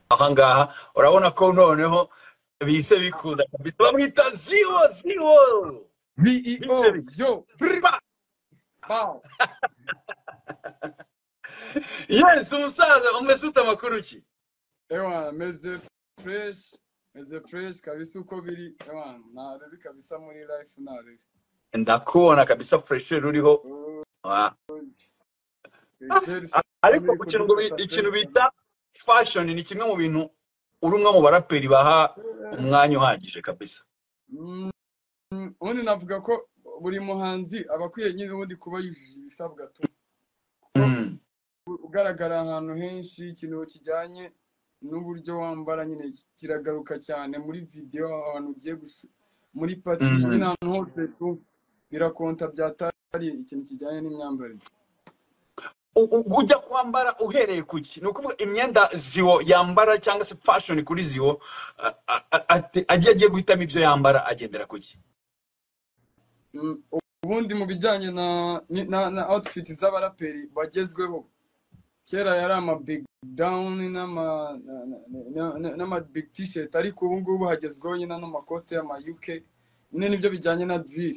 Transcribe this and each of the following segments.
ahangaha urabona ko noneho bihise bikunda kabisa bamwita ziwo ziwo VEO, Bitse bitse. yo, brr, Pa! pow. yes umusaza umeze ute amakuru ki Ewana, meze fresh, meze fresh kabisa uko biri. Ewana, narebi kabisa muri life narebi. ndakubona kabisa furesheri uriho Oh, Ah, Jerry, ariko muri ku kintu ngo bi- kudusa ikintu fresh. bita fashoni ni kimwe mu bintu uri umwe mu baraperi baha umwanya uhagije kabisa Mm, Ubundi navuga ko buri muhanzi aba akwiye nyine ubundi kuba yujuje ibisabwa tu. Kuba Mm. ugaragara ahantu henshi ikintu kijyanye n'uburyo wambara nyine kiragaruka cyane muri videwo ahantu ugiye gusu- muri pati Mhm. nyine ahantu hose tu birakonta byatari ikintu kijyanye n'imyambarire U- u- ujya kwambara uhereye ku ki ni ukuvuga imyenda ziwo yambara cyangwa se fashion kuri ziwo a- a- a- ate- agiye agiye guhitamo ibyo yambara agendera ku ki Mm, ubundi mu bijyanye na ni- na, na outfit z'abaraperi bagezweho kera yari ama big down n'ama na- na- na- na- n'ama big t-shirt ariko ubu ngubu hagezweho nyine n'amakote y'ama UK nyine nibyo bijyanye na drill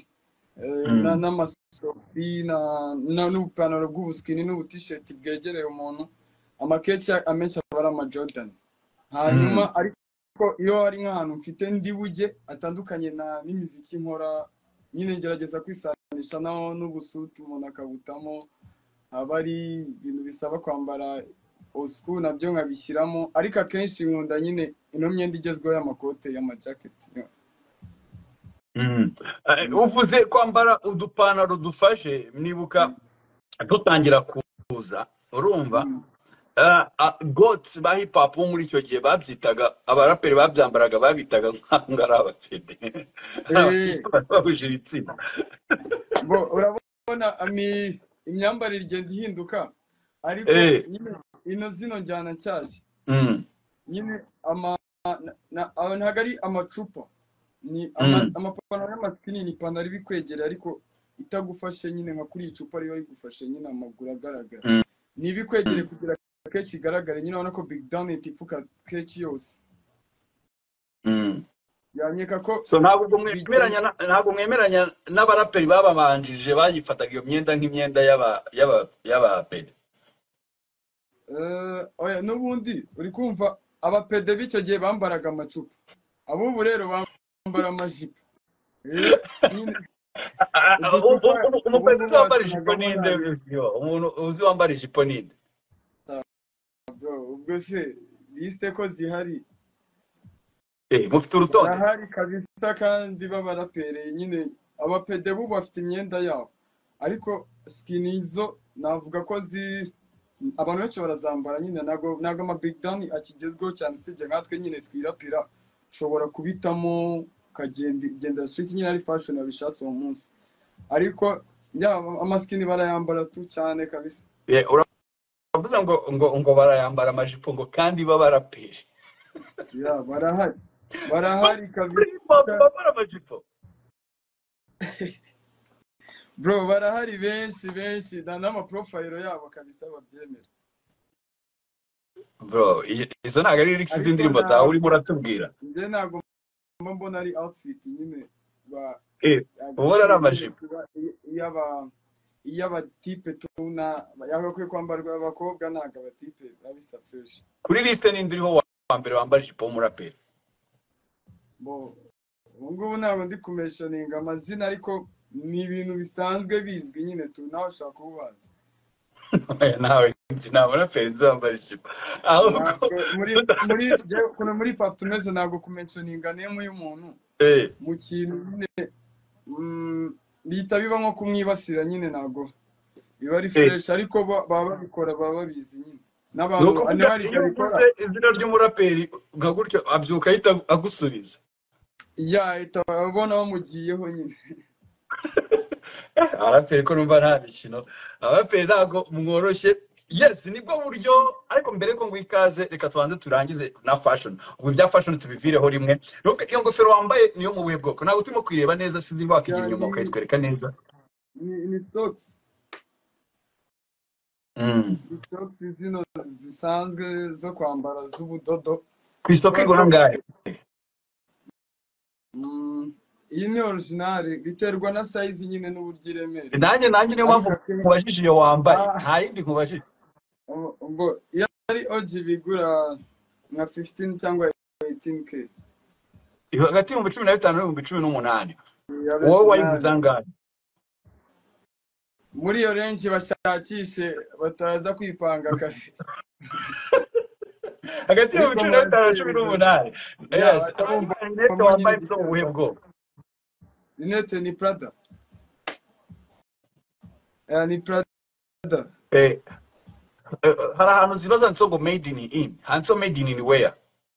Eh, na Mm. n'amasofi na na n'ubupantaro bw'ubusikini n'ubutisheti bwegereye umuntu amakeke amenshi aba ari ama Jordan hanyuma Mm. ariko iyo ari nk'ahantu mfite ndi bujye atandukanye na n'imiziki nkora nyine ngerageza kwisanisha naho n'ubusuti umuntu akabutamo aba ari ibintu bisaba kwambara old school nabyo nkabishyiramo ariko akenshi nkunda nyine ino myenda igezweho y'amakote y'amajaketi Mm. Eh, uvuze kwambara udupantaro dufashe nibuka dutangira kuza urumva Ah, ah, goats ba hip hop bo muri icyo gihe babyitaga abaraperi babyambaraga babitaga nk'aho ari abafede eh bahuje ibitsina bo urabona ami imyambarire igenda ihinduka ariko Eh, nyine ino zino njyana nshyashya mm, nyine ama na- na- aba ntabwo ari amacupa ni ama- mm, amapantaro y'amasikini ni ipantaro iba ikwegera ariko itagufashe nyine nka kuri iyi cupa riba rigufashe nyine amaguru agaragara mm, niba mm. ikwegere kugira kenshi igaragare nyine urabona ko big down ipfuka kenshi yose Mm. yanyeka ko so ntabwo bigenda mwemeranya na- ntabwo mwemeranya n'abaraperi bababanjije bayifataga iyo myenda nk'imyenda y'aba y'aba y'abaperi Eh, oya n'ubundi uri kumva abapede b'icyo gihe bambaraga amacupa ab'ubu rero bambara amajipo Eh, nyine uducupa ubu umupezi ngubu uzi wambara ijipo watunagamo ninde yane Mzio? umuntu uzi wambara ijipo ninde bro ubwo se lisite ko zihari eh mufite urutonde zirahari kabisa kandi b'abarapereye nyine abapede b'ubu bafite imyenda yabo ariko sikini zo navuga ko zi abantu benshi barazambara nyine ntabwo ntabwo amabigdani akigezweho cyane usibye nkatwe nyine twirapira ushobora kubitamo ukagenda gendera street nyine ari fashion wabishatse uwo munsi ariko yaba amasikini barayambara tu cyane kabisa Eh, uravuze ngo ngo ngo barayambara amajipo ngo kandi b'abaraperi ya barahari barahari Hip hop kabisa bambara amajipo bro barahari benshi benshi na- n'amaprofayiro yabo kabisa babyemera bro i- izo ntabwo ari lyrics ariko z'indirimbo zawe ntabwo urimo uratubwira njye ntabwo mba mbona ari outfit nyine ba eh ubona ari yagakwiye nyine amajipo kuba iy'aba iy'abatipe tubona yagakwiye kwambarwa abakobwa ntabwo abatipe babisa fresh kuri liste ninde uriho wa wa mbere wambara ijipo w'umuraperi bo ubu ngubu ntabwo ndi kumeshoninga amazina ariko ni ibintu bisanzwe bizwi nyine tu nawe ushaka kububanza Oya, nawe nzi nta muraperi nzi wambara ijipo ahubwo ntabwo muri muri njyewe ukuntu muri pap tumeze ntabwo kumeshoninga nemu y'umuntu eh mu kintu nyine mm, bihita biba nko kumwibasira nyine ntabwo biba ari eh fresh ariko bo- baba babikora baba babizi nyine ni n'abantu ukuvuga niba hari iyo ibyo bikora uvuze izina ry'umuraperi nka gutyo abyuka ahita agusubiza ya leta babona bamugiyeho nyine Eh, abaraperi ko numva nta mikino abaraperi ntabwo mworoshye yes nibwo buryo ariko mbere ko nguha ikaze reka tubanze turangize na fashion ubu ibya fashion tubivireho rimwe nuko iyo ngofero wambaye niyo mu buhe bwoko ntabwo turimo kuyireba neza sinzi niba wakigira Ya, inyuma ni ukayitwereka neza ni ni socks Mm. ni socks zino zisanzwe zo kwambara z'ubudodo ku isoko igura angahe Mm, iyi ni orijinali biterwa na sayizi nyine n'uburyo iremereye nanjye nanjye niyo mpamvu nkubajije iyo wambaye nta yindi nkubajije Ubu- ubwo iyo ari oji bigura nka 15 cyangwa 18k hagati y'ibihumbi cumi na bitanu n'ibihumbi cumi n'umunani ya wowe orijinali wayiguze angahe muri iyo renji bashakishe bataza kwipanga kare hagati ariko y'ibihumbi cumi na bitanu na cumi murazibura n'umunani ya yes batarumva rinete bamwe nyine wambaye zo mu buhe bwoko rinete ni prada Eh, ni prada Eh, eh, hari ahantu ziba zanditseho ngo made in in handitseho made in in where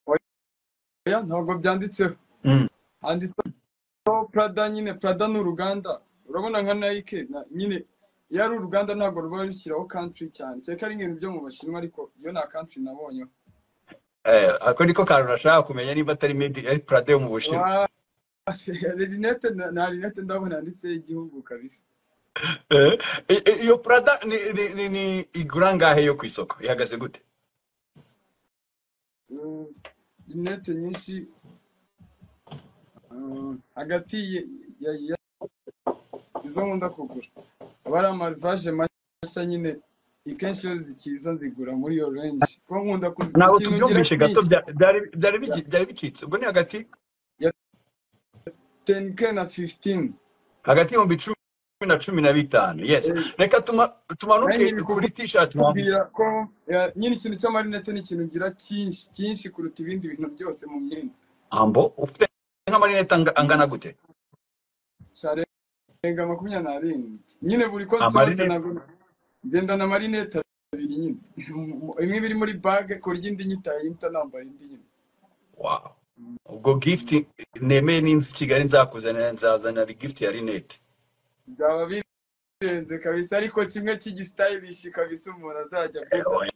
oya ntabwo byanditseho Mm. handitseho prada nyine prada ni uruganda urabona nka nike na- nyine iyo ari uruganda ntabwo ruba rushyiraho country cyane kereka ari ibintu byo mu bashinwa ariko iyo nta country nabonyeho Eh, ako niko kantu nashaka kumenya niba atari made in ari prade yo mu bushinwa Wa- rinete na- nta rinete ndabona yanditseho igihugu kabisa Eh, i- i- iyo prada ni ni- ni- ni igura angahe yo ku isoko ihagaze gute Mm, rinete nyinshi mm, hagati ya- ya- ya- izo nkunda kugura aba ari amavaje mashya nyine ikenshi iyo zikiza nzigura muri iyo range kuko nkunda kuzi- ntabwo ikintu ngira tubyumvishe gato ni bya- byari byari ya bigi- byari bicitse ubwo ni hagati ya 10k na 15 hagati y'ibihumbi cumi na cumi na bitanu yes Eh, reka tuma- nanjye tumanuke biri kuri t-shirt wambaye kukubwira ko eh, nyine ikintu cy'amarinete ni ikintu ngira cyinshi cyinshi kuruta ibindi bintu byose mu myenda ambo ufite nk'amarinete anga- angana gute sharenga makumyabiri n'arindwi nyine buri ko nsohotse amarinete nagura ngendana amarinete abiri nyine imwe biri muri bage ku buryo indi nyitaye ita nambaye indi nyine wow ubwo gift nemeye n'inzu i kigali nzakuzanira nzazanira gift ya rinete byaba birenze kabisa ariko kimwe cy'igisitayilishi kabisa umuntu azajya agura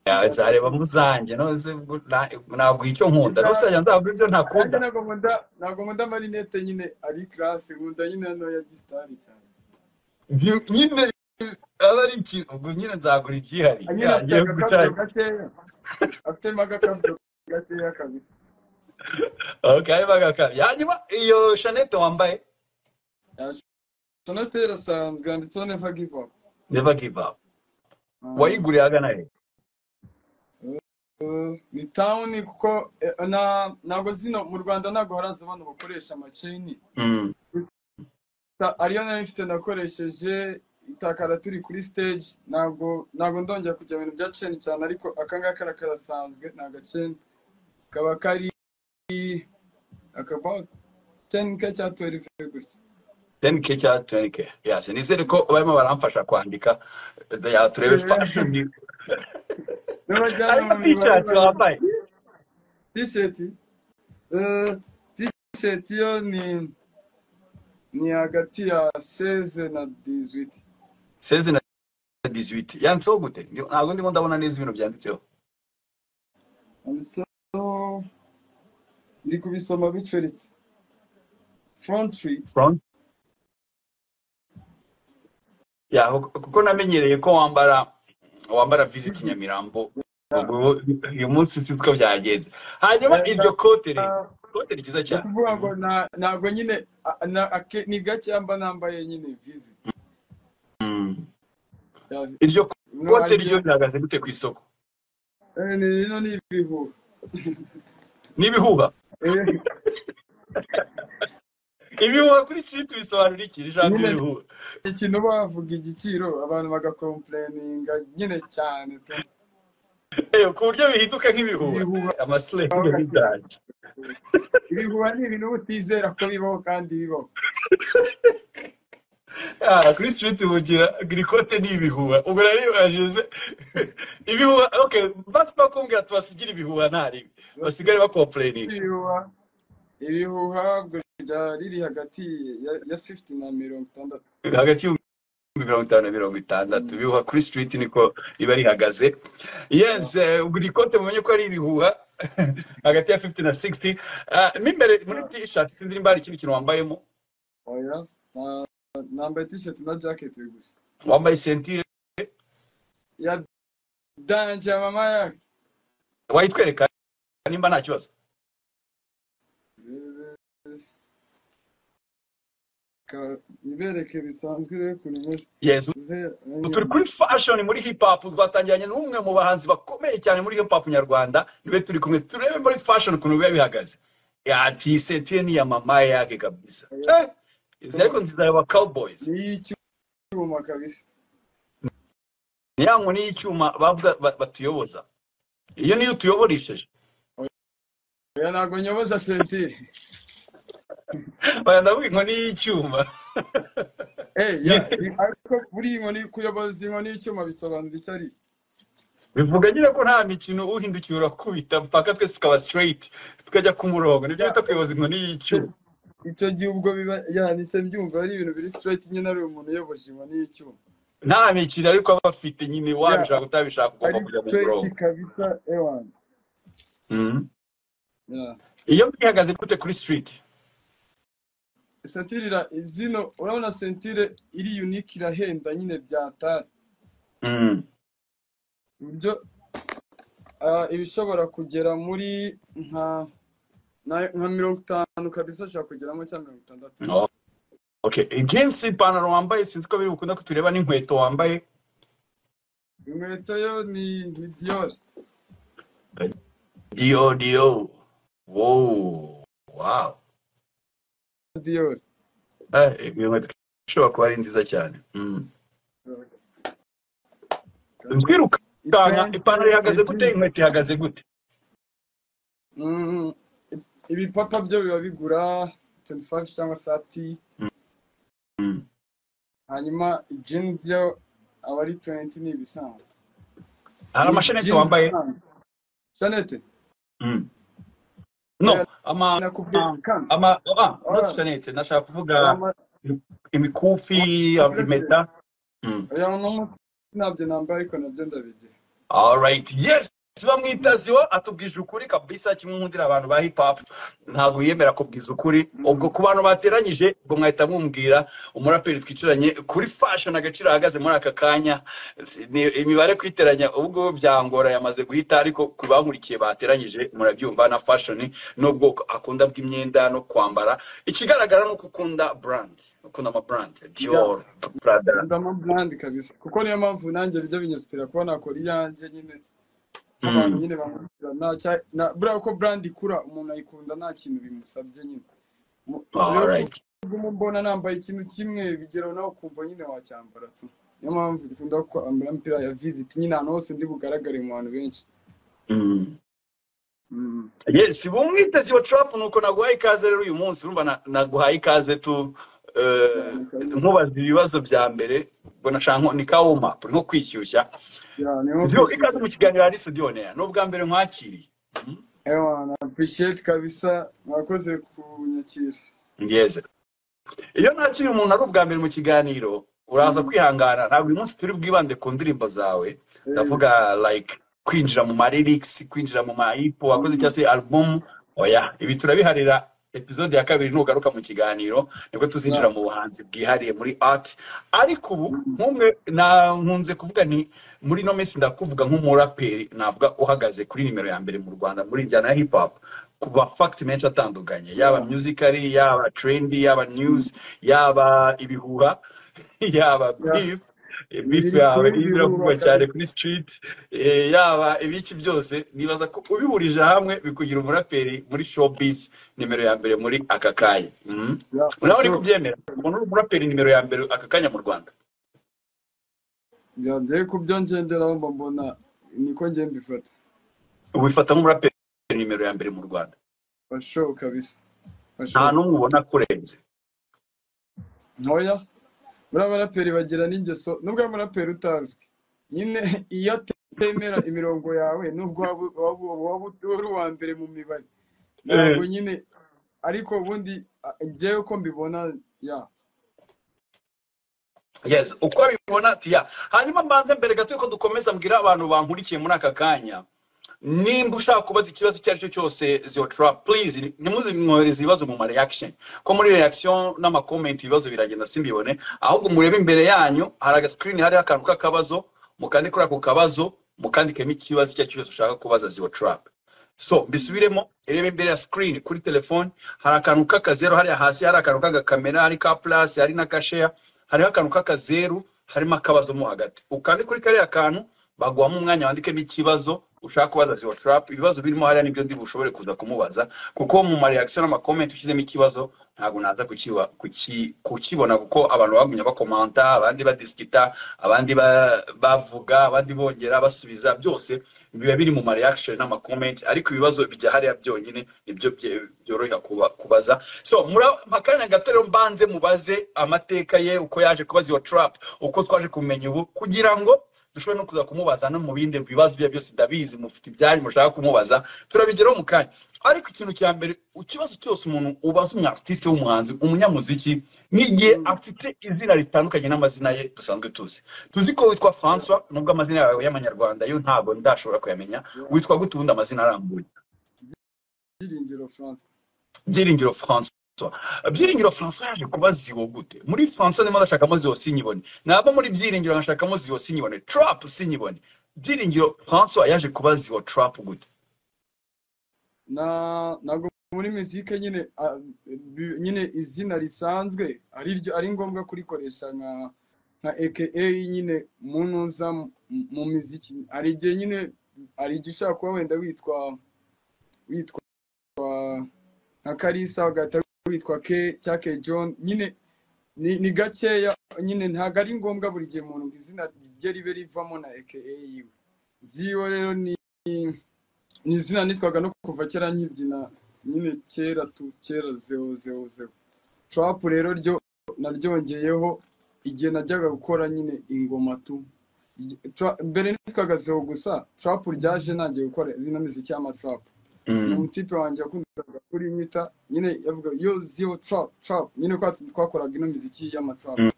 Ya, nzareba kizaza mu zanjye noze ubwo na- nabwiye icyo nkunda kiza n'usajya nzabwira ibyo nanjye ntakunda ntabwo nkunda ntabwo nkunda amarinete nyine ari karasi nkunda nyine hano ya gisitari cyane Nyu- nyine aba ari ikintu ubwo nyine nzagura igihari nyine Ya, afite ngiye agakabuyo guca gakeya afitemo agakabuyo gakeya kabisa okay arimo agakara hanyuma iyo shanete wambaye sonateri asanzwe yanditseho neva give up never give up Ah. wayiguriye agana he ni tawuni kuko eh, na- ntabwo zino mu rwanda ntabwo haraza abantu bakoresha amaceni Mm. Ta- ariyo nayo mfite nakoresheje itakara turi kuri stage ntabwo ntabwo ndongera kujya mu bintu bya ceni cyane ariko akangaka ara- karasanzwe ni agaceni kaba kari akaba 10k cya 12 gutya 10k cya 20k yes nizere ko barimo baramfasha kwandika ya turebe fashion n'abajyana hanyuma mu mibare t-shirt bari wambaye tisheti eh, tisheti yo ni ni hagati ya 16 na 18 16 na 18 yanditseho gute Ndi- ntabwo ndimo ndabona neza ibintu byanditseho handitseho ndi kubisoma bicuritse frontry front ya kuko kuko namenyereye ko wambara wambara visit nyamirambo ubwo uyu munsi si ko byagenze hanyuma iryo kote rero kote ryiza ni cyane ukuvuga ngo na- ntabwo nyine a- na- ake- ni gake mba nambaye nyine vizi Mm. Yazi- iryo no kote aribyo ryo rihagaze gute ku isoko eh, ni bino ni ibihuha n'ibihuha Eh, ibihuha kuri street bisobanura iki ijambo nyine ibihuha ni ikintu bavuga igiciro abantu bagakomplayininga nyine cyane tu Eh, ku buryo bihinduka nk'ibihuha ibihuha amasleng aho gake n'indage ibihuha ni ibintu utizera ko bibaho kandi bibaho Ah, kuri street mugira grikote ni ibihuha ubwo nari nibajije ibihuha okay basi bakubwira tubasigire ibihuha ntari basigare bakomplaininga ibihuha ibihuha ubwo ryari riri hagati ya ya 50 na mirongo itandatu hagati y'ibihumbi mirongo itanu na mirongo itandatu Mm. bihuha kuri street niko riba rihagaze Yeah. yes eh, buri kote mumenye ko ari ibihuha hagati ya 50 na 60 Ah, mo imbere muri Yeah. t-shirt sinzi nimba hari ikindi kintu wambayemo oya na- nambaye t-shirt na jacket gusa wambaye sentire ya danje mama yake wayitwereka nimba nta kibazo Ka- ibereke bisanzwe rero ukuntu imeze yes Ze- ubu turi kuri fashion muri hip hop twatangiranye n'umwe mu bahanzi bakomeye cyane muri hip hop nyarwanda niwe turi kumwe turebe muri fashion ukuntu biba bihagaze ati sentiye ni ya mama yake kabisa eh izi ariko nziza ya cowboys ni icyuma kabisa ni ya nkoni y'icyuma bavuga ba- batuyoboza iyo niyo utuyoboresheje oya ntabwo nyoboza sentire baya ndavuga inkoni y'icyuma Eh, ya- ariko buriya inkoni kuyoboza inkoni y'icyuma bisobanura icyo ari bivuga nyine ko nta mikino uhindukiye urakubita mpaka twese tukaba straight tukajya ku murongo nibyo bita kuyoboza inkoni y'icyuma icyo gihe ubwo biba yanise mbyumva ari ibintu biri straight nyine ari umuntu uyoboje inkoni y'icyuma nta mikino ariko aba afite nyine wabishaka utabishaka ugomba ari kujya ku straight murongo kabisa ewani Mhm. Yeah. iyo mwihagaze gute kuri street sentire ira- zino urabona sentire iri unique irahenda nyine byatari Mhm. uburyo ah, ibishobora kugera muri nka na- nka mirongo itanu kabisa ushobora kugeramo cyangwa mirongo itandatu Oh, okay jeans ipantaro wambaye sinzi ko biri bukunda kutureba n'inkweto wambaye inkweto yo ni ni diyori dio dio wow wow diyori Eh, iyo nkweto ishobora kuba ari nziza cyane Mhm. twirukanka ipantaro ihagaze gute inkweto ihagaze gute Mm, ibipapa byo biba bigura 25 cyangwa 30 Mhm. hanyuma jeans yo aba ari 20 ni ibisanzwe hari amashaneti wambaye shanete Mhm. no ama nakubwiye kandi ama ah, not shaneti nashaka kuvuga imikufi impeta Mhm. ntabyo nambaye ariko nabyo ndabigira Alright, yes. bamwita ziwa atubwije ukuri kabisa kimwe nkundira abantu ba hip hop ntabwo yemera kubwiza ukuri ubwo ku bantu bateranyije ubwo mwahita mwumubwira umuraperi twicaranye kuri fashion agaciro ahagaze muri aka kanya ni- imibare kwiteranya ubwo byangora yamaze guhita ariko ku bankurikiye bateranyije murabyumva na fashion n'ubwoko akunda bw'imyenda no kwambara ikigaragara ni uko ukunda brand ukunda ama brand Dior Prada ndama brand kabisa kuko niyo mpamvu nanjye bijya binyesupira kuba nakora iyanjye nyine abantu nyine bamwishyura nta cya- na- buriya ko brand ikura umuntu ayikunda nta kintu bimusabye nyine Mu- rero Alright. ubwo mbona nambaye ikintu kimwe bigeraho nawe ukumva nyine wacyambara tu niyo mpamvu dukunda kwambara imipira ya visit nyine ahantu hose ndi bugaragare mu bantu benshi Mm. Mm. yes bumwiteze iyo trump nuko naguhaye ikaze rero uyu munsi urumva na- naguhaye ikaze tu eh, nkubaza ibibazo bya mbere ubwo nashaka nko- ni kawuma nko kwishyushya Yeah, niho Zio, ikaze mu kiganiro hari sudiyone ni ubwa mbere nkwakiriye Mm, Ewana, appreciate kabisa mwakoze kunyakira ngeze iyo nakiriye umuntu ari ubwa mbere mu kiganiro uraza kwihangana ntabwo uyu munsi turi bwibande ku ndirimbo zawe Eh, ndavuga like kwinjira mu maririkisi kwinjira mu mayipo wakoze cyangwa se alubumu oya ibi turabiharira episode ya kabiri nugaruka mu kiganiro nibwo tuzinjira mu buhanzi bwihariye muri art ariko ubu nk'umwe na- nkunze kuvuga ni muri ino minsi ndakuvuga nk'umuraperi navuga uhagaze kuri nimero ya mbere mu rwanda muri njyana ya hip hop ku mafakiti menshi atandukanye yaba musically yaba trendy yaba news yaba ibihuha yaba Yeah. beef beef Biri yawe kuri iyo biri biravugwa bubaka. cyane kuri street eh, yaba ibiki byose nibaza ko ubihurije hamwe bikugira umuraperi muri showbiz nimero ya mbere muri aka kanya Mhm. Yeah, nawe uri sure. kubyemera umuntu uri umuraperi nimero ya mbere aka kanya mu rwanda Yeah, ngiye kubyo ngenderaho mba mbona niko ngiye mbifata wifata nk'umuraperi nimero ya mbere mu rwanda fashow kabisa nta fashow n'umwe ubona akurenze ntoya buriya abaraperi bagira n'ingeso nubwo umuraperi utazwi nyine iyo atemera imirongo yawe nubwo waba- waba waba uri uwa mbere mu mibare ntabwo nyine ariko ubundi ah, njyewe uko mbibona ya yes uko abibona ati ya hanyuma mbanze mbere gato yuko dukomeza mbwira abantu bankurikiye muri aka kanya nimba ushaka kubaza ikibazo icyo ari cyo cyose ziyotura purizi ntimuzimwohereze ibibazo mu ma reaction ko muri reaction n'amakomenti ibibazo biragenda simbibone ahubwo murebe imbere yanyu hari aga screen hariho akantu k'akabazo mukandikura ako kabazo mukandikemo ikibazo icyo ari cyo cyose ushaka kubaza ziyotura so mbisubiremo irebe imbere ya sikirini kuri telefone hari akantu k'akazeru hariya hasi hari akantu k'agakamera hari ka purasi hari n'akasheya hariho akantu k'akazeru harimo akabazo mo hagati ukande kuri kariya kantu baguhamo umwanya wandikemo ikibazo ushaka kubaza ziwa tarapu ibibazo birimo hariya nibyo ndi bushobore kuza kumubaza kuko mu mareakisiyo n'amakomenti ushyizemo ikibazo ntabwo naza kukiba- kuki- kukibona kuko abantu bagumya bakomanta abandi badisikita abandi ba- bavuga abandi bongera basubiza byose biba biri mu mareakisiyo n'amakomenti ariko ibibazo bijya hariya byonyine nibyo bye- byorohera kuba- kubaza so muri akanya gato rero mbanze mubaze amateka ye uko yaje kubaza iyo tarapu uko twaje kumenya ubu kugira ngo dushobora no kuza kumubaza no mu bindi bibazo bye byose ndabizi mufite ibyanyu mushaka kumubaza turabigeraho mu kanya ariko ikintu cya mbere ikibazo cyose umuntu ubaza umunyaartiste w'umuhanzi umunyamuziki n'igihe afite izina ritandukanye n'amazina ye dusanzwe tuzi tuzi ko witwa françois nubwo amazina yawe y'amanyarwanda yo ntabwo ndashobora kuyamenya witwa gute ubundi amazina arambuye byiringiro francois byiringiro françois byiringiro françois yaje kuba ziwo gute muri françois ndimo ndashakamo ziwo sinyibone naba muri byiringiro nkashakamo ziwo sinyibone trap sinyibone byiringiro françois yaje kuba ziwo trap gute na ntabwo muri muzike nyine ah, bi- nyine izina risanzwe ari ryo ari ngombwa kurikoresha nka nka aka nyine umuntu uza mu- mu miziki hari igihe nyine hari igihe ushobora kuba wenda witwa witwa nka Kalisa ugahita witwa K cyangwa K John nyine ni, ni gakeya nyine ntabwo ari ngombwa buri gihe umuntu ngo izina rye ribe rivamo na aka yiwe ziwe rero ni ni izina nitwaga no kuva kera nkibyina nyine kera tu kera zeo zeo zeo trap rero ryo naryongeyeho igihe najyaga gukora nyine ingoma tu Igi- tra- mbere nitwaga zeo gusa trap ryaje nagiye gukora izina muziki y'amatrap ni Mm. umutipe wanjye wakundaga kurimwita nyine yavuga yo ziyo trap trap nyine kwa twakoraga ino miziki y'amatrap Mm.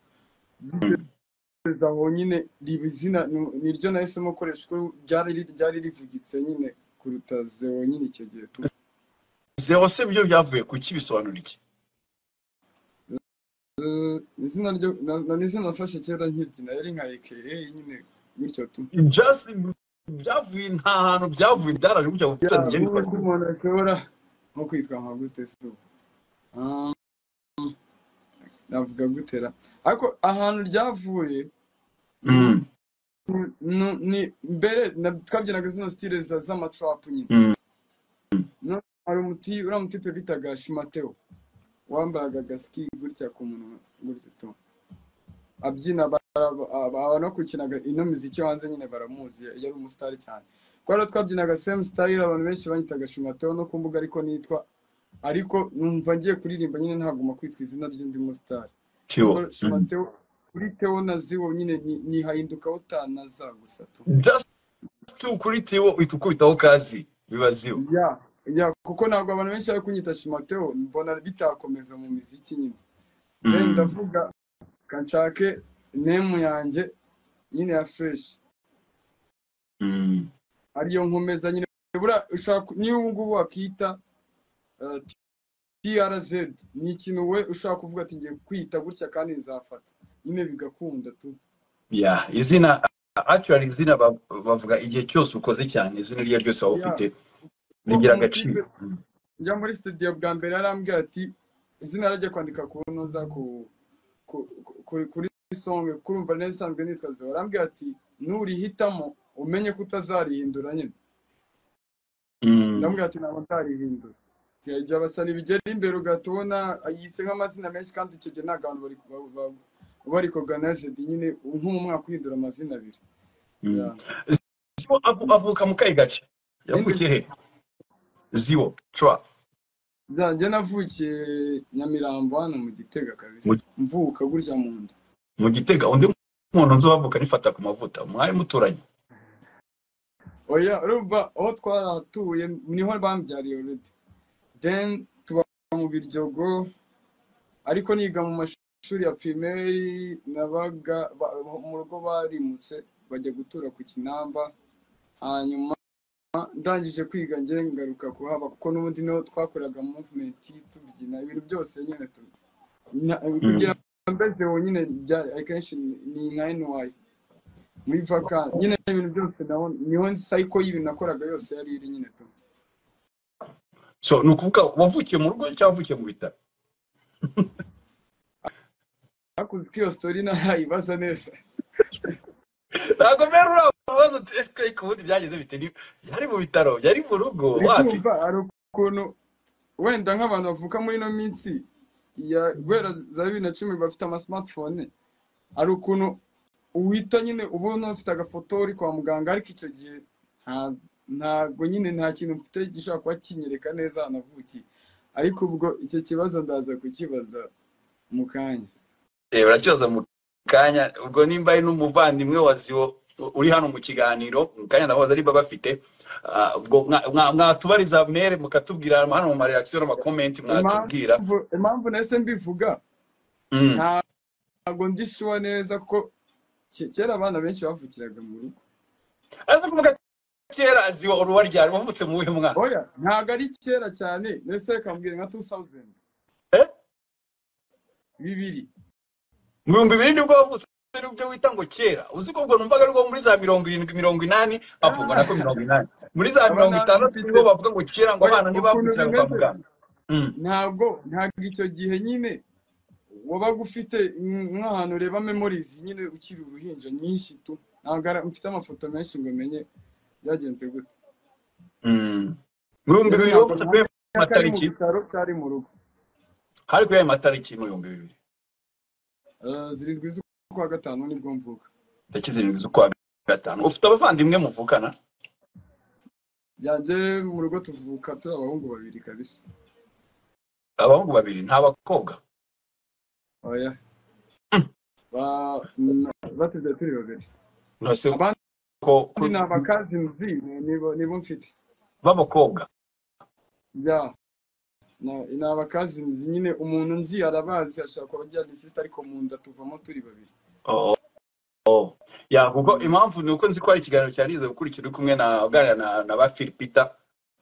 kugeza aho nyine riba izina ni- niryo nahisemo gukoresha kuko ryari ri- ryari rivugitse nyine kuruta zeo nyine icyo gihe tu zero se byo byavuye ku ki bisobanura iki Eh, izina ryo na- na- ni izina nafashe kera nkibyina yari nka aka nyine gutyo tu just byavuye nta hantu byavuye byaraje gutya ya gutya ngewe ubundi nitwaje umuntu ashobora nko kwitwa nka gute si ubu Ah, navuga gutera ariko ahantu ryavuye ni Mm, nu- ni mbere na- twabyinaga zino stile za- z'amatrapu nyine mm, No- hari umuti uriya mutipe bitaga shimateo wambaraga agaski gutya ku munwa gutya to abyina abanakukinaga ino miziki yo hanze nyine baramuzi yari umusitari cyane kuko rero twabyinaga same style abantu benshi banyitaga shimateo no ku mbuga ariko nitwa ariko numva ngiye kuririmba nyine ntagomba kwitwa izina ry'undi musitari kuko kiwo Mm. shimateo kuri teo na ziwo nyine ni- nihahindukaho ta na za gusa to just kuri tiwo uhita ukubitaho kazi biba ziwo ya ya kuko ntabwo abantu benshi bari kunyita shimateo mbona bitakomeza mu miziki nyine then Mm. ndavuga kanshake nemu yanjye nyine ya fresh Mm. ariyo nkomeza nyine bura ushaka niba ubu ngubu wakita eh, TRZ ni ikintu we ushaka kuvuga ati ngiye kwita gutya kandi nzafata nyine bigakunda tu ya izina actually izina ba- bavuga igihe cyose ukoze cyane izina iryo ari ryo ryose waba ya ufite kuko rigira agaciro umutipe njya muri studio bwa mbere yarambwira ati izina rajya kwandika ku ntuza ku ku- ku- kuri kuri songe kuko urumva nari nsanzwe nitwa ziba arambwira ati nurihitamo umenye ko utazarihindura nyine Mm. ndamubwira ati ntabwo nzarihindura zirajya basa n'ibigera imbere ugahita ubona yise nk'amazina menshi kandi icyo gihe ntabwo abantu bari- ba- ba- bari koganayizedi nyine nko mu mwaka uhindura amazina abiri Mm. Ya. ziwo avu- avuka mu kahe gace Ninde? yavukiye he ziwo tra Ya, njye navukiye nyamirambo hano mu gitega kabisa mu mvuka gutya mu nda mu gitega undi muntu nzi wavuka nifata ku mavuta mwari muturanye oya urumva aho twarahatuye niho bambyariye already then tuba mu biryogo ariko niga mu mashuri ya primaire nabaga ba- mu rugo barimutse bajya gutura ku kinamba hanyuma ndangije kwiga njye ngaruka kuhaba kuko n'ubundi niho twakoreraga movement tubyina ibintu byose nyine tu na- kugira Mm. ngo mbeze nyine byari akenshi ni nka NY muri vaka nyine ibintu byose naho niho cycle y'ibintu nakoraga yose yari iri nyine tu so ni ukuvuga wavukiye mu rugo cyangwa wavukiye mu bitaro hakurya iyo sitori ntayibaza neza ntabwo mbere uriya mubazo turesike ku bundi byagenze bite ni yari mu bitaro yari mu rugo wapi urumva hari ukuntu wenda nk'abantu bavuka muri ino minsi ya guhera za bibiri na cumi bafite amasimatifone hari ukuntu uhita nyine ubona ufite agafoto uri kwa muganga ariko icyo gihe nta- ntabwo nyine nta kintu mfite gishobora kuba kinyereka neza ahantu navukiye ariko ubwo icyo kibazo ndaza kukibaza mu kanya Eh, urakibaza mu kanya ubwo nimba ari n'umuvandimwe wa ziwo uri hano mu kiganiro mu kanya ndabaza niba bafite ah, ubwo mwa- mwa- mwatubariza mere mukatubwira hano mu mareakisiyo n'amakomenti mwatubwira Impamvu- impamvu nahise mbivuga Mm. nta- ntabwo ndi shuwa neza ko ke- kera abana benshi bavukiraga mu rugo ariko kuvuga kera ziwa uruwa ryari wavutse mu wuhe mwaka oya ntabwo ari kera cyane nahise reka mbwira nka 2000 Eh? bibiri mu bihumbi bibiri nibwo wavutse nibyo wita ngo kera uzi ko ubwo numvaga ari bwo muri za mirongo irindwi mirongo inani apfa ngo nako mirongo inani muri za Aba mirongo nta- itandatu nibwo bavuga ngo kera ngo Oya, abana ukuntu ntibavukiraga kwa bimeze muganga Mm. ntabwo ntabwo icyo gihe nyine wabaga ufite mm, nk'ahantu ureba memorizi nyine ukiri uruhinja nyinshi tu ntabwo ari- mfite amafoto menshi ngo menye byagenze gute Mm. mu bihumbi bibiri Ntabwo wavutse kuri ayo kari mu matariki bitaro kari mu rugo hari kuri ayo matariki mu bihumbi bibiri Eh, zirindwi z'ukwa gatanu nibwo mvuga tariki zirindwi z'ukwa gatanu ufite abavandimwe muvukana yanjye mu rugo tuvuka turi abahungu babiri kabisa abahungu babiri nta bakobwa oya Ba- n- batubyaye turi babiri ntose abandi ko ni abakazinzi nibo nibo mfite b'abakobwa ya Na- ni abakazinzi nyine umuntu nzi arabazi ashobora kuba ajyana isisita ariko mu nda tuvamo turi babiri Oh, oh. ya kuko impamvu ni uko nzi ko hari ikiganiro cyarize gukurikira uri kumwe na uganira na, na ba Philipita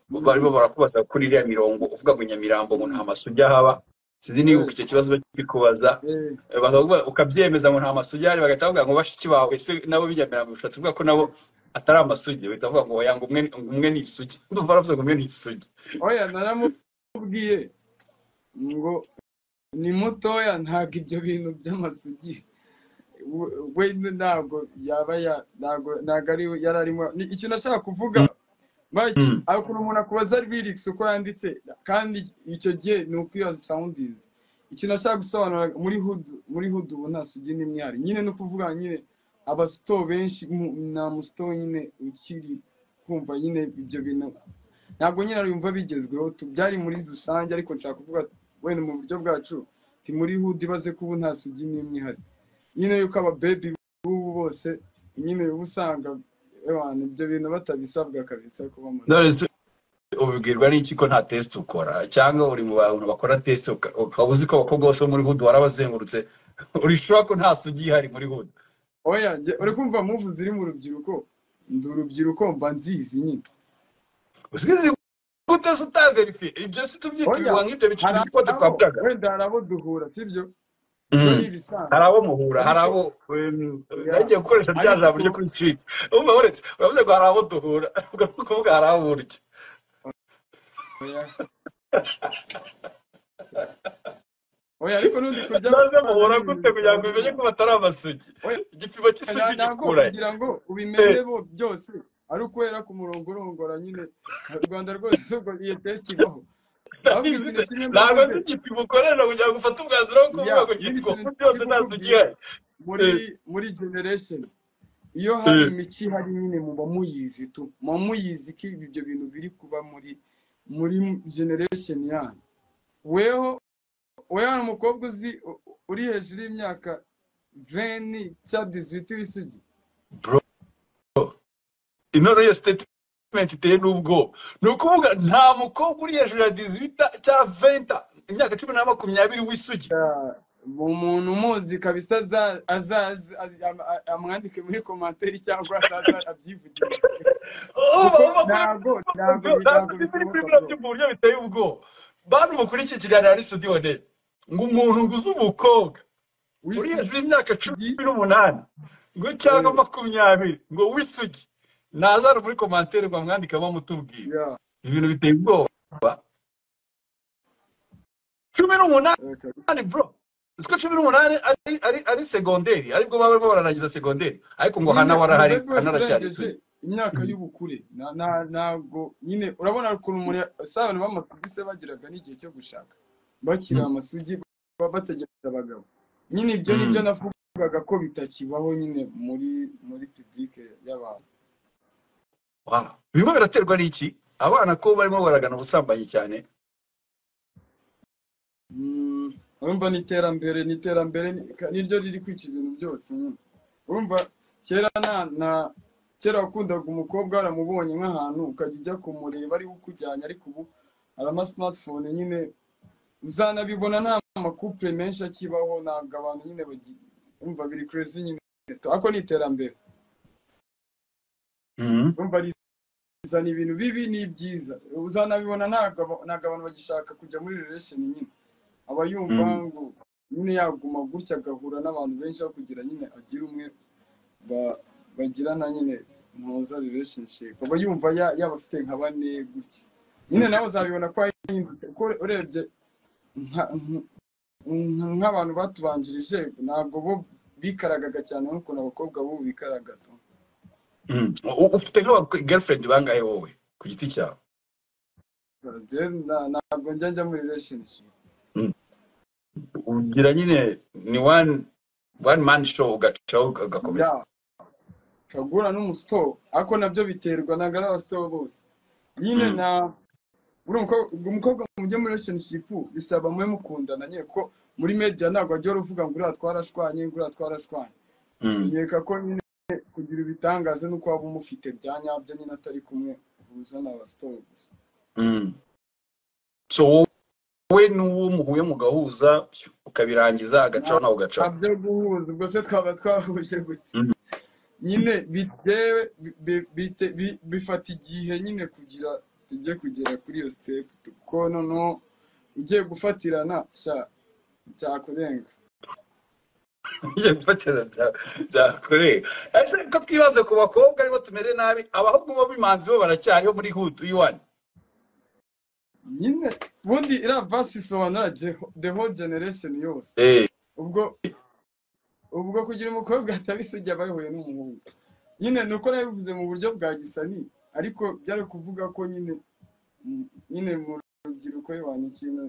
barimo barakubaza kuri iriya mirongo uvuga ngo Nyamirambo ngo nta masugi haba sinzi niba icyo kibazo bakikubaza Eh, Eh, bakavuga- ukabyemeza ngo nta masugi ahari bagahita bavuga ngo bashiki bawe ese nabo b'inyamirambo bishatse kuvuga ko nabo atari amasugi bahita bavuga ngo oya ngo umwe ngo umwe ni isugi ndumva baravuze ngo umwe ni isugi oya naramubwiye ngo ni mutoya ntabwo ibyo bintu by'amasugi we we ntabwo yaba ya- ntabwo ntabwo ari we yari arimo ni icyo nashaka kuvuga Mike, Mm. hari ukuntu umuntu akubaza lyrics uko yanditse kandi icyo gihe ni uko iyo soundings icyo nashaka gusobanura muri hood muri hood ubu nta sugi n'imwe ihari nyine no kuvuga nyine abasito benshi mu- nta musito nyine ukiri kumva nyine ibyo bintu ntabwo nyine yumva bigezweho tu- byari muri rusange ariko nshaka kuvuga wenda mu buryo bwacu ti muri hood ibaze ko ubu nta sugi n'imwe ihari nyine yuko ababebi b'ubu bose nyine uba usanga abantu ibyo bintu batabisabwa kabisa kuba amasugi Knowless, ubibwirwa n'iki ko nta test ukora cyangwa uri mu bantu bakora test uka- ukaba uzi ko abakobwa bose bo muri hood warabazengurutse uri sure ko nta sugi ihari muri hood oya njye uri kumva muvu ziri mu rubyiruko ndi urubyiruko mba nzizi nyine usize gute se utaverifiye ibyo si oya tubyitirirwa nk'ibyo biciro hari by'ikote abo twavugaga wenda hari abo duhura sibyo ibyo ni Mm. hari ibisanzwe abo muhura hari abo ariko um, oya nagiye gukoresha bya ariko jambo ryo kuri street umva uretse uravuze ngo hari abo duhura ugahita kuvuga hari abo burya oya oya ariko n'undi kurya maze amafaranga muhura ni ibintu gute kugira ngo bimenye ko bitandukanye batari amasugi oya igipimo nta- cy'isugi ntabwo gikurahe kugira ngo Eh, ubimenye bo byose ari ukwera ku murongo urongora nyine u rwanda rwose nubwo iyo tesite ibaho ahubwo ndabizi ikintu se kimwe ntabwo mbavuze nzi igipimo ukorera kugira ngo ufate umwanzuro wo ya kuvuga ngo nyine gitwo ikintu byose ndi nta sugi kukubwira ihari muri Eh, muri generation iyo hari eh. imico ihari nyine muba muyizi tu muba muyizi ko ibyo bintu biri kuba muri muri generation yanyu weho oya ni umukobwa uzi u- uri hejuru y'imyaka veni cyangwa diziti w'isugi Bro, inoro iyo statement iteye n'ubwo ni ukuvuga nta mukobwa uri hejuru ya 18 cyangwa 20 imyaka cumi na makumyabiri w'isugi Ya, mu umuntu umuzi kabisa aza- azaze az- am- a- amwandike muri komantere cyangwa azaze abyivugire uba uba kuri kuko ntago ntago ntabwo bi- ntago ibi biri kuri bishoboka bro biriya mu buryo biteye ubwoba bantu mukurikiye ikiganiro ari studio ne ngo umuntu nguze umukobwa uri hejuru w'isugi y'imyaka cumi n'umunani ngo cyangwa eh, makumyabiri ngo w'isugi nazana muri komantere ngo amwandikemo amutubwire ya ibintu biteye ubwoba cumi n'umunani Okay. bro siko cumi n'umunani ari- ari ari segonderi aribwo baba barimo bararangiza segonderi ariko ngo hana warahari Umugore wese hana aracyari urengeje imyaka y'ubukure na- na- ntabwo nyine urabona ukuntu umuntu ya- si abantu b'amakubise bagiraga n'igihe cyo gushaka bakiri Mm. amasugi ba- bategereje abagabo nyine ibyo ni byo Mm. navugaga ko bitakibaho nyine muri muri pibulike y'abantu Wow. bimwe biraterwa n'iki abana ko barimo baragana ubusambanyi cyane Mm, urumva ni iterambere ni iterambere ni- ka- niryo riri kwica ibintu byose nyine urumva kera na na kera wakundaga umukobwa waramubonye nk'ahantu ukajya ujya kumureba ariwe ukujyanye ariko ubu harama smartphone nyine uzanabibona nta makupure menshi akibaho ntabwo abantu nyine bagi- urumva biri crazy nyine ariko ni iterambere Mhm. urumva rizana ibintu bibi n'ibyiza uzanabibona ntabwo aba- ntabwo abantu bagishaka kujya muri relation nyine aba yumva Mm. ngo nyine yaguma gutya agahura n'abantu benshi aho kugira nyine agire umwe ba- bagirana nyine ntuza relationship aba yumva ya- yaba afite nka bane gutya nyine nawe uzabibona ko yahinduka kuko urebye nka- nka- nka- nk'abantu batubanjirije ntabwo bo bikaragaga cyane nk'ukuntu abakobwa b'ubu bikaraga tu Mm. U- ufite nk'abagirlfriend bangahe wowe ku giti cyawe Jewe na- ntabwo njya njya muri relationship Mm. ugira nyine ni one one man show ugacaho ugakomeza ya ushobora n'umusitoro ariko nabyo biterwa ntabwo ari abasitoro bose nyine Mm. na buri mukobwa umukobwa mujye muri relationship bisaba mube mukundana nyine ko muri media ntabwo wajya uvuga ngo uriya twarashwanye nguriya twarashwanye Mm. nkeka ko nyine kugira ibitangaza nuko waba umufite bya nyabyo nyine atari kumwe uhuza n'abasitoro gusa Mm. so wowe n'uwo muhuye mugahuza ukabirangiza agacaho nawe ugacaho ntabyo guhuza ubwo se twaba twahuje gute Mhm. nyine bitewe bi- bi- bite- bi- bifata igihe nyine kugira tujye kugera kuri iyo sitepu kuko noneho ugiye gufatirana sha cyakurenga Ugiye gufatira bya- byakoreye ese ko twibanze ku bakobwa aribo tumere nabi abahungu bo bimanzi bo baracyariho muri hutu iwanyu nyine ubundi iriya vasi isobanura je- the whole generation yose Eh, ubwo ubwo kugira umukobwa atabisiga aba yahuye n'umuhungu nyine ni uko nabivuze mu buryo bwa gisani ariko byari kuvuga ko nyine mm, nyine mu rubyiruko y'abantu ikintu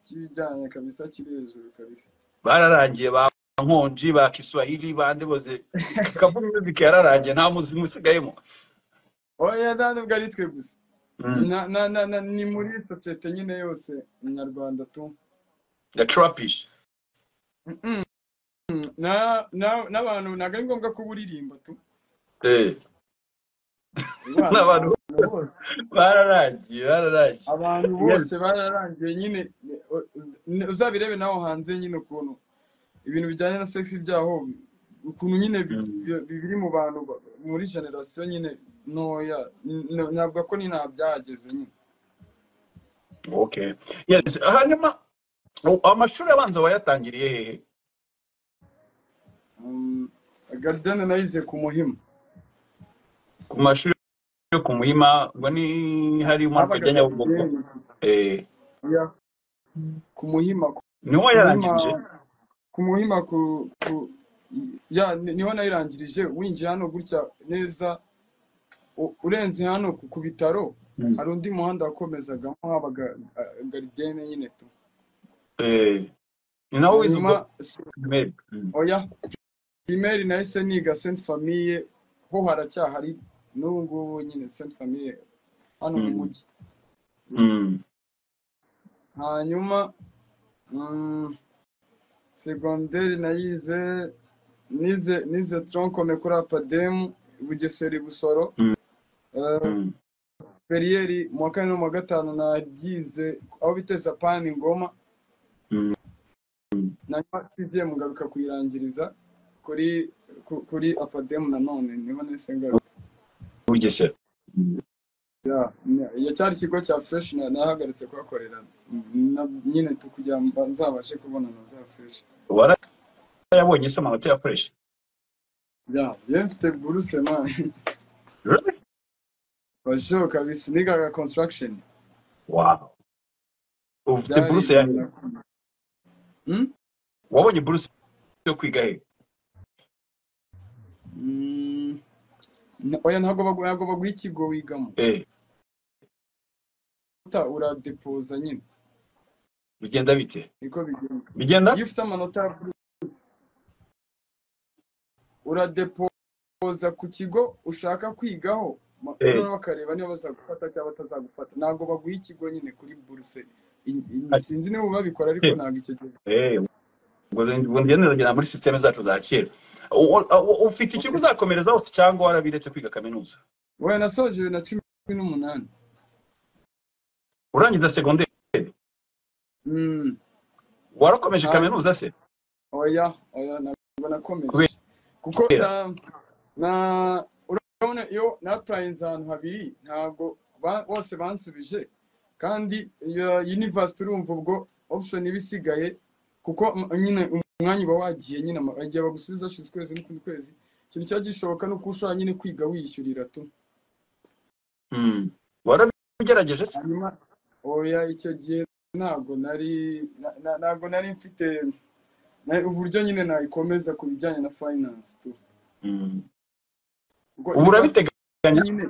cy'ibijyanye kabisa kiri hejuru kabisa bararangiye ba nkonji ba kiswahili bande bose kaburi music yararangiye nta muzimu usigayemo oya nta nubwo ari twe gusa Mm. na na na na ni muri sosiyete nyine yose nyarwanda tu the trapish Mm, mm, na na n'abantu ntabwo ari ngombwa ko buririmba tu Eh, abantu n'abantu abantu bose bose bararangiye bararangiye abantu Yes. bose bararangiye nyine u- u- uzabirebe nawe hanze nyine ukuntu ibintu bijyanye na sex byaho ukuntu nyine bi- Mm. bi- biri mu bantu ba- muri generasiyo nyine ntoya n- navuga ko ni nta byahageze nyine Okay. Yes. Hanyuma u- amashuri abanza wayatangiriye hehe? Um, garidiyene nayize ku muhima Ku mashuri yo ku Muhima ngo ni hari mu habaga rwajya Nyabugogo. garidiyene Eh, ya ku muhima ku niho muhima wayarangirije? ku muhima ku ku ya ni- niho nayirangirije winjiye hano gutya neza u- urenze hano ku ku bitaro Mm. hari undi muhanda wakomezagamo habaga ah, garidiyene nyine tu Eh, ni naho wize hanyuma ubwo primaire. Mm. oya primeri nahise niga saint famille ho haracyahari n'ubu ngubu nyine saint famille hano mu Mm. mujyi Mm. hanyuma mm, segonderi nayize nize nize troncome kuri apademu bugeseri busoro Mm. Eh, Mm. periyeri mu wa kane no mu wa gatanu nabyize aho biteza pani ngoma Mm. nanyuma tugiye mugaruka kuyirangiriza kuri ku- kuri apademu nanone niho nahise ngaruka Bugesera. Mm. Ya, ne- iyo cyari ikigo cya fresh na- nahagaritse kuhakorera Na- nyine tu kugira ngo mba- nzabashe kubonana za fresh Warayabonye se amanota ya fresh? ya yewe mfite buruse man Really? bashoboka kabisa nigaga construction Wow. Ufite byari buruse ya birakomeye Hmm? wabonye buruse yo kwiga he Mm, na- oya ntabwo bagu- ntabwo baguha ikigo wigamo Eh, uta uradepoza nyine bigenda bite niko bigenda bigenda iyo ufite amanota ya blue uradepoza ku kigo ushaka kwigaho ma- Eh. noneho bakareba niba bazagufata cyangwa batazagufata ntabwo baguha ikigo nyine kuri buruse In- in- Ati- sinzi niba babikora ariko Eh. ntabwo icyo gihe Eh, ubwo ubwo ngendera muri sisiteme zacu za kera U- u- u- ufite ikigo uzakomerezaho si cyangwa warabiretse kwiga kaminuza we nasoje bibiri na cumi n'umunani urangiza segonderi Mm, warakomeje Ah. kaminuza se oya oya ntabwo nakomeje kubera kuko na na urabona iyo napurayinze ahantu habiri ntabwo ba- bose bansubije kandi iyo yunivasiti urumva ubwo option iba isigaye kuko m- nyine umwanya uba wagiye nyine ama- igihe bagusubiza hashize ukwezi n'ukundi kwezi ikintu cyaba gishoboka ni uko ushobora nyine kwiga wishyurira tu Mm. warabigerageje se hanyuma oya icyo gihe ntabwo nari na- na- ntabwo nari mfite na- uburyo nyine nayikomeza ku bijyanye na finance tu Mm. Ubwo ubu university urabiteganya nyine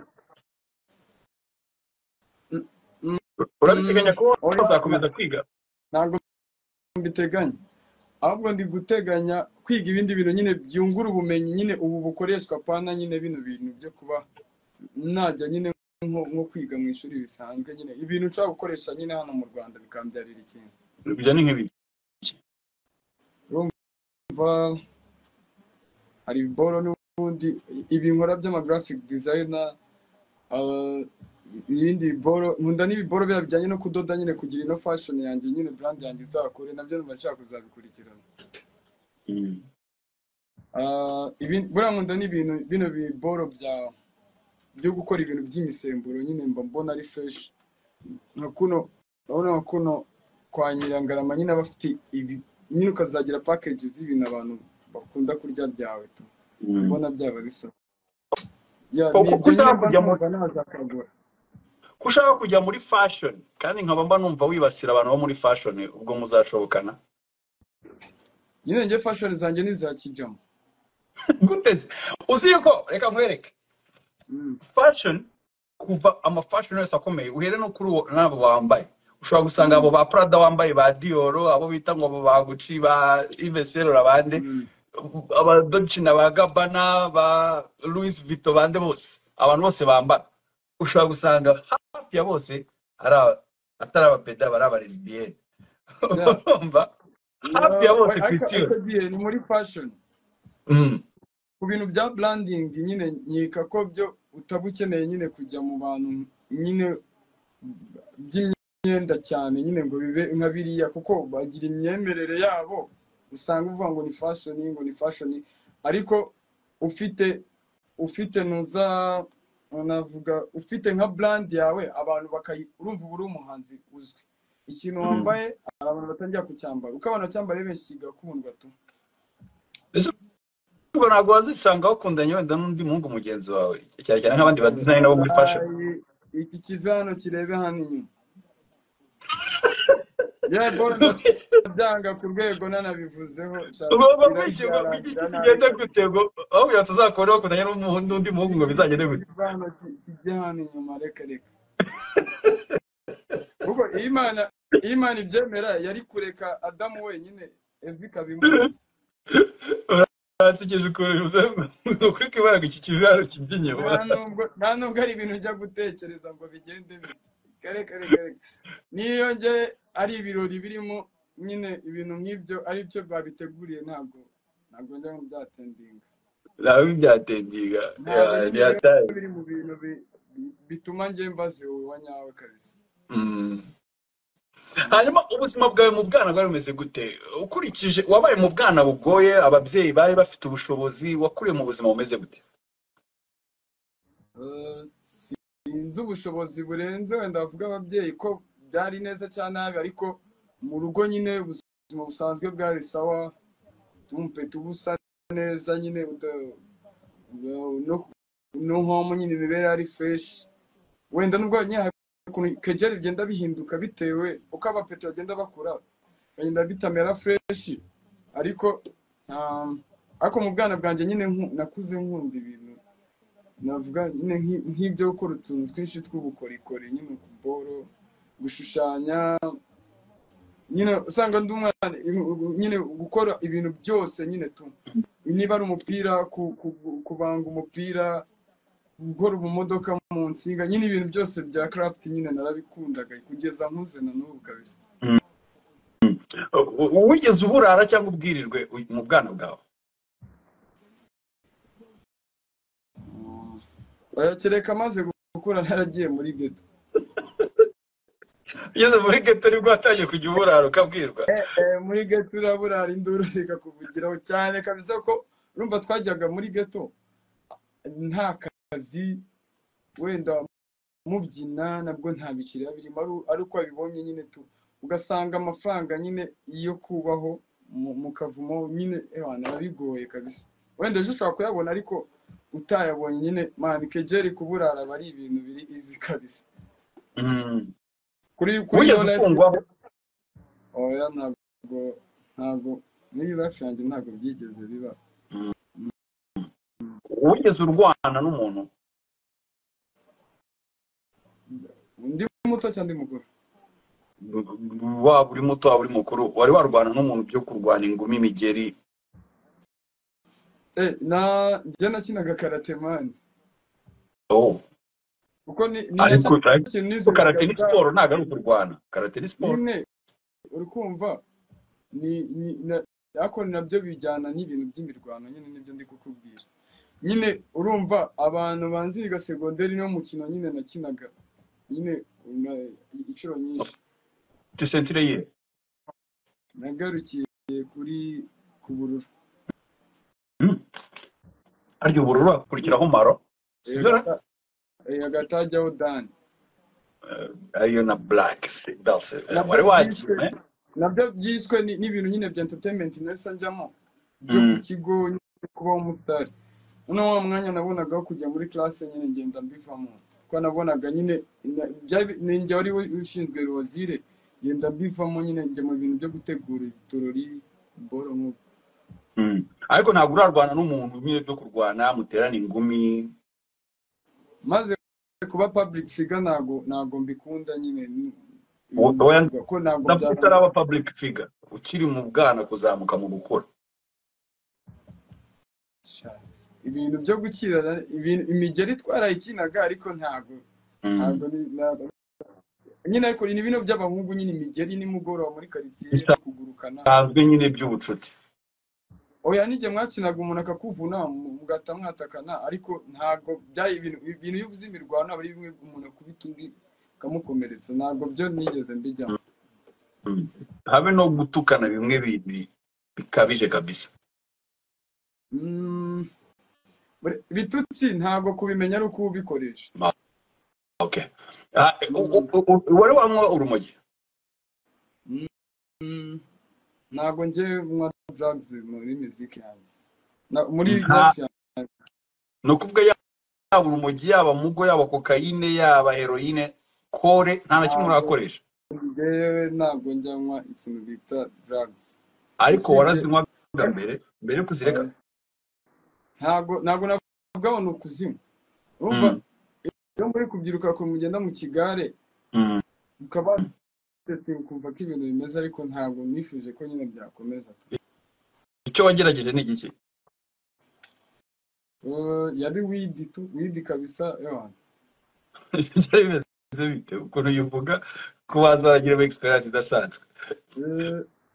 urabiteganya kuba oya, wazakomeza kwiga ntabwo mbiteganya ahubwo ndi guteganya kwiga ibindi bintu nyine byungura ubumenyi nyine ubu bukoreshwa pana nyine bino bintu byo kuba najya nyine nko nko kwiga mu ishuri bisanzwe nyine ibintu nshobora gukoresha nyine hano mu rwanda bikambyarira ikintu ibyo ni nk'ibi Kuva hari boro n'ubundi ibi nkora by'amagraphic designer ah, ibindi boro nkunda n'ibiboro biriya bijyanye no kudoda nyine kugira ino fashion yanjye nyine brand yanjye izakore nabyo numva nshaka kuzabikurikirana Mm. Ah, ibi- buriya nkunda ni ibintu bino biboro bya byo gukora ibintu by'imisemburo nyine mba mbona ari fresh nka kuno urabona nka kuno kwa nyirangarama nyine aba afite ibi nyine ukazagira package z'ibintu abantu bakunda kurya byawe tu Mm. ubona byaba bisa ya Ko- ni ko- ko ibyo nyine ushaka mba kujya mu- numva nazakagura ko ushaka kujya muri fashion kandi nkaba mba numva wibasira abantu bo muri fashion ubwo muzashobokana nyine njye fashion zanjye ni iza kijama gute se? uzi yuko reka nkwereke Mm. fashion kuva amafashion yose akomeye uhere no kuri uwo- n'abo wambaye ushobora gusanga abo ba prada wambaye ba dioro abo bita ngo abo ba gucci ba iveselora abande Mm. aba dolce na ba gabana ba louis vito bande bose abantu bose bambara ushobora gusanga hafi ya bose ari aba- atari abapeda bari abalesbiyene Yeah. urumva hafi ya Yeah, bose we- ku ariko isi ariko yose gihe ni muri fashion Mm. ku bintu bya branding nyine nkeka ko byo utaba ukeneye nyine kujya mu bantu nyine by'imyenda cyane nyine ngo bibe nka biriya kuko bagira imyemerere yabo usanga uvuga ngo ni fashion ngo ni fashion ariko ufite ufite nuza navuga ufite nka brand yawe abantu bakayi urumva uba uri umuhanzi uzwi ikintu Mm. wambaye hari abantu batangira kucyambara uko abantu bacyambara ari benshi kigakundwa tu Ese ubwo ntabwo wazisanga wakundanye wenda n'undi muhungu mugenzi wawe cyane cyane nk'abandi badizayini nabo muri fashion iki kive hano kirebe hano inyuma yewe bora ndabyanga ku rwego nanabivuzeho ugomba kwishyurwa ku giti kigenda kirashyira gute ngo aho kugira ngo tuzakora wakundanye n'umuntu- n'undi muhungu ngo bizagende gute kiva hano ki- kijya hano inyuma reka reka kuko iyo imana iyo imana ibyemera yari kureka adamu wenyine evi ikabimubuza barakije ukuntu bivuze ngo kuri kibara ngo iki kizaro kijya inyuma nta nubwo nta nubwo ari ibintu njya gutekereza ngo bigende bite reka reka reka niyo nge ari ibirori birimo nyine ibintu nk'ibyo ari byo babiteguriye ntabwo ntabwo njya mu byatendinga nawe byatendinga ntabwo nyine ni ataye biri mu bintu bi- bi- bituma njye mbaze wowe wa nyawe kabisa Mm. hanyuma ubuzima bwawe mu bwana bwari bumeze gute ukurikije wabaye mu bwana bugoye ababyeyi bari bafite ubushobozi wakuriye mu buzima bumeze gute Eh, sinzi ubushobozi burenze wenda bavuga ababyeyi ko byari neza cyangwa nabi ariko mu rugo nyine ubuzima busanzwe bwari sawa tumupeta ubusa neza nyine uda- no no home nyine imibereho ari fresh wenda nubwo nyine hari ukuntu kegera bigenda bihinduka bitewe uko abapeti bagenda bakura nkagenda bitamera fureshi ariko um, ariko mu bwana bwanjye nyine nku- nakuze nkunda ibintu navuga nyine nk'i- nk'ibyo gukora utuntu twinshi tw'ubukorikori nyine ukuboro gushushanya nyine usanga ndi umwana nyine gukora ibintu byose nyine tu niba ari umupira ku- ku- kubanga umupira gukora umumodoka mu nsinga nyine ibintu byose bya craft nyine narabikundaga kugeza nkuze na n'ubu kabisa U- u- wigeze uburara cyangwa ubwirirwe u- mu bwana bwawe bayakereka amaze gukura naragiye muri geto ugeze muri geto nibwo watangiye kujya uburara ukabwirwa Eh, eh, muri geto uraburara induru zikakuvugiraho cyane kabisa ko urumva twajyaga muri geto nta kazi wenda mubyina nabwo nta bikiriya birimo ari- ari uko wabibonye nyine tu ugasanga amafaranga nyine yo kubaho mu- mu kavumo nyine ebana bigoye kabisa wenda ejo ushobora kuyabona ariko utayabonye nyine mani kegeri kuburara aba ari ibintu biri izi kabisa Mm. kuri kuri yo wigeze life ukundwaho oya ntabwo ntabwo muri life yanjye ntabwo byigeze biba wigeze urwana n'umuntu undi muto cyangwa undi mukuru waba uri muto waba uri mukuru wari warwana n'umuntu byo kurwana ingumi imigeri eh na njye nakinaga karate mani oh kuko ni ni ariko nacyo ariko kintu nizeraga karate ni bwa- siporo ntabwo ari ukurwana karate ni siporo nyine uri kumva ni ni na- ariko nabyo bijyana n'ibintu by'imirwano nyine nibyo ndi kukubwira nyine urumva abantu banziga segonderi niwo mukino nyine nakinaga nyine na- inshuro nyinshi ufite sentire ye nagarukiye kuri ku bururu Mm. arya ubururu hakurikiraho maro sibyo Eh, gata- eh, hagati hajyaho dani ariyo na black se- that's it. Nabyo wari byiswe- wagiye nabyo byiswe ni- n'ibintu nyine bya entertainment nesa njyamo byo Mm. ku kigo nyine kubaho umutari noneho wa mwanya nabonaga wo kujya muri classe nyine ngenda mbivamo kuko nabonaga nyine na- byari- ni njye wari ushinzwe rozire ngenda mbivamo nyine njya mu bintu byo gutegura uturori boro nk'uko Mm. ariko ntabwo urarwana n'umuntu nyine byo kurwana muterana ingumi maze kuba public figure ntago ntago mbikunda nyine ni- Wowe- wowe ibikorwa, ko ntago ntabwo byaba utaraba public figure ukiri mu bwana kuzamuka mu gukura Shucks. ibintu byo gukirana ibintu imigeri twarayikinaga ariko ntago Mm. ntago ni- ntago- nyine ariko ni bino by'abahungu nyine imigeri nimugoroba muri karitsiye kugurukana bisanzwe nyine by'ubucuti oya nijye mwakinaga umuntu akakuvuna mu- mugahita mwatakana ariko ntago byari ibintu ibintu iyo uvuze imirwano aba ari bimwe umuntu akubita undi ukamukomeretsa ntabwo byo nigeze mbijyamo Mm. habe no gutukana bimwe bi- bi- bikabije kabisa Mm, buri- bitutsi ntabwo kubimenya ari uko ubikoresha okay Ah, u- u- u- u- wari wanywa urumogi Mm, mm, ntabwo njye nywa drugs muri muziki yanjye Na- muri Nta- life yanjye ni ukuvuga ya- yaba urumogi yaba mugo yaba kokayine yaba heroyine kore nta na kimwe Ntabwo- urakoresha njyewe ntabwo njya nywa ikintu bita drugs ariko Usibye- warazinywaga mbere mbere yo kuzireka ntabwo ntabwo navuga ngo ni ukuzinywa urumva Mm, iyo muri kubyiruka ukuntu mugenda mu kigare mm, ukaba wasetsa ukumva ko ibintu bimeze ariko ntabwo nifuje ko nyine byakomeza icyo wagerageje ni igiki Eh, yari widi tu widi kabisa yawana byari bimeze bite ukuntu uyivuga ko wazaragiramo egisperiyanse idasanzwe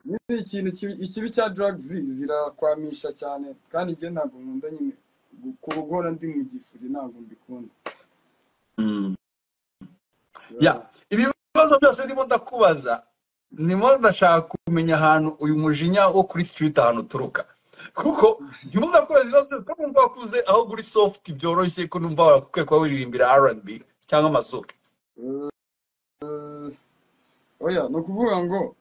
ni ikintu kibi- ikibi cya drugs zirakwamisha cyane kandi njye ntabwo nkunda nyine gu- kuba guhora ndi mu gifuri ntabwo mbikunda Mm. ya ibibazo byose ndimo ndakubaza ndimo ndashaka kumenya ahantu uyu mujinya wo kuri sitiriti ahantu uturuka kuko ndimo ndakubaza ibibazo byose ko numva wakuze aho kuri sofuti byoroshye ko numva warakukwiye kuba wiririmbira R&B cyangwa amasuka Eh, oya ni ukuvuga ngo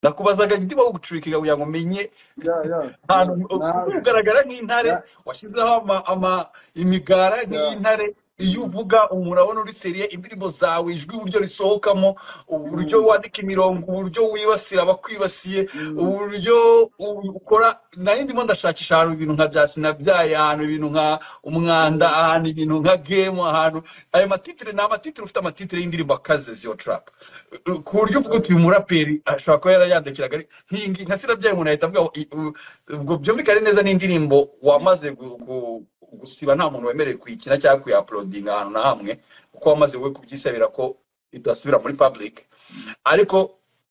ndakubazaga ndimo gucurika kugira ngo umenye ya ya ahantu nawe ugaragara nk'intare Ya. washyizeho ama, ama imigara nk'iy'intare iyo uvuga umuntu abona uri seriye indirimbo zawe ijwi uburyo risohokamo uburyo wandika imirongo uburyo wibasira abakwibasiye uburyo ukora nari ndimo ndashakisha ahantu ibintu nka bya sinabyaye ahantu ibintu nka umwanda ahantu ibintu nka gemu ahantu ayo matitire ni amatitire ufite amatitire y'indirimbo akaze ziyo tarapu ku buryo uvuga uti uyu muraperi ashobora kuba yarayandikiraga ari nk'ingi nka sinabyaye umuntu ahita avuga ngo, "I- u- ubwo byumvikane neza n'indirimbo wamaze gu- gu- gusiba nta muntu wemerewe kuyikina cyangwa kuyaporodinga ahantu na hamwe kuko wamaze we kubyisabira ko idasubira muri public ariko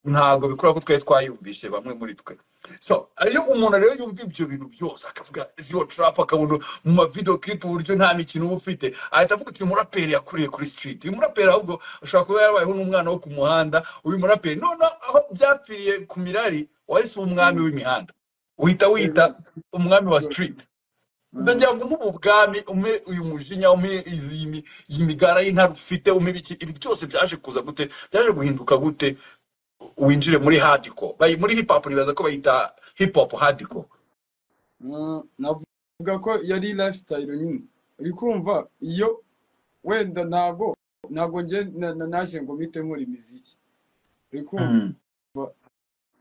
ntabwo bikora ko twari twayumvishe bamwe muri twe so iyo umuntu rero yumva ibyo bintu byose akavuga ziyo tarapu akabona mu mavidewo kiripu uburyo nta mikino uba ufite ahita avuga uti uyu muraperi yakuriye kuri street uyu muraperi ahubwo ashobora kuba yarabayeho n'umwana wo ku muhanda uyu muraperi none aho byapfiriye ku mirari wahise uba umwami w'imihanda uhita wita umwami wa street ndagira ngo umuhe ubwami umpe uyu mujinya umpe izi imi- iyi migara y'intare ufite umpe ibiki ibi byose byaje kuza gute byaje guhinduka gute winjire muri hadiko Bayi- muri hip hop nibaza ko bayita hip hop hadiko Mm, navuga ko yari lifestyle nyine uri kumva iyo wenda ntago ntago nge na- na- naje ngo mpite nkora imiziki uri kumva Mm.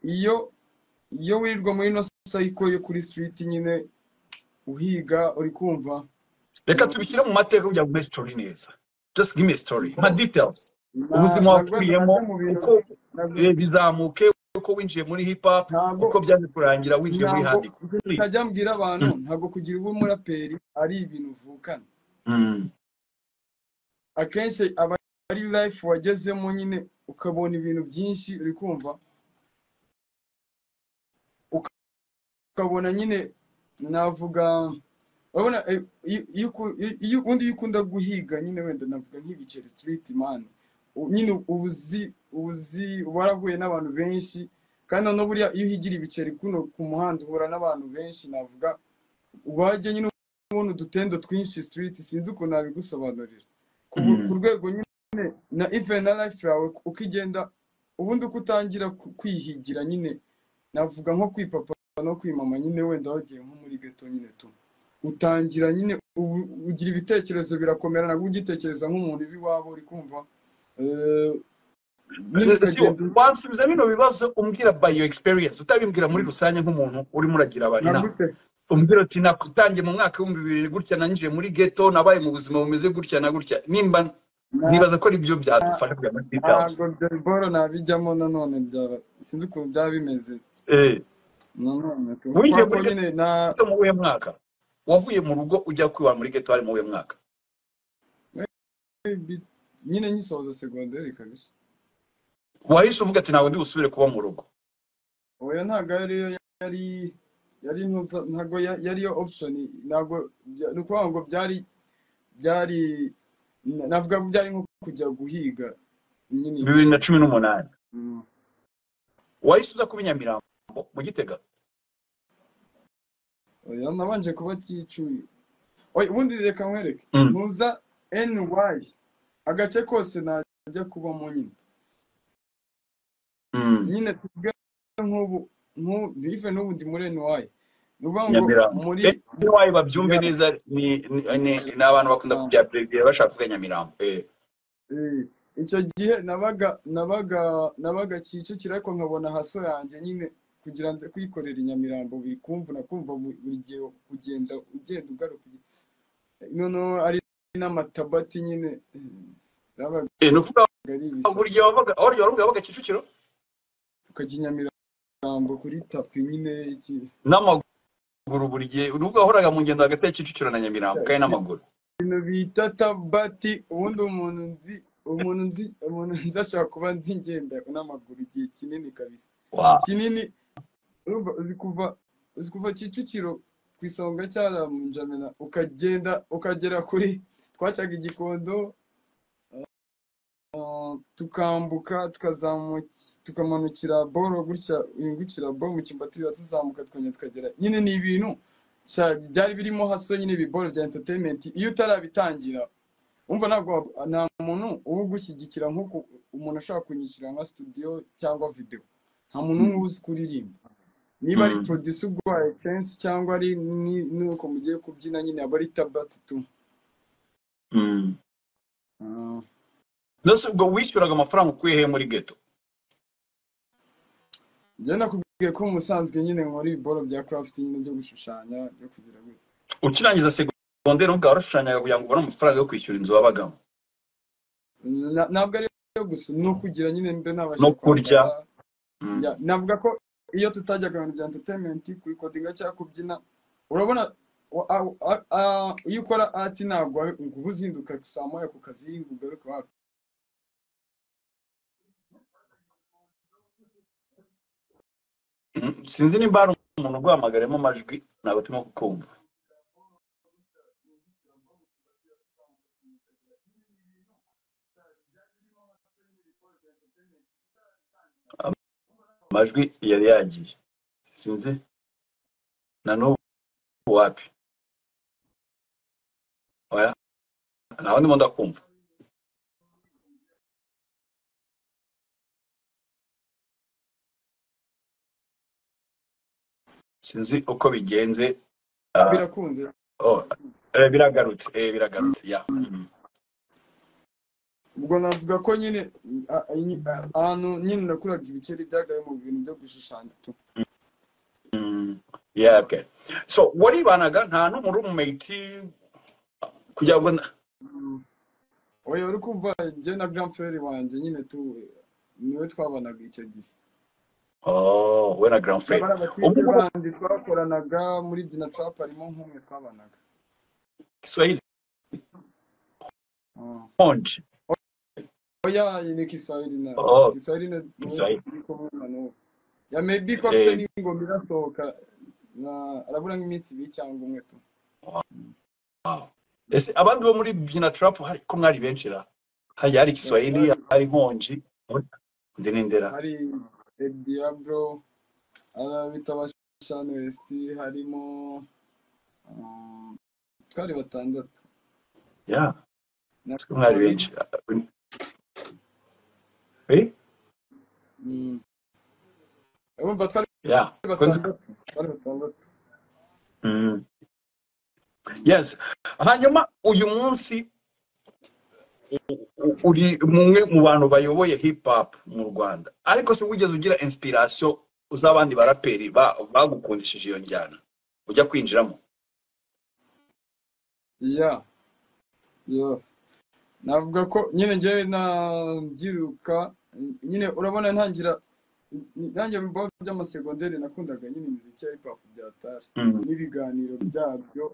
iyo iyo wirirwa muri ino sayiko yo kuri street nyine uhiga uri kumva reka tubishyire mu mateka kugira ngo umpe story neza just give me a story nka details Na- ubuzima ntabwo wakuyemo ntajya mu bintu uko ntabwo eh, bizamuke uko winjiye muri hip hop ntabwo uko byaje kurangira winjiye muri ntabwo hadiko please ntajya mbwira abantu Mm. ntabwo kugira ube umuraperi ari ibintu uvukana Mm. akenshi aba ari life wagezemo nyine ukabona ibintu byinshi uri kumva ukabona nyine navuga urabona eh, iyo iyo uku- iyo- iyo- ubundi iyo ukunda guhiga nyine wenda navuga nk'ibiceri street man U- nyine uzi uzi warahuye n'abantu benshi kandi noneho buriya iyo uhigira ibiceri kuno ku muhanda uhura n'abantu benshi navuga wajya nyine ubona udutendo twinshi street sinzi ukuntu nabigusobanurira ku bu- ku Mm. rwego nyine na even na life yawe uko igenda ubundi uko utangira ku- kwihigira nyine navuga nko kwipapa no kwimama nyine wenda wagiye nko muri geto nyine tu utangira nyine ubu- ugira ibitekerezo birakomera nabwo ugitekereza nk'umuntu ibi iwabo uri kumva eh, nyine sibo ukagenda wansubiza bino bibazo umbwira by your experience utabimbwira muri rusange nk'umuntu urimo uragira abantu inama nagute umbwira uti natangiye mu mwaka w'ibihumbi bibiri gutya nanjiye muri ghetto nabaye mu buzima bumeze gutya na gutya nimba nibaza ko ari byo byadufasha kugira ngo details ntabwo boro nabijyamo nanone byaba sinzi ukuntu byaba bimeze eh nanone tu winjiye kubera ko muri nyine na ghetto mu uwe mwaka wavuye mu rugo ujya kwiba muri ghetto hari mu uwe mwaka bi- nyine ngisoza segonderi kabisa wahise uvuga ati ntabwo ndi busubire kuba mu rugo oya ntabwo ariyo yari yari ntuza ntabwo ya- yari yo option ntabwo bya- ni ukuvuga ngo byari byari na- navuga ko byari nko kujya guhiga nyine bibiri na ibiceri cumi n'umunani Mm. wahise uza kuba i Nyamirambo mu gitega oya nabanje kuba kicuye oya ubundi reka nkwereke Mm. ntuza ny agace kose najya kubamo nyine Mm. nyine tuvuge nk'ubu nk'u- ive n'ubu ndi muri ny ni ukuvuga ngo nyamirambo muri Eh, NY babyumve ya neza ni ni- ni- ni abantu bakunda ah, kubyabrevera bashaka kuvuga nyamirambo Eh, eh, icyo gihe nabaga nabaga nabaga kicukiro ariko nkabona haso yanjye nyine kugira nze kwikorera i nyamirambo biri kumvuna kumva bu- buri gihe ugenda ugenda ugaruka ugi- noneho ari n'amatabati nyine eh, yabaga eh, ni ukuvuga ari ibisa buri gihe wabaga aho igihe wabaga wabaga kicukiro ukajya i nyamirambo kuri tapi nyine iki n'amaguru buri gihe ni ukuvuga wahoraga mu ngendo hagati ya kicukiro na nyamirambo kandi n'amaguru ibintu bita tabati ubundi umuntu nzi umuntu nzi umuntu nzi ashobora kuba nzi ngenda n'amaguru igihe kinini kabisa Wow. kinini urumva uzi kuva uzi kuva kicukiro ku isonga cyaramujamena ukagenda ukagera kuri twacaga igikondo ah, tukambuka tukazamuka tukamanukira boro gutya yungukira boro mu kimbatira tuzamuka twongera tukagera nyine ni ibintu cya- byari birimo haso nyine ibiboro bya entertainment iyo utarabitangira umva ntabwo wab- nta muntu uba ugushyigikira nk'uko umuntu ashobora kunyishyura nka studio cyangwa video nta muntu Mm. umwe uzi kuririmba niba ari Mm. producer urwaye kenshi cyangwa ari ni- nuko mugiye kubyina nyine aba ari tabati tu Ah, nose ubwo wishyuraga amafaranga ukuye he muri geto njye nakubwiye ko musanzwe nyine nkora ibiboro bya crafting byo gushushanya byo kugira ngo ukirangiza segonderi ubwawe warashushanyaga kugira ngo ubone amafaranga yo kwishyura inzu wabagamo Na- ntabwo ari yo gusa ni ukugira nyine mbe nabasha No kurya. kwambara. Mm. Ya, navuga ko iyo tutajyaga mu bintu bya entertainment kubikodinga cyangwa kubyina urabona wa- a- a- a- iyo ukora ati ntabwo wari- ngo uba uzinduka saa moya ku kazi ngo ugaruke wapi Mm. sinzi nimba hari umuntu uguhamagaremo amajwi ntabwo turimo kukumva amajwi yari yagiye sinzi na n'ubu wapi oya naho ndimo ndakumva sinzi uko bigenze ah, birakunze oh, eh, biragarutse eh, biragarutse ya Mm. ubwo navuga ko nyine a- a- nyi- a- ahantu nyine nakuraga ibikeri byagaye mu bintu byo gushushanya tu Mm, yeah, okay. So waribanaga nta n'umuri umumeti kugira ngo na- oya uri kumva njye na grand frere wanjye nyine tu niwe twabanaga icyo gihe Oh, we na Grand Frere. bari abakirisitu Ubu bandi twakoranaga muri dina trap harimo nk'umwe twabanaga Kiswahili Ah. konje. Oya, ni Kiswahili na Oh, Kiswahili na nuko Kiswahili. turi kumwe na nuko. Ya maybe ko afite Eh, n'ingoma irasohoka na arabura nk'iminsi ibiri cyangwa umwe tu. wow. Ese abandi bo muri Bina Trap hari ko mwari benshi ra. Hari hari Ya Kiswahili, twari hari konje. Ndi nindera. hari El Diablo, arabita abashana West harimo ah, twari batandatu Yeah, na ko mwari babiri. benshi. Eh? Mm. Urumva twari Yeah. Kwanza. batandatu, twari batandatu. Mm. Yes. Hanyuma uyu munsi u- uri mumwe mu bantu bayoboye hip hop mu Rwanda ariko se wigeze ugira inspiration uz'abandi baraperi ba- bagukundishije iyo njyana ujya kwinjiramo Ya, ya. navuga ko nyine njyewe nabyiruka nyine urabona ntangira nanjye mu bigo by'amasegonderi nakundaga nyine imiziki ya hip hop bya tari Mm. n'ibiganiro byabyo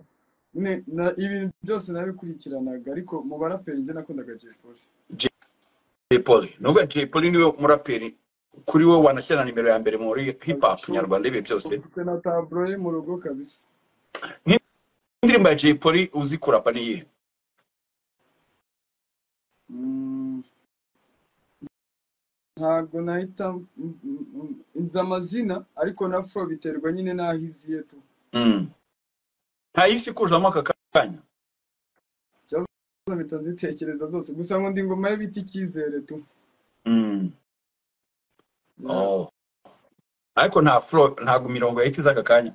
nyine na- ibintu byose nabikurikiranaga ariko mu baraperi njye nakundaga Jay Polly Jay Polly nubwo Jay Polly niwe muraperi kuri wowe wanashyira na nimero ya mbere muri hip hop kabisa ubu nyarwanda ibihe byose ufite na taburo ye mu rugo kabisa nk'indirimbo ya Jay Polly uzi kurapa niyihe Mm, ntabwo nahita mm, mm, mm, nzi amazina ariko na fro biterwa nyine n'aho iziye tu Mm. nta yisi kuzamo aka kanya ikibazo mpita nzitekereza zose gusa ngo ndi ingoma ye bita icyizere tu Mm. Ya. Oh. ariko nta flow ntabwo imirongo yahita iza aka kanya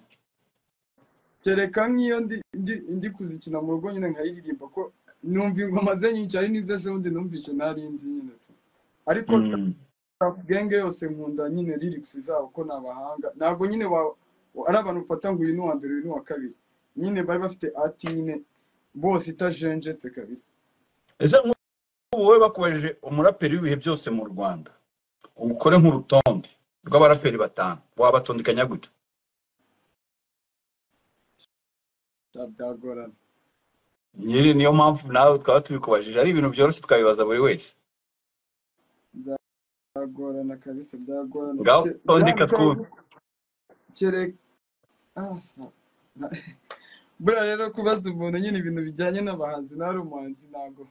kereka nk'iyo ndi ndi ndi kuzikina mu rugo nyine nkayiririmba ko numva ingoma ze nyinshi ari n'izo ejobundi numvise ntari nzi nyine tu ariko Mm. rap genge yose nkunda nyine lyrics zabo ko ni abahanga ntabwo nyine wa ari abantu ufata ngo uyu ni uwa mbere uyu ni uwa kabiri nyine bari bafite ati nyine bose itajenjetse kabisa ese nk'ubu wowe bakubajije umuraperi w'ibihe byose mu Rwanda ukore nk'urutonde rw'abaraperi batanu wabatondekanya gute bya- byagorana nyiri niyo mpamvu nawe twaba tubikubajije ari ibintu byoroshye twabibaza buri wese byagorana kabisa byagorana ngaho Ke- tondeka yandika twumve kereka ah, sa- na- buriya rero kubaza umuntu nyine ibintu bijyanye n'abahanzi nawe uri umuhanzi ntabwo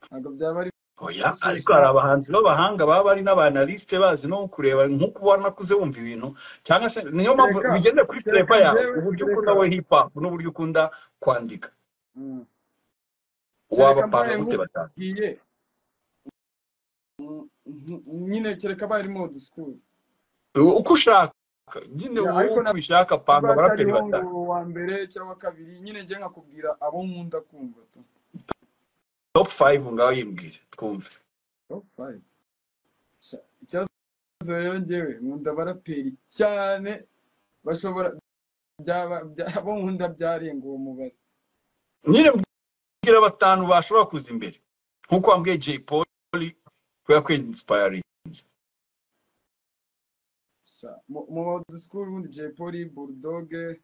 ntabwo byaba ari oya ariko byoroshye hari abahanzi b'abahanga baba bari n'abanalisite bazi no kureba nk'uko ubona nakuze wumva ibintu cyangwa se niyo mpamvu kereka bigendera kuri kereka fureva yawe njyewe uburyo ukunda kereka we hip hop n'uburyo ukunda kwandika Mm. kereka wabapanga mbaye gute batanu nkubwiye mm, mm, nyine kereka abaye arimo disikuru uko ushaka nyine wowe ariko uko ubishaka panga ntabwo abaraperi atariho ngo batanu uwa mbere cyangwa kabiri nyine njye nkakubwira abo nkunda kumva tu top five ngaho yimbwire twumve top five Sha- ikibazo rero njyewe nkunda abaraperi cyane bashobora byaba bya- bo nkunda byarenga uwo mubare nyine mbwira batanu bashobora kuza imbere nk'uko wambwiye jay paul kubera ko inspire Sha, mu- mu badusikuru ubundi jay polly burudoge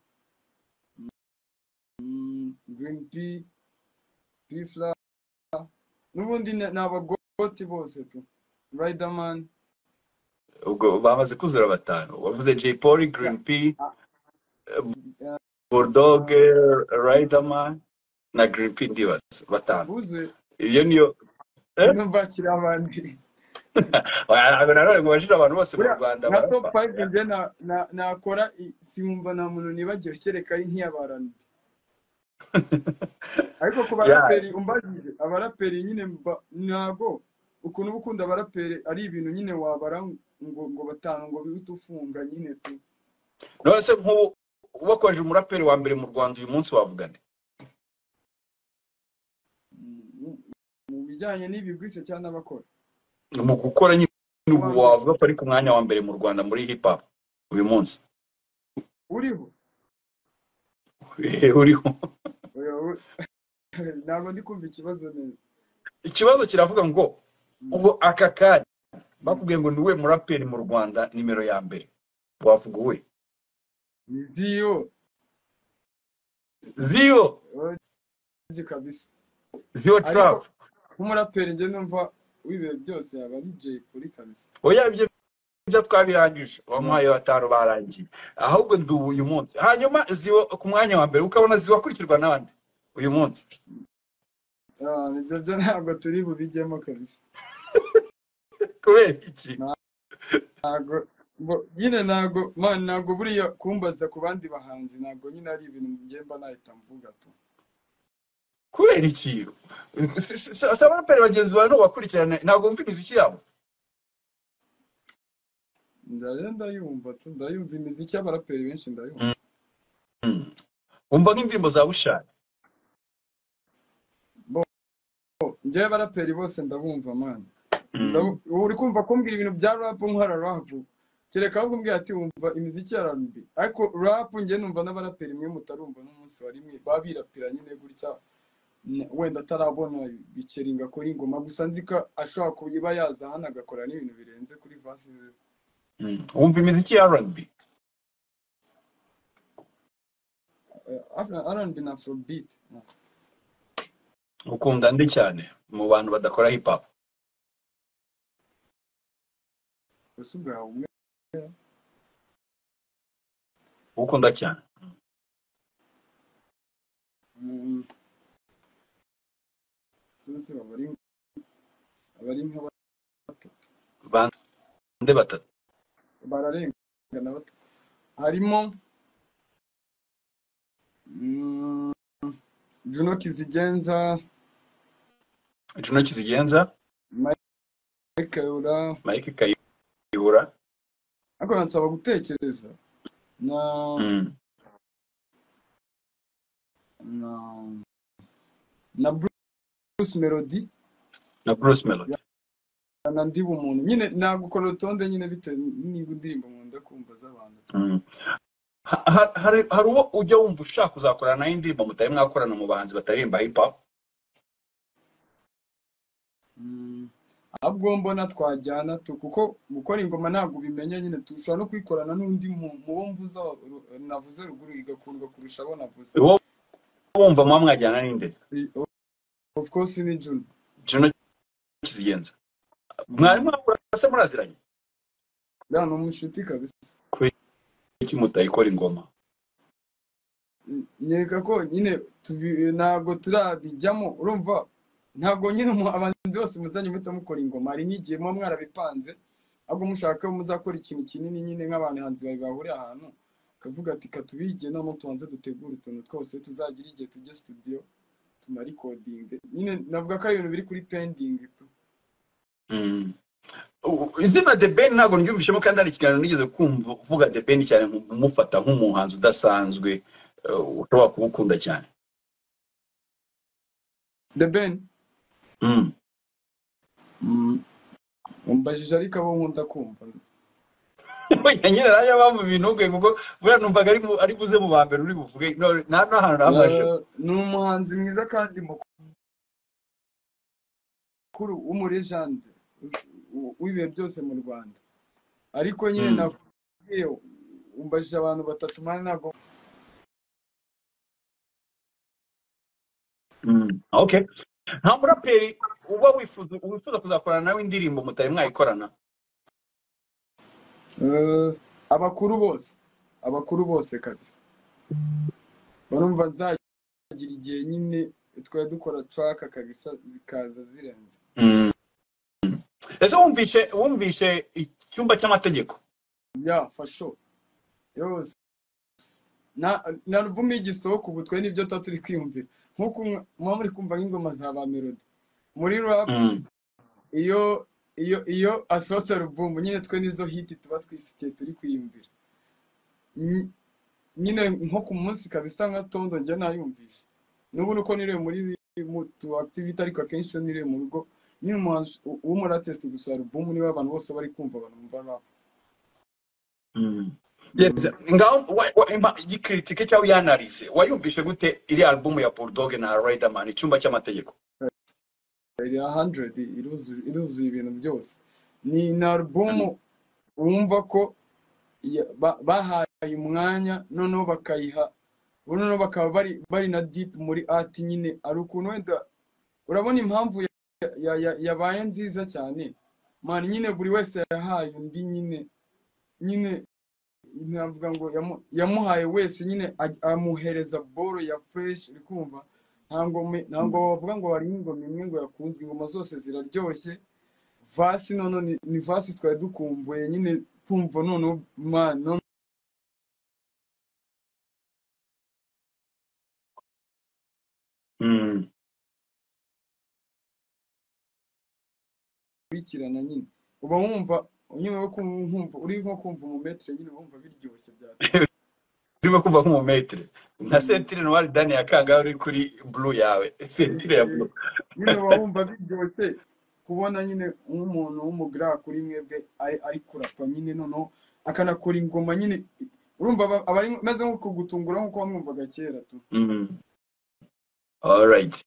green p p fla n'ubundi ni ni abagoti bose tu riderman ubwo bamaze kuzura batanu wavuze jay paul green p bulldog riderman na green p ndibaza batanu buzuye iyo niyo Eh? no bakiri abandi ntabwo nanone ngo bajire abantu bose mu buriya rwanda nka top barapfa five njye na- na- nakora i- sinumva nta muntu nibagiwe kereka ari nk'iyabarani ariko ku Ya, baraperi umbajije abaraperi nyine mba- ntago ukuntu uba ukunda abaraperi ari ibintu nyine wabara ngo ngo batanu ngo bihite ufunga nyine tu none se nk'ubu ubakoresheje umuraperi wa mbere mu rwanda uyu munsi wavuga nde Mm, mu bijyanye n'ibigwise cyangwa n'abakora mu gukora nyine ubu uwa mbere wavuga ko ari ku mwanya wa mbere mu rwanda muri hip hop uyu munsi uriho Eh, uriho Oya, u- ntabwo ndi kumva ikibazo neza ikibazo kiravuga ngo Mm, ubu aka kanya mm. bakubwiye ngo niwe muraperi mu rwanda nimero ya mbere wavuga uwe ndiyo ziyo oya, kabisa ziyo ariko trap nk'umuraperi njye numva w'ibihe byose yaba ari Jay Polly kabisa oya ibyo ibyo twabirangije Mm. wamuhaye batanu barangiye ahubwo ndubu uyu munsi hanyuma ziwa ku mwanya wa mbere ukabona ziwa akurikirwa n'abandi uyu munsi Ah, ibyo byo ntabwo turi bubijyemo kabisa kubera iki ntabwo bo- nyine ntabwo man ntabwo buriya kumbaza ku bandi bahanzi ntabwo nyine ari ibintu mbyemba nahita mvuga tu kubera iki Si- si- si- si abaraperi bagenzi bawe n'ubakurikirana ntabwo wumva imiziki yabo ndaje ndayumva tu ndayumva imiziki y'abaraperi benshi ndayumva Mm, mm. wumva nk'indirimbo za bushari bo njyewe abaraperi bose ndabumva man Mm. Ndabu- ubu uri kumva kumbwira ibintu bya rap nkora rap kereka ahubwo umbwira ati wumva imiziki ya R&B ariko rap njye numva n'abaraperi mwe mutarumva n'umunsi wa rimwe baba birapira nyine gutya n- wenda atarabona biceringa akora ingoma gusa nzi ko ashobora kuba iba yaza hano agakora n'ibintu birenze kuri vasi ze Mm. wumva imiziki ya rb Eh, Afro- R&B na afrobeat ukunda ndi cyane mu bantu badakora hip hop gusa ubwawe umwe ukunda cyane mm, sinzi baba ari aba ari nka batatu bande batatu bararengana batatu harimo mm, Juno Kizigenza juno kizigenza Mike Kayura mike kayihura ariko bansaba gutekereza na Mm. na na Bruce Melody na bruce melody na ndi bumuntu nyine nagukora urutonde nyine bitewe n'ingo indirimbo nkunda kumva z'abantu Mm. Ha- ha- hari hari uwo ujya wumva ushaka kuzakorana nawe indirimbo mutari mwakorana mu bahanzi bataririmba hip hop Mm. ahubwo mbona twajyana tu kuko gukora ingoma ntabwo ubimenya nyine tushobora no kwikorana n'undi mu- mu bo mvuze aba- ru- navuze ruguru igakundwa kurusha abo navuze uwo wumva muba mwajyana ninde I- o- of course ni Juno juno kizigenza mwari Mm. mwakora se muraziranye buriya ni umushuti kabisa kubera iki mutayikora ingoma nyereka ko nyine tubi- ntabwo turabijyamo urumva ntabwo nyine mu- abahanzi bose muzajya muhita mukora ingoma hari n'igihe muba mwarabipanze ahubwo mushaka ko muzakora ikintu kinini nyine nk'abahanzi babiri bahuriye ahantu akavuga ati ka tubige noneho tubanze dutegure utuntu twose tuzagira igihe tujye studio tunarikodinge nyine navuga ko ari ibintu biri kuri pendingi tu Mm. U- izina the ben ntabwo ryumvishemo kandi hari ikiganiro nigeze kumva uvuga the ben cyane nkumva umufata nk'umuhanzi udasanzwe eh, ushobora kuba ukunda cyane the ben Mm. umbajije ariko abo nkunda kumva Oya, nyine nanjye mpamvu bintunguye kuko buriya numvaga ari mu- ari buze mu ba mbere uri buvuge No, nta n'ahantu nabasha Eh, ni umuhanzi mwiza kandi mukuru w'umulegende w- w'ibihe byose mu rwanda ariko nyine Mm. nakubwiye umbajije abantu batatu mpande ntabwo Mm, okay nta muraperi uba wifuza wifuza kuzakorana nawe indirimbo mutari mwayikorana Eh, abakuru bose abakuru bose kabisa barumva nzagira igihe nyine twari dukora traka kabisa zikaza zirenze Mm. ese wumvishe wumvishe icyumba cy'amategeko ya fasho yose na na alubumu y'igisohoka ubu twe nibyo tuba turi kwiyumvira nk'uko mwa- muba muri kumva nk'ingoma za ba melody muri rap Mm, iyo iyo iyo asohotse alubumu nyine twe nizo hiti tuba twifitiye turi kwiyumvira Nyi- nyine nko ku munsi kabisa nka tondo njya nayumvisha n'ubu nuko niriwe muri mu tu activity ariko akenshi iyo niriwe mu rugo nyine umuhanzi w- w'umuratesi gusa alubumu niwe abantu bose bari kumva abantu bumva rap mm. Mm. Yes, ngaho wa- wa- impa- igikritike cyangwa iyanalize wayumvishe gute iriya albumu ya bulldog na riderman icyumba cy'amategeko iri 100 iruzuye iruzuye ibintu byose ni na Mm, alubumu wumva ko ya- ba- bahaye umwanya noneho bakayiha noneho bakaba bari bari na deep muri art nyine ari ukuntu wenda urabona impamvu ya- ya- ya- yabaye nziza cyane man nyine buri wese yahaye undi nyine nyine navuga ngo yamu- yamuhaye wese nyine aj- amuhereza boro ya fresh uri kumva nta ngoma ntabwo mm, wavuga ngo hari ingoma imwe ngo yakunzwe ingoma zose ziraryoshye vasi nono ni, ni vasi twari dukumbuye nyine kumva noneho man noneho mm. ukurikirana nyine uba wumva nyine uri kumva nkumva- uri nko kumva umumetere nyine wumva biryoshye byateye urimo kumva nk'umumetere nka Mm. sentire noir dani ya kangahe uri kuri blue yawe sentire ya blue nyine uba wumva biryoshye kubona nyine nk'umuntu w'umugara kuri mwebwe ari ari kurapa nyine noneho akanakora ingoma nyine urumva aba aba ari ameze nko kugutungura nk'uko wamwumvaga kera tu Mm. all right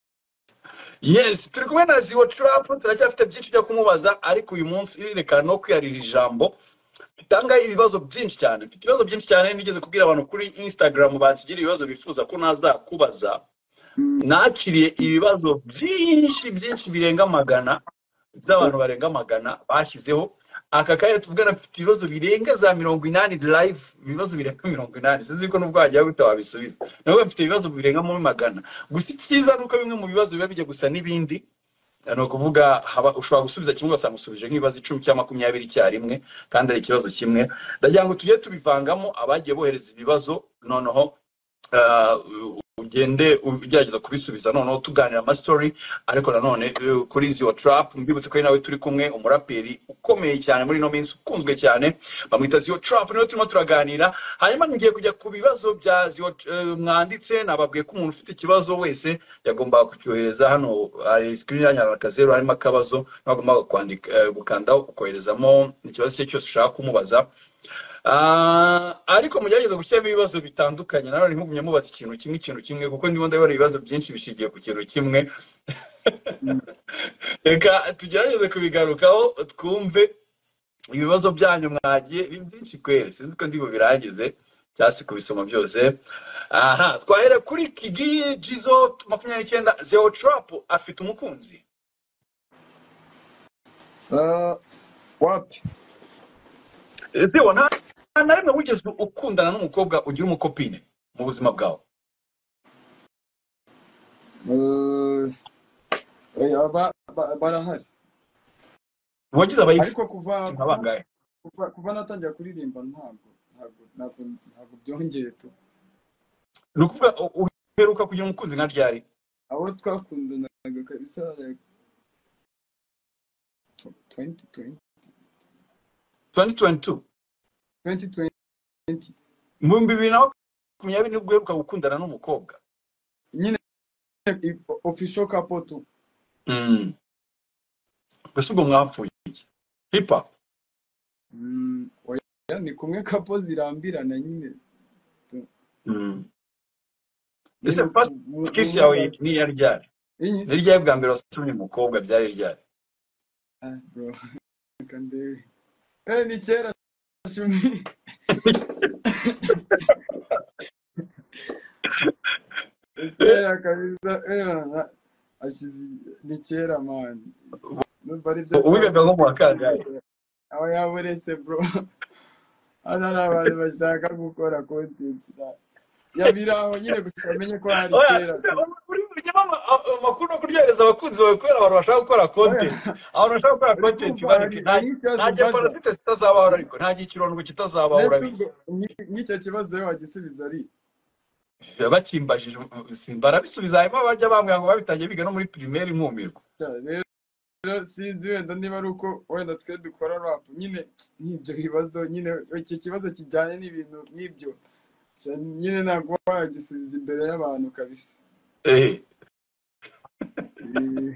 yes turi kumwe na ziwo trap turacyafite byinshi byo kumubaza ariko uyu munsi irerekana no kwiyarira ijambo itanga ibibazo byinshi cyane mfite ibibazo byinshi cyane nigeze kubwira abantu kuri instagram bansigira ibibazo bifuza ko nazakubaza Mm. nakiriye ibibazo byinshi byinshi birenga magana by'abantu barenga magana bashyizeho aka kanya tuvugana mfite ibibazo birenga za mirongo inani live ibibazo birenga mirongo inani sinzi ko nubwo wagira gute wabisubiza nawe mfite ibibazo birenga muri magana gusa icyiza ni uko bimwe mu bibazo biba bijya gusa n'ibindi ni ukuvuga haba- ushobora gusubiza kimwe ugasanga usubije nk'ibibazo icumi cyangwa makumyabiri icyarimwe kandi ari ikibazo kimwe ndagira ngo tujye tubivangamo abagiye bohereza ibibazo noneho eh, ugende ugerageza kubisubiza noneho tuganira amasitori ariko nanone eh, kuri ziyo tarapu mbibutse ko ari nawe turi kumwe umuraperi ukomeye cyane muri ino minsi ukunzwe cyane bamwita ziyo tarapu niwe turimo turaganira hanyuma ngiye kujya ku bibazo bya ziyo eh, mwanditse nababwiye ko umuntu ufite ikibazo wese yagombaga kucyohereza hano hari sikirini yanyu hari akazeru harimo akabazo wagombaga kwandika eh, gukandaho ukoherezamo ikibazo icyo ari cyo cyose ushaka kumubaza Ah, ariko mugerageze gushyiramo ibibazo bitandukanye nawe ntimugumye mubaza ikintu kimwe ikintu kimwe kuko ndimo ndabona ibibazo byinshi bishingiye ku kintu kimwe Mm. reka tugerageze kubigarukaho twumve ibibazo byanyu mwagiye ni byinshi kweli sinzi ko ndi bubirangize cyangwa se kubisoma byose aha twahera kuri kigi jizo makumyabiri n'icyenda zero tarapu afite umukunzi Ah, wapi zero nta nta na rimwe wigeze ukundana n'umukobwa ugira umukopine mu buzima bwawe Eh, eh, aba- ba- barahari wagize abayigisi ariko kuva nka kuva bangahe kuva kuva natangira kuririmba ntabwo ntabwo ntabwo ntabwo byongeye tu ni ukuvuga u- u- uheruka kugira umukunzi nka ryari abo twakundanaga kabisa like, tw- 2020 2022 2020 mu bihumbi bibiri na makumyabiri nibwo uheruka gukundana n'umukobwa nyine i- official couple tu Mm. gusa ubwo mwapfuye iki hip hop Mm, oya ni kumwe kapo zirambirana nyine Mm. ese first kiss yawe ni yari ryari iyi ni ryari bwa mbere wasomye umukobwa byari ryari ah bro reka ndebe eh ni kera shumi kera kabisa eh ashize ni kera man numva ari byo uwigaga nko mu wa kangahe aho yaburetse bro hano hari abantu bashaka gukora kontenti yabiraho nyine gusa bamenye ko hari Oya, kera se, uri burya mama, a- amakuru no kuryohereza abakunzi bawe kubera abantu bashaka gukora content abantu bashaka gukora content kumva bareke hari- nta hari ikibazo nta gihe mbaza. parasite zitazabaho ariko nta gihe ikirondwe kitazabaho Mbese urabizi ubwo nk- nk'icyo kibazo rero wagisubiza ari bakimbajije barabisubiza hanyuma bajya bambwira ngo babitangiye biga no muri primaire inkumirwa "Cya, rero sinzi wenda niba ari uko wenda twe dukora rap nyine nk'ibyo bibazo nyine iki kibazo kijyanye n'ibintu nk'ibyo Cya, nyine ntabwo waba wagisubiza imbere y'abantu kabisa Eh, Eh,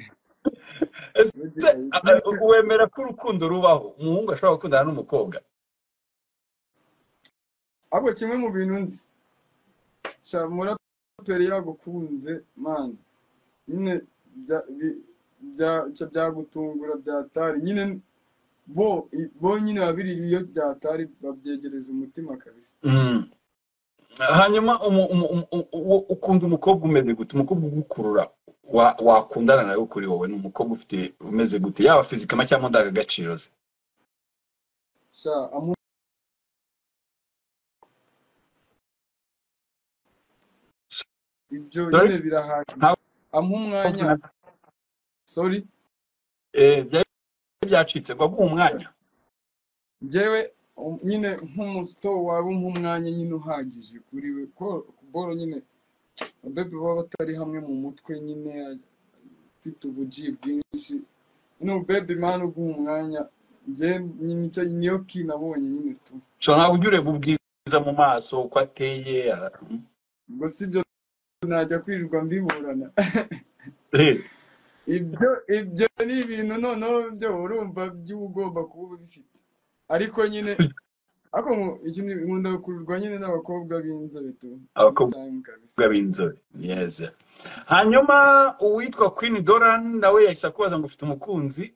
ese, a- a- wemera ko urukundo rubaho umuhungu ashobora gukundana n'umukobwa ahubwo kimwe mu bintu nzi sha umuraperi yagukunze mani nyine bya bi- bya- cya- byagutungura byatari nyine bo bo nyine babiri iyo byatari babyegereza umutima kabisa Mm. hanyuma umu- umu- umu- umu- uwo- ukunda umukobwa umeze gute umukobwa ugukurura wa- wakundana nawe kuri wowe ni umukobwa ufite umeze gute yaba fizikama cyangwa indangagaciro ze sha amu ibyo Sorry? nyine birahagije Nta- amuha umwanya sorry Eh, byari byacitse ngo aguhe umwanya njyewe um, nyine nk'umusito waba umuha umwanya nyine uhagije kuri we ko boro nyine abebe baba batari hamwe mu mutwe nyine ufite ubuji bwinshi nyine ubebe mani uguha umwanya njye nicyo niyo ki nabonye nyine tu so ntabwo ujya ureba ubwiza mu maso uko ateye ara- ubwo si ibyo najya kwirirwa mbiburana Eh, ibyo ibyo ni ibintu noneho byo urumva by'uba ugomba kuba ubifite ariko nyine ariko mu- iki ni- nkunda kurirwa nyine n'abakobwa b'inzobe tu abakobwa time kabisa b'inzobe yes hanyuma uwitwa queen doran nawe yahise akubaza ngo ufite umukunzi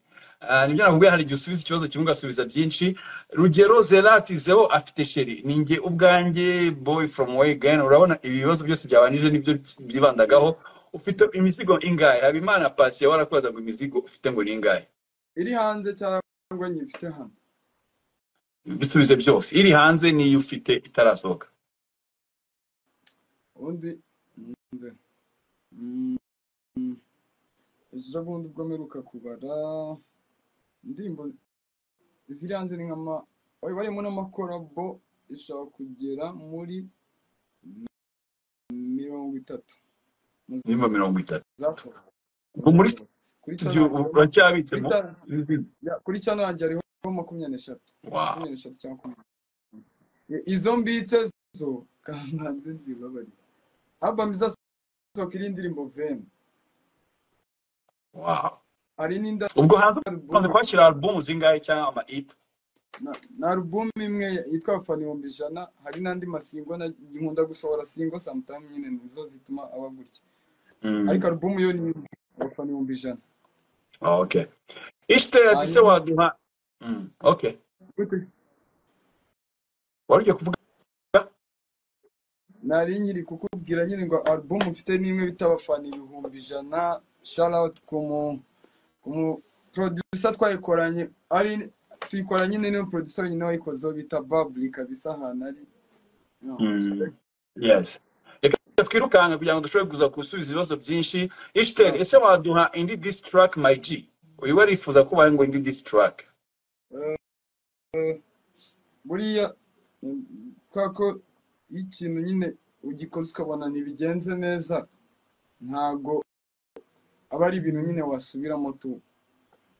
Ah, nibyo nakubwiye hari igihe usubiza ikibazo kimwe ugasubiza byinshi rugero zerati zeo afite sheri ninjye ubwanjye boy from way again urabona ibi bibazo byose byabanije nibyo byibandagaho ufite imizigo ingahe habimana pasi yawe arakubaza ngo imizigo ufite ngo ni ingahe iri hanze cyangwa nyifite hano bisubize byose iri hanze n'iyo ufite itarasohoka ubundi mbe mm, mm, ejo bundi ubwo mperuka kubara indirimbo ziri hanze ni nk'ama bari barimo n'amakorabo ishobora kugera muri mirongo itatu mu nimba mirongo itatu zakorewe ubwo muri kuri si byo cyantange kuri uracyabitsemo Cya- ya, kuri cyantange hariho makumyabiri n'eshatu wow makumyabiri n'eshatu cyangwa makumyabiri izo mbitse zo kamanzi zibabarira abamu izasohoka iri ndirimbo veni wow hari n'indi ubwo hanze umaze alubumu kwakira album zingahe cyangwa ama EP na- na alubumu imwe yitwa abafana ibihumbi ijana hari n'andi masingo na- nkunda gusohora singo samutamu nyine nizo zituma aba gutya Mm, ariko alubumu yo ni imwe, abafana ibihumbi ijana okay ishte ati se hanyuma waduha Mm, okay gute wari ugiye kuvuga nari nkiri kukubwira nyine ngo alubumu ufite n'imwe bita abafana ibihumbi ijana sharawuti ku mu umuprodusa twayikoranye ari tuyikora nyine niyo producer nyine wayikozeho bita baburi kabisa ahantu ari no, Mm, respect. yes reka twirukanke kugira ngo dushobore kuza gusubiza ibibazo byinshi ishtel No. ese waduha indi diss track my g uyu we arifuza kubaye ngo indi diss track Eh, eh, buriya mm, kubera ko iyo ikintu nyine ugikoze ukabona ntibigenze neza ntago aba ari ibintu nyine wasubiramo tu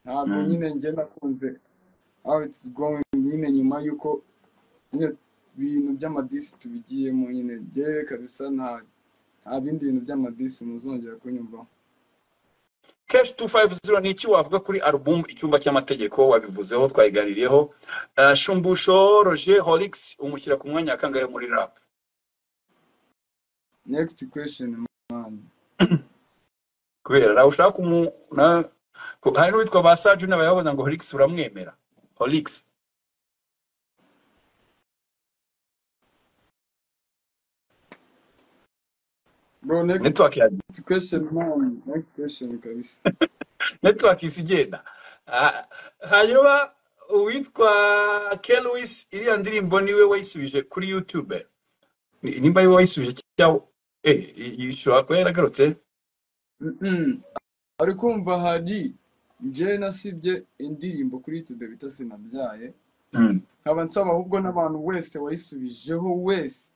ntago Mm, nyine njye nakunze how it's going nyine nyuma y'uko nyine ibintu by'amadisi tubigiyemo nyine njyewe kabisa nta nta bindi bintu by'amadisi muzongera kunyumvaho keshi tu fayive ziro ni iki wavuga kuri alubumu icyumba cy'amategeko wabivuzeho twayiganiriyeho Eh, shumbusho roje horigisi umushyira ku mwanya wa kangahe muri rapu next question man kubera nawe ushaka kumu na- ku- hari n'uwitwa ba sajuni abayabona ngo horigisi uramwemera horigisi bro next netiwaki ya question man next question kabisa netiwaki isi igenda Ah, hanyuma uwitwa keruwisi iriya ndirimbo niwe wayisubije kuri yutube Ni- nimba ariwe wayisubije cyangwa eh ishobora kuba yaragarutse Mm-mm. ari kumva hari njye nasibye indirimbo kuri youtube bita sinabyaye Mm. nkaba nsaba ahubwo n'abantu wese wayisubijeho wese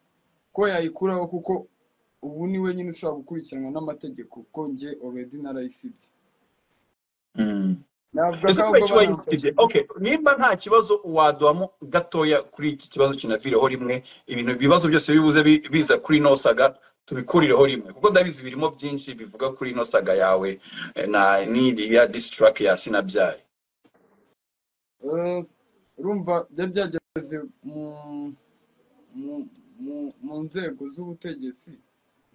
ko yayikuraho kuko ubu ni we nyine ushobora gukurikiranwa n'amategeko kuko njye already narayisibye Mm. navuga ko ese kubera ahubwo iki banamfasha wayisibye okay nimba nta kibazo waduhamo gatoya kuri iki kibazo kinavireho rimwe ibintu ibibazo byose bibuze bi- biza kuri ino saga tubikurireho rimwe kuko ndabizi birimo byinshi bivuga kuri ino saga yawe eh, na n'iriya disitirake ya sinabyaye Eh, urumva byari byageze mu mu- mu- mu nzego z'ubutegetsi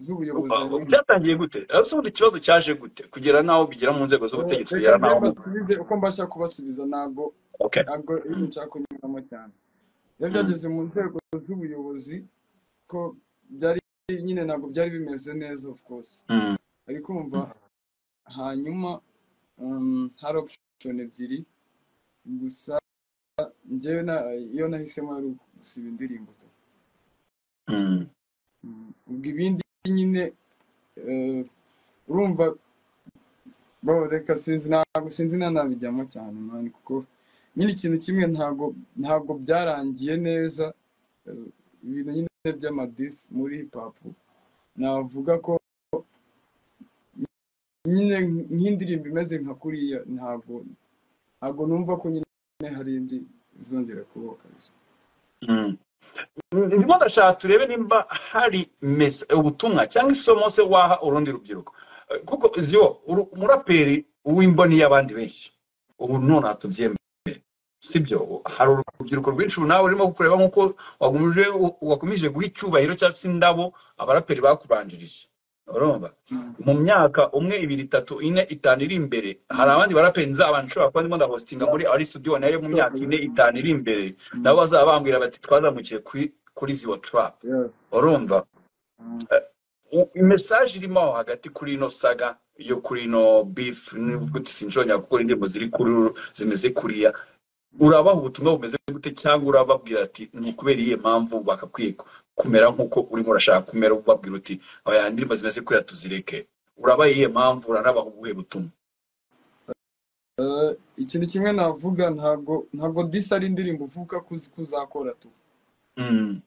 z'ubuyobozi Uh, ariko byatangiye gute ese ubundi ikibazo cyaje gute kugera n'aho bigera mu nzego Eh, z'ubutegetsi reka kugera njye n'aho mu mbasubize uko mbasha kubasubiza ntabwo okay ntabwo ibintu nshaka kunyuramo cyane byari Mm. byageze mu nzego z'ubuyobozi ko byari nyine ntabwo byari bimeze neza of course Mm. ariko kumva hanyuma um, hari option ebyiri gusa njyewe na iyo nahisemo ari gusiba indirimbo tu Mm. Mm, ubwo ibindi nyine eh, urumva bro reka sinzi ntabwo sinzi nanabijyamo cyane mani kuko nyine ikintu kimwe ntabwo ntabwo byarangiye neza eh, ibintu nyine by'amadisi muri hip hop navuga ko nyine nk'indirimbo imeze nka kuriya ntabwo ntabwo numva ko nyine hari indi izongera kubaho kabisa Mm. ndimo ndashaka turebe nimba hari mese ubutumwa cyangwa isomo se waha urundi rubyiruko Eh, kuko ziwo uru- umuraperi w'imboni y'abandi benshi ubu none hatubyemera sibyo hari urubyiruko rwinshi ubu nawe urimo kureba nk'uko wagumije wakomeje guha icyubahiro cyangwa se indabo abaraperi bakubanjirije urumva Mm. mu myaka umwe ibiri itatu ine itanu iri imbere hari abandi baraperi nzabanje ushobora kuba ndimo ndahostinga muri ari studio nayo mu myaka ine itanu iri imbere nabo Mm. bazaba bambwira bati twazamukiye kuri kuri ziwa trap Yeah. urumva Mm. mesaje irimo aho hagati kuri ino saga yo kuri ino beef n'ubwo sinjonya gukora indirimbo ziri kuri uru- zimeze kuriya urabaha ubutumwa bumeze gute cyangwa urababwira ati ni ukubera iyihe mpamvu bakakwiye ku- kumera nk'uko urimo urashaka kumera ubabwira uti aya ndirimbo zimeze kuriya tuzireke urabaha iyihe mpamvu uranabaha ubuhe butumwa Eh, ikintu kimwe navuga ntabwo ntabwo disi ari indirimbo uvuka ko uzi ko uzakora tu Mm,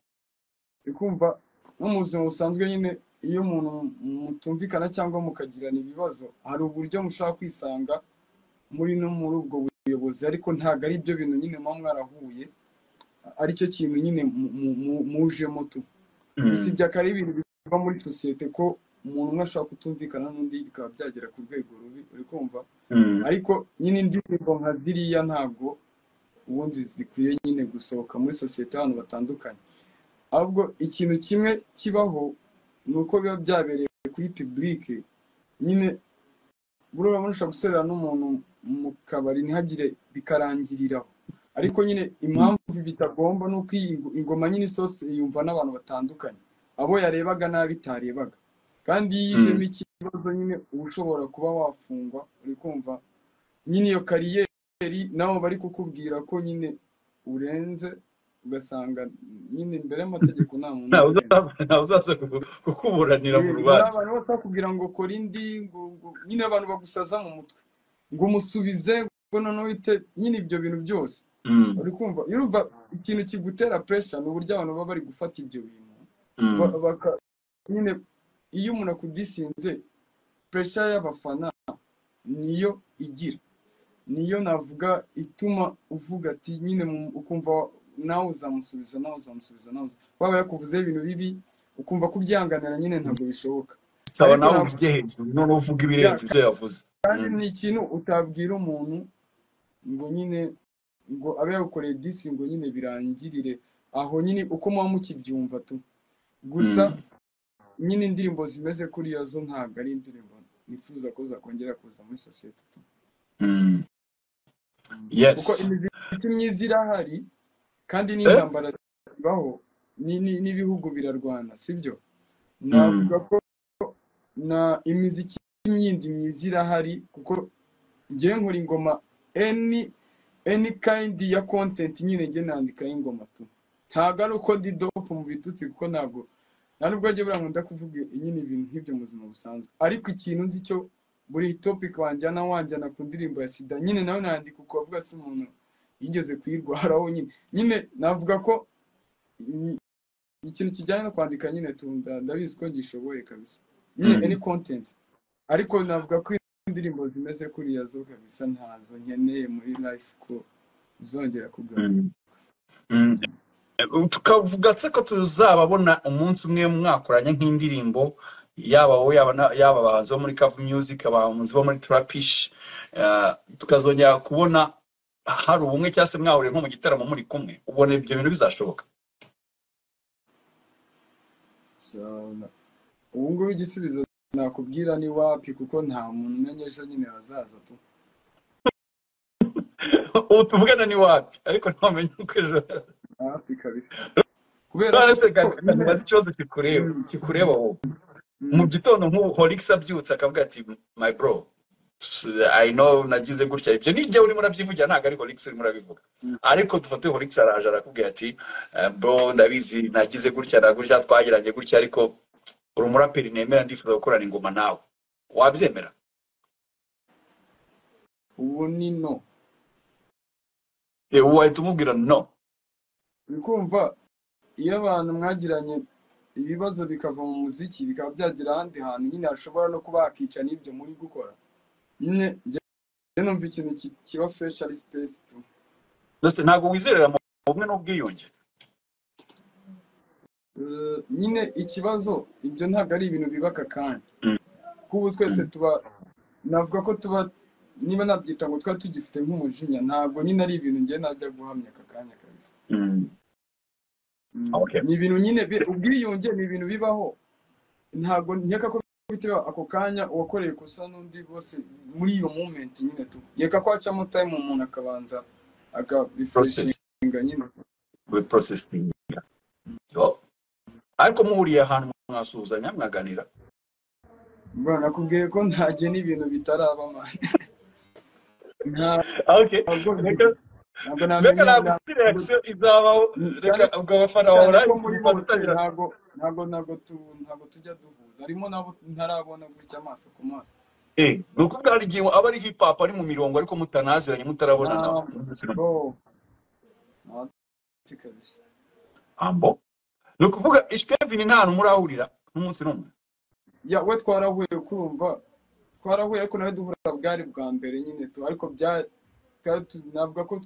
ikumva no mu buzima busanzwe nyine iyo umuntu mutumvikana cyangwa mukagirana ibibazo hari uburyo mushobora kwisanga muri no muri ubwo buyobozi ariko ntabwo ari byo bintu nyine muba mwarahuye aricyo kintu nyine mu- mu- mu- mujemo tu mm, usibye akaba ari ibintu biva muri sosiyete ko umuntu umwe ashobora kutumvikana n'undi bikaba byagera ku rwego rubi uri kumva mm, ariko nyine indirimbo nka ziriya ntabwo ubundi zikwiye nyine gusohoka muri sosiyete y'abantu batandukanye ahubwo ikintu kimwe kibaho ni uko biba byabereye kuri pibulike nyine buriya mushobora gusorera n'umuntu mu kabari ntihagire bikarangiriraho ariko nyine mm, impamvu bitagomba ni uko iyi ngo- ingoma nyine isose yumva n'abantu batandukanye abo yarebaga n'abitarebaga kandi iyo mm. yijemo ikibazo nyine uba ushobora kuba wafungwa uri kumva nyine iyo kariyeri nabo bari kukubwira ko nyine urenze ugasanga nyine imbere y'amategeko nta muntu ntawe urenze uzaza ntawe uzaza kuku- kukuburanira mu yego hari rubanza abantu bose bakubwira ngo kora indi ngo ngo nyine abantu bagusaza mu mutwe ngo umusubize ngo noneho uhite nyine ibyo bintu byose Mm, uri kumva iyo urumva ikintu kigutera puresha ni uburyo abantu baba bari gufata ibyo bintu mm. Ba- baka- nyine iyo umuntu akudisinze puresha y'abafana niyo igira niyo navuga ituma uvuga ati nyine mu- ukumva nawe uzamusubiza nawe uzamusubiza nawe uza- waba yakuvuzeho ibintu bibi ukumva kubyihanganira nyine ntabwo bishoboka saba ariko nawe ntabwo uvuge hejuru noneho uvuga ibirenze yaka ibyo yavuze kandi ni ikintu utabwira umuntu ngo nyine ngo abe yawukoreye disi ngo nyine birangirire aho nyine uko muba mukibyumva tu gusa nyine indirimbo zimeze kuriya zo ntabwo ari indirimbo nifuza ko zakongera kuza muri sosiyete tu Yes. kuko imiziki myiza irahari kandi Eh? n'intambara zibaho ni- ni- n'ibihugu birarwana sibyo navuga ko na imiziki y'indi myiza irahari kuko ngewe nkora ingoma any any kind ya content nyine nge nandikaho ingoma tu ntabwo ari uko ndi dope mu bitutsi kuko ntabwo nta nubwo njye buriya nkunda kuvuga nyine ibintu nk'ibyo mu buzima busanzwe ariko ikintu nzi cyo buri topic wanjyana wanjyana ku ndirimbo ya sida nyine nawe nandika uko bavuga se umuntu yigeze kuyirwaraho nyine nyine navuga ko mm, ikintu kijyanye no kwandika nyine tunda ndabizi ko ngishoboye kabisa nyine Mm. any content ariko navuga ko indirimbo zimeze kuriya zo kabisa ntazo nkeneye muri life ko zongera kugaruka Mm. Mm. tukavuga se ko tuzababona umunsi umwe mwakoranye nk'indirimbo yaba wowe yaba na- yaba abahanzi bo muri Kavu Music abahanzi bo muri Trapish eh, tukazongera kubona hari ubumwe cyangwa se mwahuriye nko mu gitaramo muri kumwe ubona ibyo bintu bizashoboka Uzabona. ubu ngubu igisubizo nakubwira ni wapi kuko nta muntu umenya ejo nyine hazaza tu ubu tuvugana ni wapi ariko ntamenya uko ejo wapi kabisa kubera none ko se ko kandi nyine ntibaze ikibazo kikureba Mm, kikureba wowe mu mm, gitondo nk'ubu horix abyutse akavuga ati my bro I know nagize gutya ibyo ni njyewe urimo urabyivugira ntabwo ari horix urimo urabivuga mm. ariko dufate horix araje arakubwira ati "Eh, bro ndabizi nagize gutya na gutya twagiranye gutya ariko uri umuraperi nemera ndifuza gukorana ingoma nawe wabyemera ubu ni no Eh, wahita umubwira no uri kumva iyo abantu mwagiranye ibibazo bikava mu muziki bikaba byagira ahandi hantu nyine hashobora no kuba hakica n'ibyo muri gukora nyine njye numva ikintu ki- kiba fresh ari space tu Ndetse ntabwo wizerera mu bumwe n'ubwiyunge Eh, nyine ikibazo ibyo ntabwo ari ibintu bibaka kandi Mm, kuko ubu twese mm, tuba navuga ko tuba niba nabyita ngo tuba tugifite nk'umujinya ntabwo nyine ari ibintu njye najya guhamya aka kanya kabisa mm. Mm. Okay. ni ibintu nyine bi- ubwiyunge ni ibintu bibaho ntabwo nkeka ko bifite ako kanya uwakoreye ikosa n'undi bose muri iyo moment nyine tu yeka ko hacamo time umuntu akabanza process akarefreshinga nyine we processing Yo. ariko muhuriye ahantu mwasuhuzanya mwaganira bwana nakubwiye ko ntajye n'ibintu bitaraba man. ntabwo Okay. Reka ntabwo reka namenya ntabwo isi ntabwo reaction izabaho reka cyane ubwo abafana bawe cyane ko urahise muri umuntu bose utangira ntabwo ntabwo ntabwo tu- ntabwo tujya duhuza harimo nabo ntarabona gutya amaso ku maso Eh, ni ukuvuga hari igihe aba ari hip hop ari mu mirongo ariko mutanaziranye mutarabonana ntabwo ntabwo kabisa ambo ni ukuvuga ishkevin nta hantu murahurira n'umunsi n'umwe ya we twarahuye kurumva twarahuye ariko nawe duhura bwari bwa mbere nyine tu ariko bya twari tu- navuga ko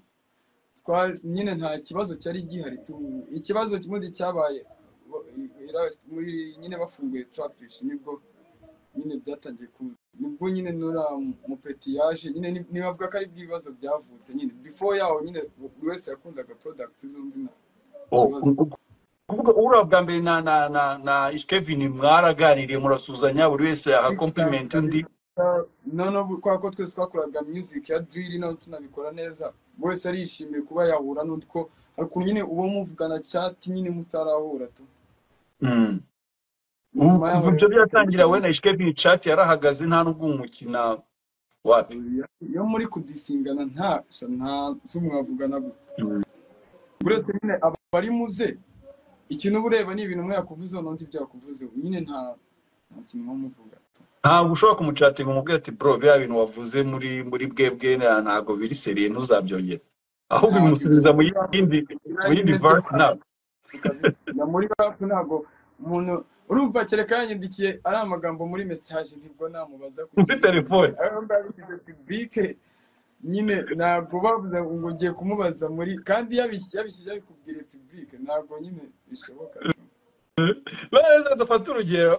twari nyine nta kibazo cyari gihari tu ikibazo kimwe cyabaye bo- i- i- muri nyine bafunguye trapish nibwo nyine byatangiye ku nibwo nyine nura mupeti yaje nyine ni- nibavuga ko ari bw'ibibazo byavutse nyine before yaho nyine buri wese yakundaga product zombi nta Oh, kibazo ku- ku- kuvuga uhura bwa mbere na na na na ishkevin mwaraganiriye murasuzanya buri wese agakomplimenti undi noneho kubera ko twese twakoraga music ya drill nawe tunabikora neza buri wese arishimiye kuba yahura n'undi ko hari ukuntu nyine uwo muvugana chat nyine mutarahura tu Mm. Ubu nyuma yaho kuva ibyo rero byatangira we na ishkevin chat yarahagaze nta n'ubwo umukina wapi iyo muri kudisingana nta nta z'umwavugana gute Mm. buri wese nyine aba ari muze ikintu uba ureba ni ibintu umwe yakuvuze n'undi byakuvuze nyine nta nta kintu muba muvuga tu ntabwo ushobora kumucatinga umubwira ati bro biriya bintu wavuze muri muri bwebwe na- ntabwo biri seriye ntuzabyongera ahubwo ntabwo ibyo bimusubiza mu muri rap yindi mu yindi bimeze verse ntabwo na muri rap ntabwo umuntu urumva kereka yanyandikiye ari amagambo muri message nibwo namubaza ku muri kintu telefone aho mbabishyize publique nyine ntabwo bavuze ngo ngiye kumubaza muri kandi yabishyize yabikubwire publique ntabwo nyine bishoboka neza dufate urugero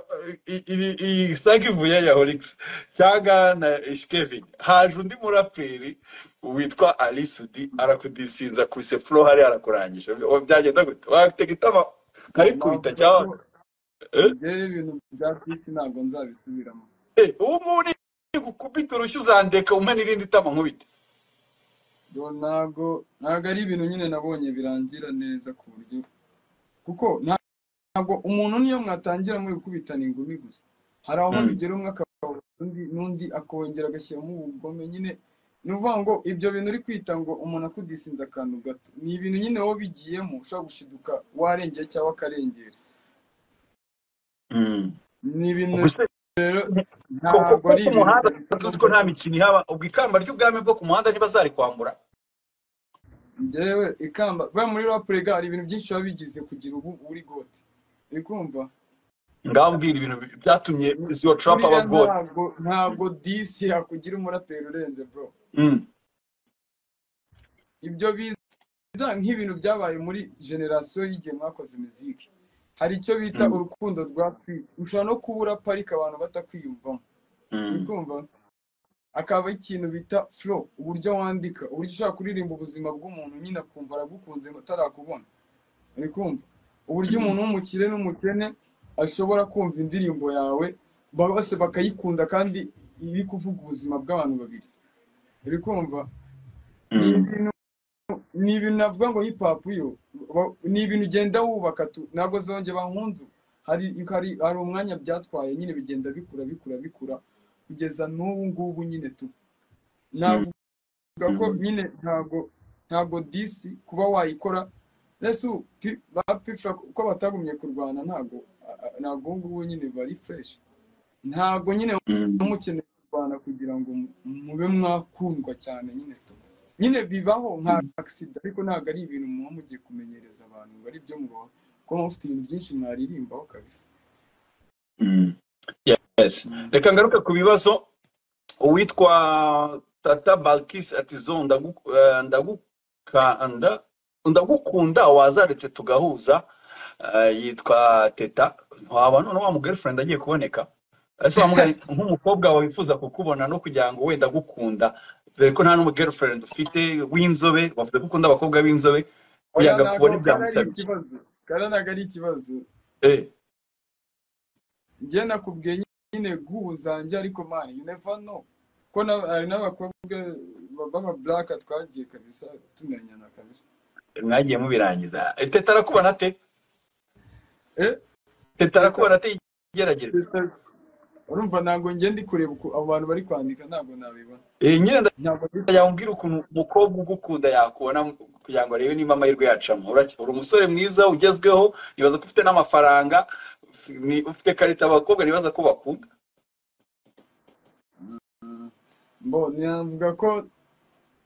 i- ibi iyi sanga ivuye ya horigisi cyangwa na eshikevin haje undi muraperi witwa arisudi arakudisinza kuse furo hari arakurangije Oya, byagenda gute watega itama nkarikubita navuga ko cyangwa eh? njyewe ibintu bya bisi ntabwo nzabisubiramo Eh, ubu ngubu ni gukubita urushyi uzandeka umpe n'irindi tama nkubite Yo, ntabwo ntabwo ari ibintu nyine nabonye birangira neza ku buryo kuko nta- ntabwo umuntu niyo mwatangira muri gukubitana ingumi gusa hari aho Mm. bigera umwe akabura undi n'undi akongera agashyiramo ubugome nyine ni ukuvuga ngo ibyo bintu uri kwita ngo umuntu akudisinze akantu gato ni ibintu nyine wowe bigiyemo ushobora gushiduka warengeye cyangwa akarengera Mm. ni ibintu ubwo se rero ko ko- ntabwo ko ari ku ibintu muhanda tuzi ko bifatirwa nta mikino ihaba ubwo ikamba ry'ubwami bwo ku muhanda ntibazarikwambura njyewe ikamba buriya muri rapurega hari ibintu byinshi biba bigize kugira ubu uri goti uri kumva ngambwira ibintu bi- byatumye ziwa trump aba buriya goti ntabwo ntabwo disi yakugira umuraperi urenze bro Mm. ibyo biza nk'ibintu byabaye muri generasiyo y'igihe mwakoze imiziki hari icyo bita Mm. urukundo rwa kwita ushobora no kubura parike abantu batakwiyumvamo uri Mm. kumva akaba ikintu bita flow uburyo wandika uburyo ushobora kuririmba ubuzima bw'umuntu nyine akumva aragukunze atarakubona uri kumva uburyo Mm. umuntu w'umukire n'umukene ashobora kumva indirimbo yawe ba- bose bakayikunda kandi iri kuvuga ubuzima bw'abantu babiri uri kumva ni Mm. ibintu ni ibintu navuga ngo hip hop yo ba- ni ibintu ugenda wubaka tu ntabwo zonge bankunzu hari hari hari umwanya byatwaye nyine bigenda bikura bikura bikura kugeza n'ubu ngubu nyine tu Mm. navuga ko Mm. nyine ntabwo ntabwo disi kuba wayikora ese ubu pi- ba pifura ko batagumye kurwana ntabwo a- a- ntabwo ubu ngubu nyine bari fureshi ntabwo nyine Mm. mukeneye kurwana kugira ngo mu- mube mwakundwa cyane nyine tu nyine bibaho nka agisida ariko ntabwo ari ibintu muba mugiye kumenyereza abantu ngo ari byo mubaho kuko muba mufite ibintu byinshi mwaririmbaho kabisa Mm. Yes. Mm. reka ngaruke ku bibazo uwitwa tata balkis ati zo ndagu- eh, ndagukanda ndagukunda wazaretse tugahuza eh, yitwa teta waba none wa mugirlfriend agiye kuboneka ese wamugani nk'umukobwa wifuza kukubona no kugira ngo wenda agukunda dore ko nta n'umugirlfriend ufite w'inzobe bavuze ko ukunda abakobwa b'inzobe kugira oya ngo ntabwo akubone kari ari byamusaba iki ikibazo kari ntabwo ari ikibazo eh njye nakubwiye nyine guhu zanjye ariko mani you never know ko na- hari n'abakobwa baba black twagiye kabisa tumenyana kabisa mwagiye mubirangiza Eh, teta arakubona ate eh teta teta arakubona ate igerageza teta urumva ntabwo njye ndi kureba uko abo bantu bari kwandika ntabwo nabibona Eh, nyine ntabwo ndi yambwira ukuntu umukobwa ugukunda yakubona kugira ngo arebe niba amahirwe yacamo Uraki- uri umusore mwiza ugezweho nibaza ko ufite n'amafaranga ni- ufite karita abakobwa nibaza ko bakunda Mm. mbo navuga ko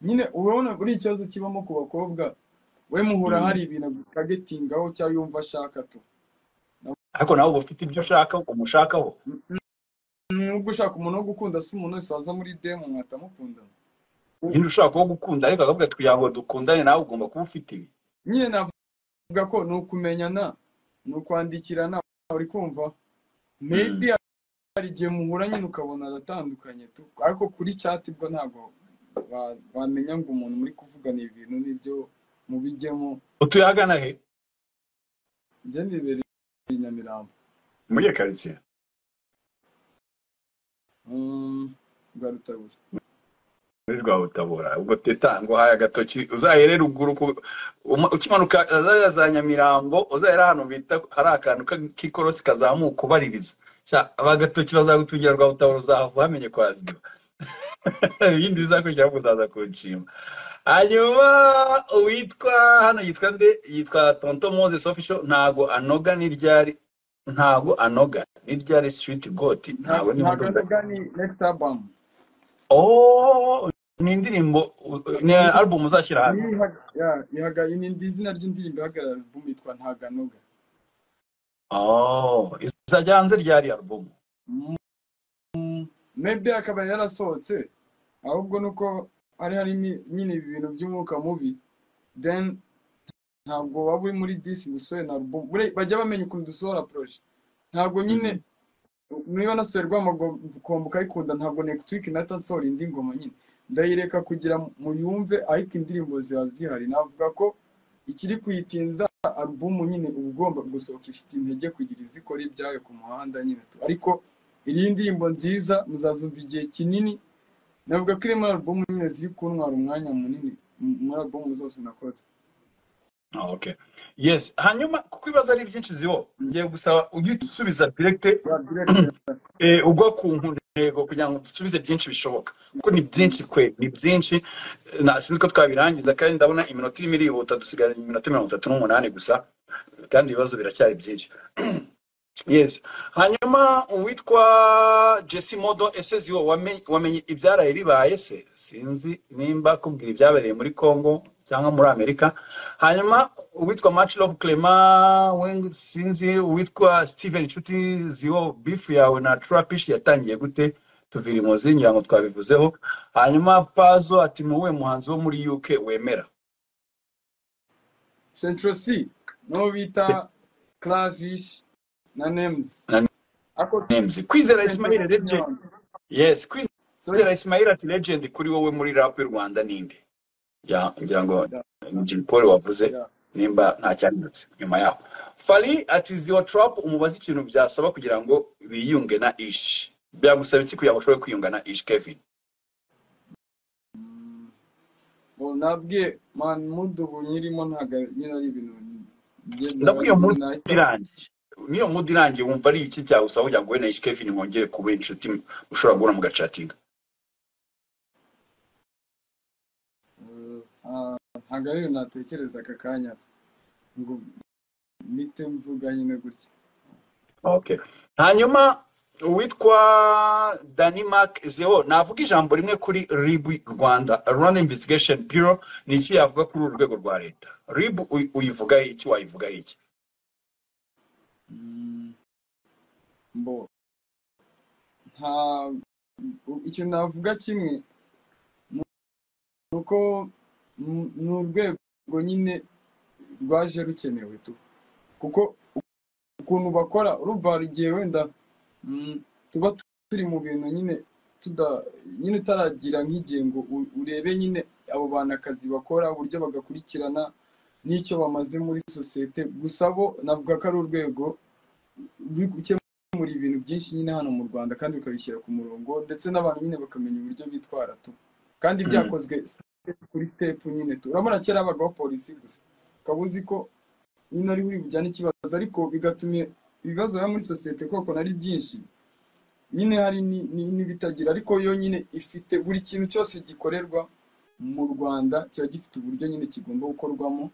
nyine urabona buri ikibazo kibamo ku bakobwa we muhura Mm. hari ibintu agukagetingaho cyangwa yumva ashaka tu ariko nawe uba ufite ibyo ushaka umushakaho nubwo ushaka umuntu wo gukunda si umuntu wese waza muri demu mwatamukunda nyine ushaka uwo gukunda ariko akavuga ati kugira ngo dukundane nawe ugomba kuba ufite ibi nyine navuga ko ni ukumenyana ni ukwandikirana uri kumva Mm. maybe hari igihe muhura nyine ukabona aratandukanye tu ariko kuri chat bwo ntabwo ba- bamenya ngo umuntu muri kuvugana ibintu n'ibyo mubijyemo utuye ahagana he njye nibereye i nyamirambo muri iyo karitsiye Mm, rwa rutabura muri rwabutabura ubwo teta ngo haya agatoki uzahere ruguru ku- uma- ukimanuka zariya za nyamirambo uzahera ahantu bita hari akantu ka- k'ikorosi kazamuka ubaririza Sha, aba gatoki bazagutungira rwabutabura uzahava wamenye kwa ziba ibindi bizakurikiraho kuzaza kunshima hanyuma uwitwa hano yitwa nde yitwa tonto moses official ntago anoga n'iryari ntago anoga n'iryari street goti ntabwo ntabwo niba ndoga anoga ni next album Oh, ni indirimbo ni ni album uzashyira ni hano. ihaga- ya, ihaga- ni ndi- izina ry'indirimbo ihagarara album yitwa ntabwo anoga Oh, izajya hanze ryari album? Mm, maybe akaba yarasohotse ahubwo ni uko hari harimo nyine ibintu by'umwuka mubi then ntabwo waba uri muri disi gusohora na alubumu Buriya bajya bamenya ukuntu dusohora poroje ntabwo nyine niba nasohoye rwamakombo ukayikunda ntabwo next week nahita nsohora indi ngoma nyine ndayireka kugira mu yumve ariko indirimbo ziba zihari navuga ko ikiri kuyitinza alubumu nyine uba ugomba gusohoka ifite intege kugira izi ikora ibyayo ku muhanda nyine tu ariko iyi ndirimbo nziza muzazumva igihe kinini navuga ko iri muri alubumu nyine ziri kuntwara umwanya munini m- muri alubumu zose nakoze Ah, okay yes hanyuma kuko ibibazo ari byinshi zibo ngiye gusaba ujye usubiza direkite ba director eh, ugwa ku ntego kugira ngo dusubize byinshi bishoboka kuko ni byinshi kwe ni byinshi Eh, na sinzi ko twabirangiza kandi ndabona iminota irimo irihuta dusigaranye iminota mirongo itatu n'umunani gusa kandi ibibazo biracyari byinshi yes hanyuma uwitwa jesse modo ese ziwo wamenye wamenye ibyaraye bibaye se sinzi nimba kubwira ibyabereye muri congo cyangwa muri amerika hanyuma uwitwa match love clement we sinzi uwitwa steven nshuti ziwo bifu yawe na trapish yatangiye gute tuvira imozi ngira ngo twabivuzeho hanyuma pazo ati ni uwuhe muhanzi wo muri uk wemera central c n'uwo bita clavish na nems na ako names kwizera central ismail c legend nyabanga yes sorry kwizera ismail ati legend kuri wowe muri rap y'u rwanda ninde ya ngira ngo da Jim Paul wavuze da nimba nta cyanditse nyuma yaho Fally ati ziwa trap umubaze ikintu byasaba kugira ngo biyunge na ish byagusaba iki kugira ngo ushobore kwiyunga na ish Kevin ubu nabwiye man mudu ubu nyirimo ntabwo ari- nyine ari ibintu njye ndabwiye ndabarimo muri nahita irangiye niyo mudi irangiye wumva ari iki cyagusaba kugira ngo wowe na ish Kevin mwongere kuba inshuti ushobora guhura mugacatinga eh, ah, ntabwo ari ibintu natekereza aka kanya ngo mite mvuga nyine gutya Okay. Hanyuma uwitwa Danimark Zeo navuga ijambo rimwe kuri RIB Rwanda Rwanda Investigation Bureau ni iki yavuga kuri uru rwego rwa leta RIB uy- uyivuga iki wayivuga iki Mm, mbo nta ikintu navuga kimwe nuko ni ni urwego nyine rwaje rukenewe tu kuko ukuntu bakora urumva hari igihe wenda mm, tuba turi mu bintu nyine tuda nyine utaragira nk'igihe ngo u- urebe nyine abo bantu akazi bakora uburyo bagakurikirana n'icyo bamaze muri sosiyete gusa bo navuga ko ari urwego ruri gukemura ibintu byinshi nyine hano mu Rwanda kandi bikabishyira ku murongo ndetse n'abantu nyine bakamenya uburyo bitwara tu kandi Mm. byakozwe step kuri step nyine tu urabona kera habagaho polisi gusa ukaba uzi ko nyine ariho uri bujyane ikibazo ariko bigatuma ibibazo biba muri sosiyete koko ari byinshi nyine hari ni- ni- n'ibitagira ariko yo nyine ifite buri kintu cyose gikorerwa mu Rwanda kiba gifite uburyo nyine kigomba gukorwamo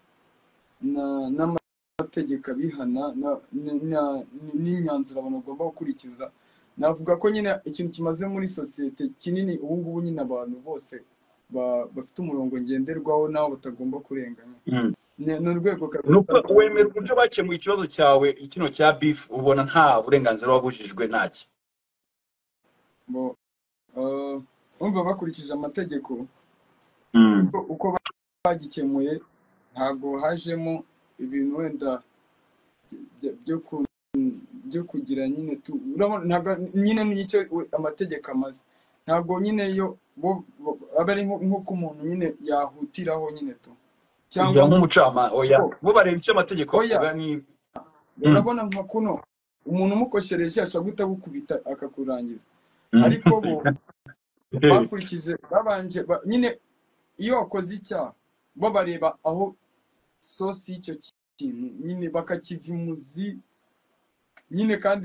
na- n'amategeko abihana na- na- na- n'imyanzuro abantu bagomba gukurikiza navuga ko nyine ikintu kimaze muri sosiyete kinini ubu ngubu nyine abantu bose ba- bafite umurongo ngenderwaho n'abo batagomba kurenganya Mm. Ni- ni urwego Nuko rw'u Rwanda wemera uburyo bakemuye ikibazo cyawe kino cya beef ubona nta burenganzira wabujijwe ntaki Bo- eh, urumva bakurikije amategeko Mm. kuko uko bagikemuye ntabwo hajemo ibintu wenda byo byo ku- byo kugira nyine tu urabona ntabwo nyine nicyo amategeko amaze ntabwo nyine yo bo bo- aba ari nko- nk'uko umuntu nyine yahutiraho nyine tu cyangwa ya nk'uko nk'umucama oya bo bareba icyo amategeko oya avuga ni Mm. urabona nka kuno umuntu umukoshereje ashobora guhita agukubita akakurangiza ariko bo Mm. bakurikije babanje ba- nyine iyo wakoze icyaha bo bareba aho sosi y'icyo kintu nyine bakakiva imuzi nyine kandi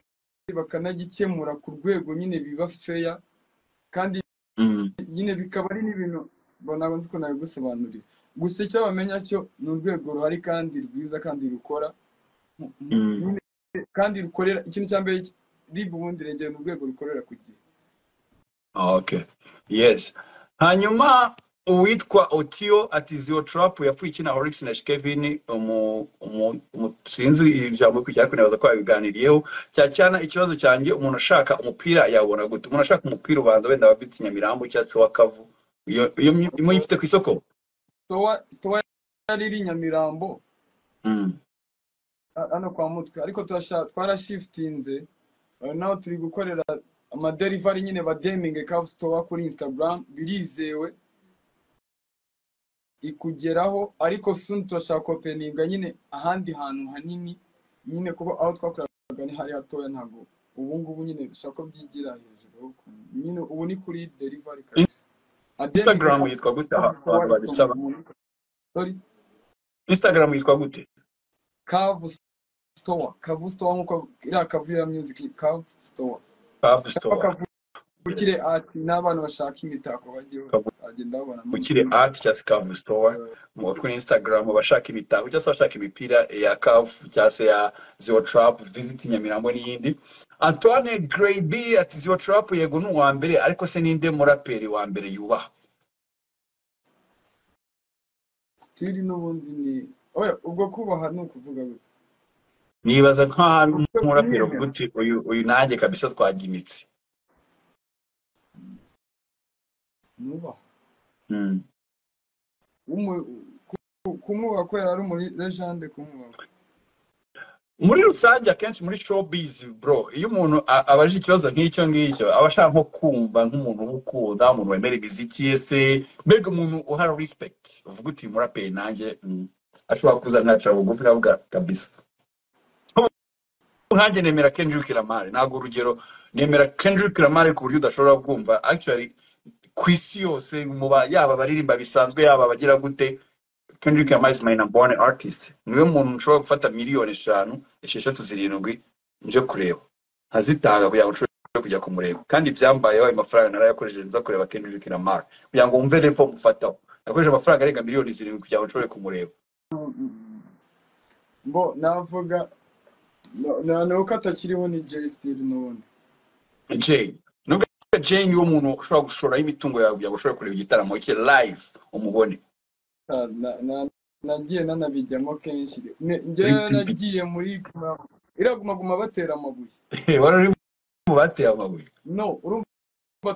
bakanagikemura ku rwego nyine biba feya kandi Mm. nyine bikaba ari n'ibintu bo ntabwo nzi ko nabigusobanurira gusa icyo bamenya cyo ni urwego ruhari kandi rwiza kandi rukora mu- mu- Mm. nyine kandi rukorera ikintu cya mbere rib ubundi regera ni urwego rukorera ku gihe Okay. Yes. Hanyuma uwitwa Otio Atizio Trap yafuye ikina Horix na Shkevin umu umu umu- sinzi ijambo kujya kunabaza ko yabiganiriyeho cyacyana ikibazo cyanjye umuntu ashaka umupira yabona gute umuntu ashaka umupira ubanza wenda wabitse Nyamirambo cyatsi wa Kavu iyo iyo muyifite ku isoko sowa sowa yari iri nyamirambo hano kwa mutwe ariko turashaka twarashifitinze ubu naho turi gukorera amaderivari nyine ba demingi kabustowa kuri instagram birizewe ikugeraho ariko suni turashaka openinga nyine ahandi hantu hanini nyine kuba aho twakoraga ni hari hatoya ntabwo ubu ngubu nyine dushaka ko byigira hejuru nyine ubu ni kuri derivari kabisa instagram yitwa gute aha abantu babisaba instagram yitwa gute kavu store kavu store nkuko iriya kavu ya music kavu store Love cyangwa store yes kavukire ati n'abantu bashaka imitako bagiye bagenda babonamo ukiri art cyangwa se Kavu store Eh, mu- kuri instagram bashaka ibitabo cyangwa se bashaka imipira ya Kavu cyangwa se ya zero trap visit nyamirambo n'iyindi antoine Gray B ati zero trap yego ni uwa mbere ariko se ninde muraperi wa mbere yubaha stili n'ubundi ni oya ubwo kubaha ni ukuvuga gute nibaza nk'aho ari ubwo umuraperi kumwemera uvuga uti uyu uyu nanjye kabisa twajya imitsi nubaha Mm. Umu- ku- kumwubaha kubera ari muri legende kumwubaha muri rusange akenshi muri showbiz bro iyo umuntu a- abajije ikibazo nk'icyo ngicyo aba ashaka nko kumva nk'umuntu uba ukunda umuntu wemera imiziki ye se mbega umuntu uhara respect uvuga uti muraperi nanjye mm, ashobora kuza mwacira bugufi akavuga kabisa nkanjye nemera Kendrick Lamar ntabwo urugero nemera Kendrick Lamar ku buryo udashobora kumva actually ku isi yose mu ba- yaba abaririmba bisanzwe yaba abagira gute Kendrick Lamar is my number one artist. Niwe muntu nshobora gufata miliyoni eshanu, esheshatu zirindwi nje kureba. Nkazitanga kugira ngo nshobore kujya kumureba. Kandi byambayeho ayo mafaranga narayakoresheje nza kureba Kendrick Lamar. Kugira ngo umve level mufataho. Nakoresheje amafaranga arenga miliyoni zirindwi kugira ngo nshobore kumureba. mbo navuga na- na- ni uko atakiriho ni jay stili n'ubundi Jane. Nubwo Jane niwe muntu ushobora gushora imitungo yawe kugira ngo ushobore kureba igitaramo cye live umubone. Ah, na- na- nagiye nanabijyamo kenshi Ne- Uri njyewe tipi. nagiye muri Guma- iriya guma guma batera amabuye Wari uri mu bateye amabuye. no urumva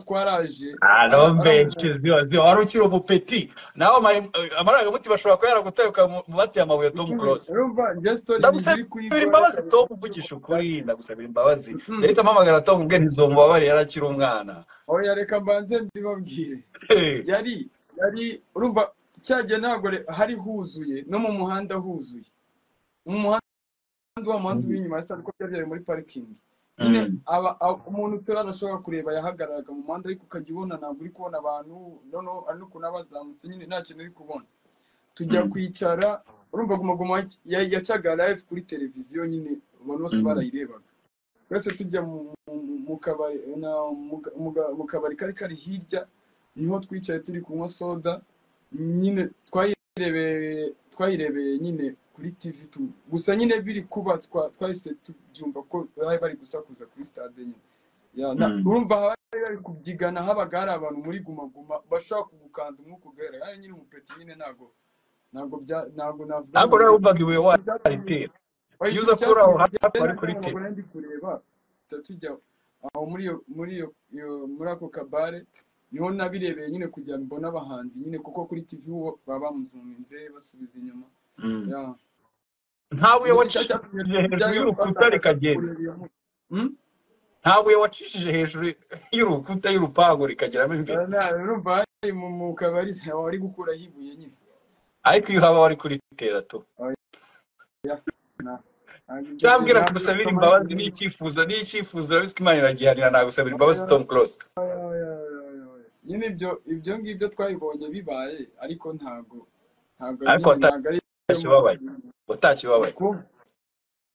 twaraje ari Alo ari mbe amabuye kizio zio wari ukiri umupeti nawe amaraga muti bashobora kuba yaraguteruka mu bateye amabuye Tom Close urumva njye story ndagusabira ntiziri kuyikora imbabazi kabisa Tom uvugisha ukuri ndagusabira imbabazi Mm-mm. yareka amamagara Tom ubwe ntizomubabare yari akiri umwana oya reka mbanze mbibabwire Eh, yari yari urumva cyagiye ntabwo re- hari huzuye no mu muhanda huzuye mu muhanda kandi wa muhanda uri mm, inyuma ya stade uko byari byabaye muri parikingi nyine mm, aba, aba, umuntu utari adashobora kureba yahagararaga mu muhanda ariko ukajya ubona ntabwo uri kubona abantu noneho ari n'ukuntu aba azamutse nyine nta kintu uri kubona tujya mm, kwicara urumva guma guma yac- ya- yacaga live kuri televiziyo nyine abantu bose mm, barayirebaga twese tujya mu mu- mu- mu kabari na- mu ka- mu ga- mu kabari kari kari hirya niho twicaye turi kunywa soda nyine twayirebeye twayirebeye nyine kuri tv tu- gusa nyine biri kuba twa- twahise tubyumva ko bari bari gusakuza kuri stade nyine Ya, na- mm. urumva abari bari kubyigana habaga hari abantu muri guma guma bashaka kugukanda umwuka ugahera ari nyine umupeti nyine ntabwo ntabwo bya ntabwo navuga ngo ntabwo ni narumvaga ibuye ikintu cyatumye waritera oya iyo ikintu uza cyatumye kuraho hafi tugenda wari ngira ngo kuritera bagore ndi kureba tuba tujya aho muri iyo muri iyo iyo- muri ako kabare niho nabirebeye nyine kugira ngo mbone abahanzi nyine kuko kuri tv bo baba bamuzuminze basubiza inyuma Mm. ya ntabuye gusa icyo cyatumye wacishije hejuru byari y'urukuta biratwatakaza rikagenda kureba iyo mu- Hmm? ntabuye wacishije hejuru y'urukuta y'urupangu rikageramo imbere Eh, na- urumva hari mu mu kabari wari gukuraho ibuye nyine ariko iyo haba wari kuritera tu Oya, na- ntabwo ibyo bye- cyambwira ntabwo gusabira Tom imbabazi arigeze n'icyifuzo n'icyifuzo urabizi ko imana iragihanira nagusabira imbabazi oya, tom close nyine ibyo ibyo ngibyo twabibonye bibaye ariko ntago ntago ariko nyine ntago ari watashye ubabaye watashye ubabaye uko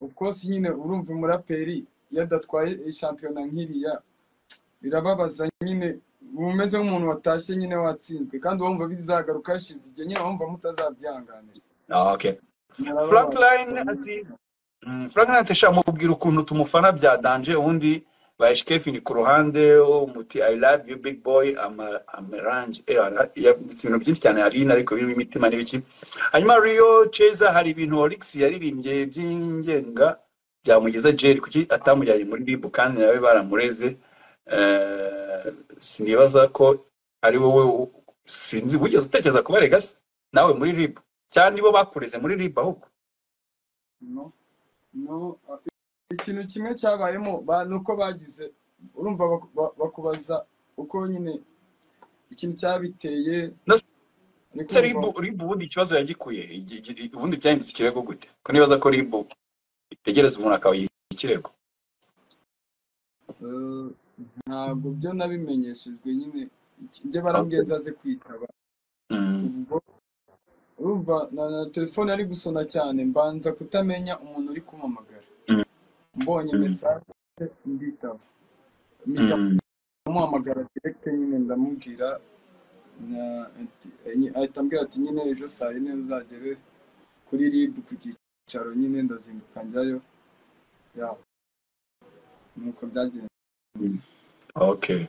uko si nyine urumva umuraperi iyo adatwaye shampiyona nk'iriya birababaza nyine uba umeze nk'umuntu watashye nyine watsinzwe kandi wumva bizagaruka hashize igihe nyine wumva mutazabyihanganira Ah, okay murababaza franklin ati mm, franklin ati sha mubwira ukuntu tumufana bya danje ubundi bayishikefi ni ku ruhande umuti i love you big boy Ama- amerange Eh, ara- yanditse ibintu byinshi cyane hari ariko birimo imitima n'ibiki hanyuma rio cheza hari ibintu olix yaririmbye by'ingenga byamugeza jerry kuki atamujyanye muri rib kandi nawe baramureze Eh, sinibaza ko ari wowe u- sinzi wigeze utekereza kuba regasi nawe muri rib cyangwa nibo bakureze muri rib ahubwo no no ikintu kimwe cyabayemo ba- ni uko bagize urumva baku- ba- bakubaza uko nyine ikintu cyabiteye No, ariko ese urumva- ribu ribu ubundi ikibazo yagikuye Igi- igi- ubundi byahindutse ikirego gute ko nibaza ko ribu itegereza umuntu akayiha ikirego Eh, ntabwo byo nabimenyeshejwe nyine iki- njye barambwiye nzaze kwitaba Mm. ubwo urumva na, na telefone ari gusona cyane mbanza kutamenya umuntu uri kumamagara Mm. mbonye Mm. mesaje mbitaba mpita Mm. amuhamagara direkite nyine ndamubwira na- ati- enye- ahita ambwira ati nyine ejo saa yine uzagere kuri rib ku cyicaro nyine ndazinduka njyayo ya nuko byagenze okay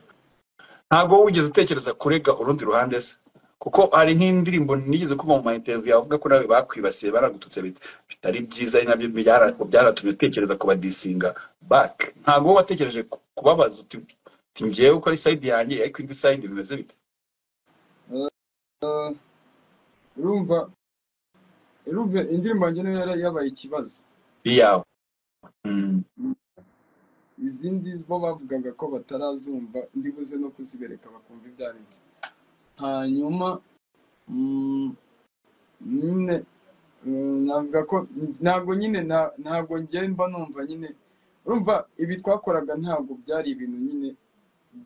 ntabwo wigeze utekereza kurega urundi ruhande se kuko hari nk'indirimbo nigeze kumva mu ma interview avuga ko nawe bakwibasiye baragututse bit- bitari byiza ari nabyo byara- byaratumye utekereza kubadisinga back ntabwo wowe watekereje ku- kubabaza uti uti njyewe uko ari side yanjye ariko indi side bimeze bite Eh, urumva urumva indirimbo yanjye niyo yari yabaye ikibazo iyawe Mm. izindi bo bavugaga ko batarazumva ndibuze no kuzibereka bakumva ibyo ari byo hanyuma mm, nyine mm, navuga ko ntabwo nyine na- ntabwo njye mba numva nyine urumva ibi twakoraga ntabwo byari ibintu nyine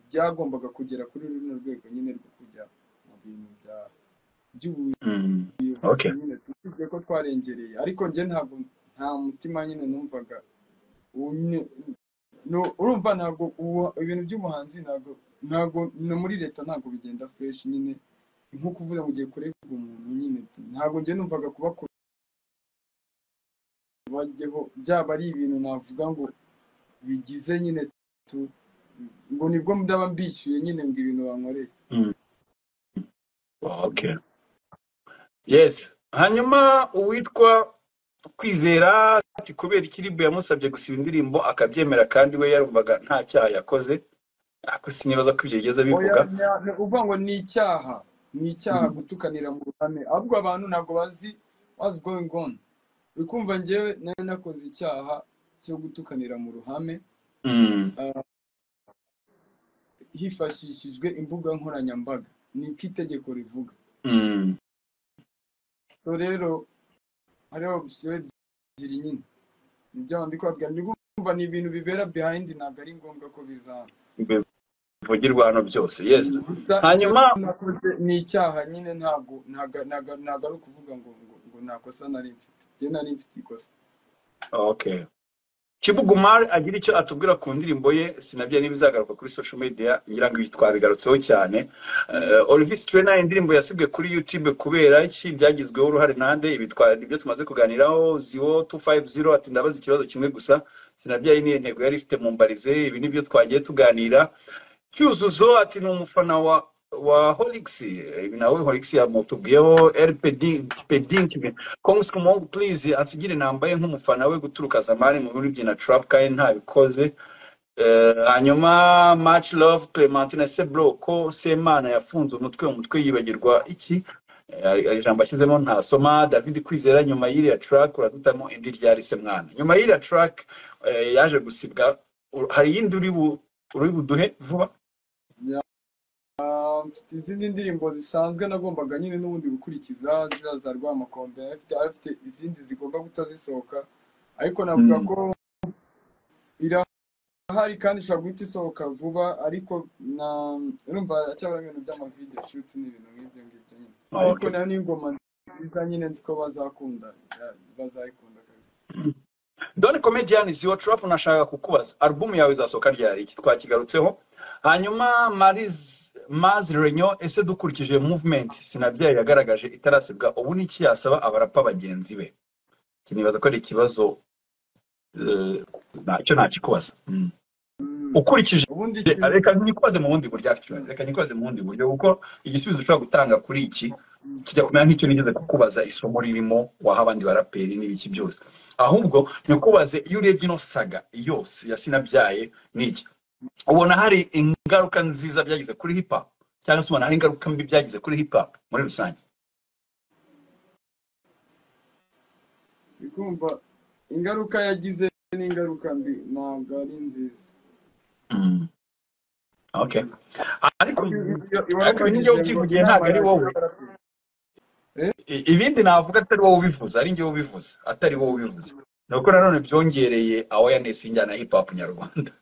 byagombaga kugera kuri runo rwego nyine rwo kujya mu bintu bya by'ubu Mm. okay nyine twisibye ko twarengereye ariko njye ntabwo nta mutima nyine numvaga Unye- no- urumva ntabwo ubu- ibintu by'ubuhanzi ntabwo ntabwo no muri leta ntabwo bigenda fresh nyine ni nko kuvuga mu gihe kurebwa umuntu nyine tu- ntabwo njye numvaga kubakora bajyeho byaba ari ibintu navuga ngo bigize nyine tu ngo nibwo ndaba mbishyuye nyine ngo ibintu bankoreye Mm. okay yes hanyuma uwitwa kwizera ati kubera iki ribu yamusabye gusiba indirimbo akabyemera kandi we yarumvaga nta cyaha yakoze ako sinibaza ko ibyo yigeze oya abivuga nya- ni ukuvuga ngo ni icyaha ni icyaha Mhm. gutukanira mu ruhame ahubwo abantu ntabwo bazi what's going on uri kumva njyewe nari nakoze icyaha cyo gutukanira mu ruhame Mm, hifashishijwe imbuga nkoranyambaga niko itegeko rivuga mm, so rero hariho opsiyo ebyiri nyine nibyo ndi kubabwira ndi kumva ni ibintu bibera behind ntabwo ari ngombwa ko bizaba bivugirwa hano byose yes Gusa icyo hanyuma nakoze ni icyaha nyine ntabwo ntabwo ntabwo ntabwo ari ukuvuga ngo ngo ngo nta kosa nari mfite njye nari mfite ikosa okay Kibugumar agira icyo atubwira ku ndirimbo ye sinabyo n'ibizagaruka kuri social media ngira ngo iyi twabigarutseho cyane uh, Olivis Trainer indirimbo yasibwe kuri YouTube kubera iki byagizweho uruhare nande ibi twa- nibyo tumaze kuganiraho ziwo 250 ati ndabaza ikibazo kimwe gusa sinabyo niyo ntego yari ifite mu mbarize ibi nibyo twagiye tuganira cyuzuzo ati ni umufana wa wa Holix Eh, ibi nawe Holix yamutubwiyeho LP Pedink Kongs Kumongu please ansigire nambaye nk'umufana we guturuka zamani mu buryo na trap kandi ntabikoze Eh, hanyuma much love clementine sebro ko semana yafunze umutwe umutwe yibagirwa iki Eh, hari- hari ijambo ashyizemo ntasoma david kwizera nyuma y'iriya track uradutamo indi ryarise mwana nyuma y'iriya track eh, yaje gusibwa U- hari iyindi uri bu- uri buduhe vuba Ah, mfite izindi ndirimbo zisanzwe nagombaga nyine n'ubundi gukurikiza ziriya za rwamakombe afite afite izindi zigomba kutazisohoka ariko navuga Mm. ko irahari kandi ishobora guhita isohoka vuba ariko na urumva cyabura ibintu by'amavideo shoot n'ibintu nk'ibyo ngibyo nyine ariko okay. nayo ni ingoma nziza nyine nzi ko bazakunda ya- bazayikunda kabisa done comedian ziwa trap nashaka kukubaza album yawe izasohoka ryari iki twakigarutseho hanyuma mariz maz renyo ese dukurikije movement sinabyaye yagaragaje itarasibwa ubu ni iki yasaba abarapa bagenzi be kinibaza ko ari ikibazo eh, nacyo nakikubaza Mm. Mm. ukurikije ubundi eh, ikintu reka nikubaze mu bundi buryo actually Mm. reka nikubaze mu bundi buryo kuko igisubizo ushobora gutanga kuri iki Mm. kijya kumera nk'icyo nigeze kukubaza isomo ririmo waha abandi baraperi n'ibiki byose ahubwo nikubaze iyo urebye ino saga yose ya sinabyaye n'iki ubona hari ingaruka nziza byagize kuri hip hop cyangwa se ubona hari ingaruka mbi byagize kuri hip hop muri rusange uri kumva ingaruka yagize n'ingaruka mbi ntabwo ari nziza Mm. Okay. Ariko ariko Iwakomeje njyewe ngo ubyivugiye ntabwo ari inama wowe y'abaraperi. I- ibindi navuga atari wowe ubivuze ari njyewe ubivuze atari wowe ubivuze ni uko nanone byongereye awareness y'injyana ya hip hop nyarwanda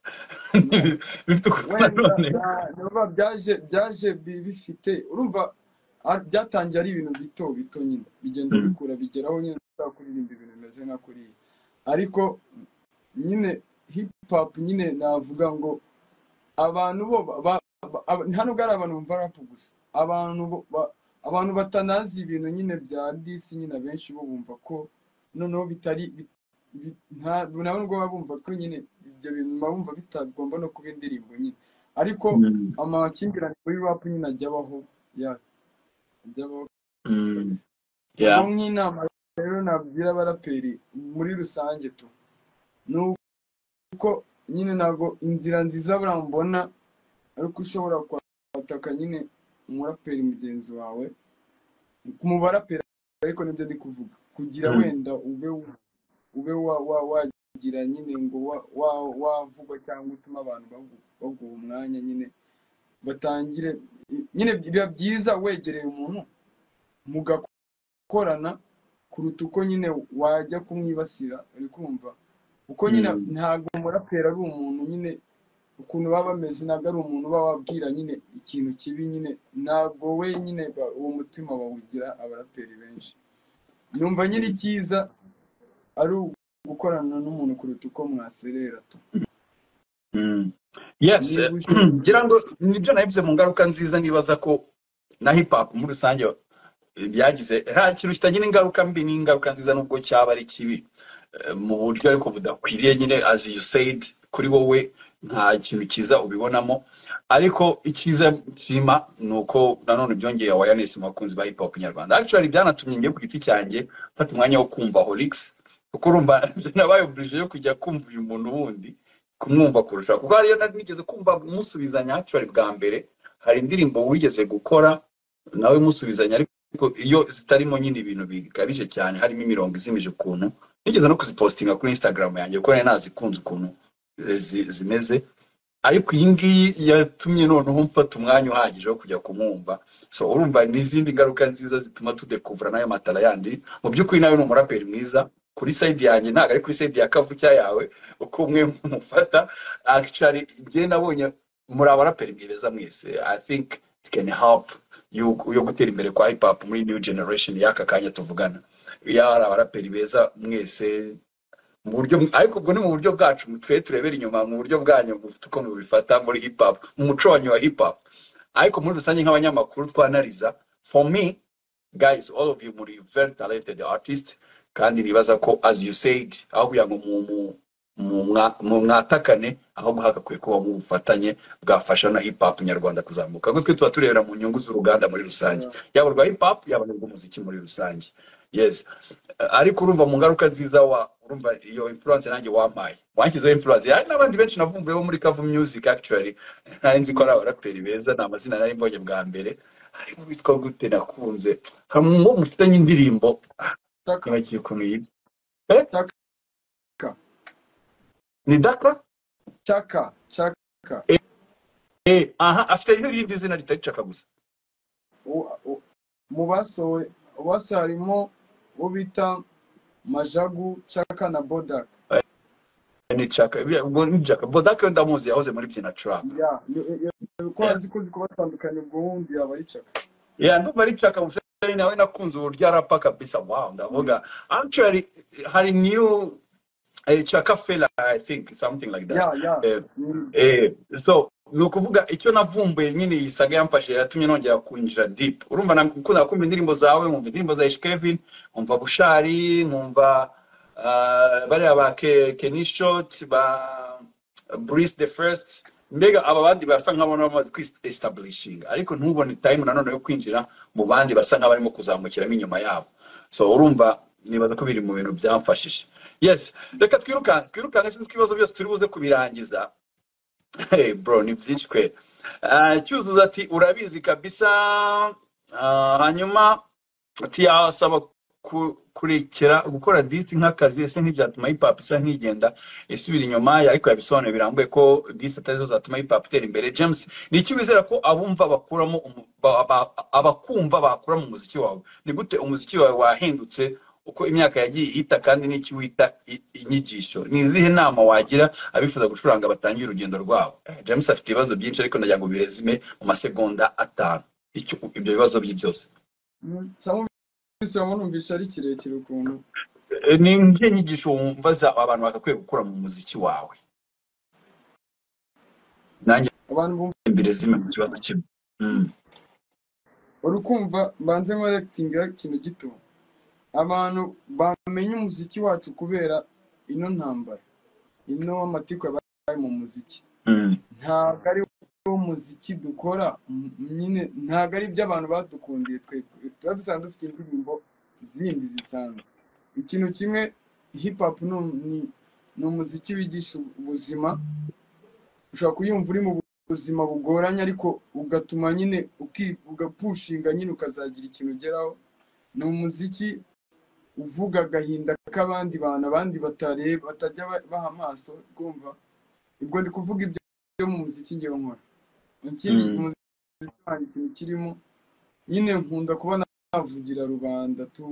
bifite ukuntu wenda nanone na- naba byaje byaje bi- bifite urumva a- byatangiye ari ibintu bito bito nyine bigenda Mm. bikura bigeraho nyine ushobora kuririmba ibintu bimeze nka kuriya ariko nyine hip hop nyine navuga ngo abantu bo ba- ba- ba- aba- hano bwari abantu bumva rap gusa abantu bo- ba- abantu batanazi ibintu nyine bya disi nyine abenshi bo bumva ko noneho bitari bit- bit- nta- nabo ubwo baba bumva ko nyine ibyo bintu baba bumva bitagomba no kuba indirimbo nyine ariko Mm. amakimbirane muri rap nyine ajya abaho ya ajya abaho Mm. kabisa Yeah. ubwo nk'inama rero nabwira abaraperi muri rusange tu ni uko nyine ntabwo inzira nziza buriya mbona ariko ushobora kwataka nyine umuraperi mugenzi wawe mu baraperi ariko nibyo ndi kuvuga kugira Mm. wenda ube ube wa wa wagira nyine ngo wa wa wavugwa cyangwa utuma abantu bagu- baguha umwanya nyine batangire nyine biba byiza wegereye umuntu mugakorana kuruta uko nyine wajya kumwibasira uri kumva uko nyine Mm. ntabwo umuraperi ari umuntu nyine ukuntu baba bameze ntabwo ari umuntu uba wabwira nyine ikintu kibi nyine ntabwo we nyine ba- uwo mutima bawugira abaraperi benshi numva nyine icyiza ari ugukorana n'umuntu kuruta uko mwaserera tu Mm. Yes, niba eh, ushobora ngira ngo nibyo nabivuze mu ngaruka nziza nibaza ko na hip hop muri rusange eh, byagize nta kintu kitagira ingaruka mbi n'ingaruka nziza nubwo cyaba ari kibi Eh, mu buryo ariko budakwiriye nyine as you said kuri wowe nta kintu cyiza ubibonamo ariko icyiza nshima ni uko nanone byongeye awareness mu bakunzi ba hip hop nyarwanda actually byanatumye njye ku giti cyanjye mfata umwanya wo kumva Holix kuko urumva nabyo nabaye obligé yo kujya kumva uyu muntu wundi kumwumva kurusha kuko hariyo nari nigeze kumva musubizanya actually bwa mbere hari indirimbo wigeze gukora nawe musubizanya ariko iyo zitarimo nyine ibintu bikabije cyane harimo imirongo izimije ukuntu nigeze no kuzipostinga kuri instagram yanjye kuko nari nazikunze ukuntu eh, zi- zimeze ariko iyi ngiyi yatumye noneho mfata umwanya uhagije wo kujya kumwumva so urumva n'izindi ngaruka nziza zituma tudekuvura n'ayo matara yandi mu by'ukuri nawe ni umuraperi mwiza kuri sayidi yanjye ntabwo ari kuri sayidi ya kavukya yawe uko umwe mufata actually njye nabonye muri abaraperi mwiza mwese i think it can help yo yo gutera imbere kwa hip hop muri new generation y'aka kanya tuvugana iyo hari abaraperi beza mwese mu buryo ariko ubwo ni mu buryo bwacu twe turebera inyuma mu buryo bwanyu mufite uko mubifata muri hip hop mu muco wanyu wa hip hop ariko muri rusange nk'abanyamakuru twanariza for me guys all of you muri very talented artist kandi nibaza ko as you said aho kugira ngo mu mu- mu mwa- mu mwatakane ahubwo hagakwiye kuba mu bufatanye bwafasha na hip hop nyarwanda kuzamuka ahubwo twe tuba turebera mu nyungu z'uruganda muri rusange kuba yaba urwa hip hop yaba n'urw'umuziki muri rusange yes ariko urumva mu ngaruka nziza wa urumva iyo influence nanjye wampaye wanshyizeho influence hari n'abandi benshi navumbuyeho muri Kavu Music actually nari nzi ko ari abaraperi beza ni amazina nari mbonye bwa mbere harimo witwa gute nakunze hari uwo mufitanye indirimbo ah, taka nibagiwe ukuntu yitwa eh taka ni Daka cyaka cyaka eh aha afite irindi zina ritari Chaka gusa u- u- mu basowe mu basowe harimo uwo bita majagu cyaka na bodak ni Chaka bya- ubwo ni Chaka Bodaka yo ndamuzi yahoze muri Byina Trap ya ko nzi ko uzi kubatandukanya ubwo wundi yaba ari cyaka Yeah, ndumva ari Chaka Museveni nawe nakunze uburyo arapa kabisa wow ndavuga actually hari new eh, Chaka Fela I think something like ya that ya eh, Mm. eh, so ni ukuvuga icyo navumbuye nyine iyi saga yamfashije yatumye nongera kwinjira deep urumva nakunda kumva indirimbo zawe nkumva indirimbo za Ish Kevin nkumva Bushari nkumva ah, bariya ba Ke- Kenny Shot ba Breeze the First mbega aba bandi basa nk'abona bamaze kwisitabulishinga ariko ntubone time nanone yo kwinjira mu bandi basa nk'abarimo kuzamukiramo inyuma yabo so urumva nibaza ko biri mu bintu byamfashije yes reka twirukanse twirukanse sinzi ko ibibazo byose turi buze kubirangiza Hey bro ni byinshi kwera Ah, cyuzuzo ati urabizi kabisa Ah, hanyuma ati yasaba ku- kurekera gukora disi nk'akazi ese ntibyatuma hip hop isa nk'igenda isubira inyuma ariko yabisobanuye birambuye ko disi atari zo zatuma hip hop itera imbere james ni iki wizera ko abumva bakuramo umu- ba- ba- abakumva bakura mu muziki wawe ni gute umuziki wawe wahindutse uko imyaka yagiye ihita kandi n'iki wita i- inyigisho ni izihe nama wagira abifuza gucuranga batangiye urugendo rwabo Eh, james afite ibibazo byinshi ariko ndagira ngo birezime mu masegonda atanu icyo ibyo bibazo bye byose cyangwa numvise ari kirekire ukuntu Eh, ni izihe nyigisho wumva za- abantu bagakwiye gukura mu muziki wawe nanjye abantu bumva mbirezime mu kibazo kimwe Mm. uri kumva mbanze nkorekitinga ikintu gito abantu bamenya umuziki wacu kubera ino ntambara ino amatiku yabaye mu muziki Mm. ntabwo ari wo muziki dukora m- nyine ntabwo ari ibyo abantu badukundiye twebwe tuba dusanzwe dufite indirimbo zindi zisanzwe ikintu kimwe hip hop ni ni- ni umuziki wigisha ubuzima ushobora kuyumva uri mu buzima bugoranye ariko ugatuma nyine uki- ugapushinga nyine ukazagira ikintu ugeraho ni umuziki uvuga agahinda k'abandi bantu abandi batareba batajya ba- baha amaso kumva ubwo ndi kuvuga ibyo byo mu muziki ngewe nkora ikindi Mm. umuziki wanjye ikintu kirimo nyine nkunda kuba navugira rubanda tu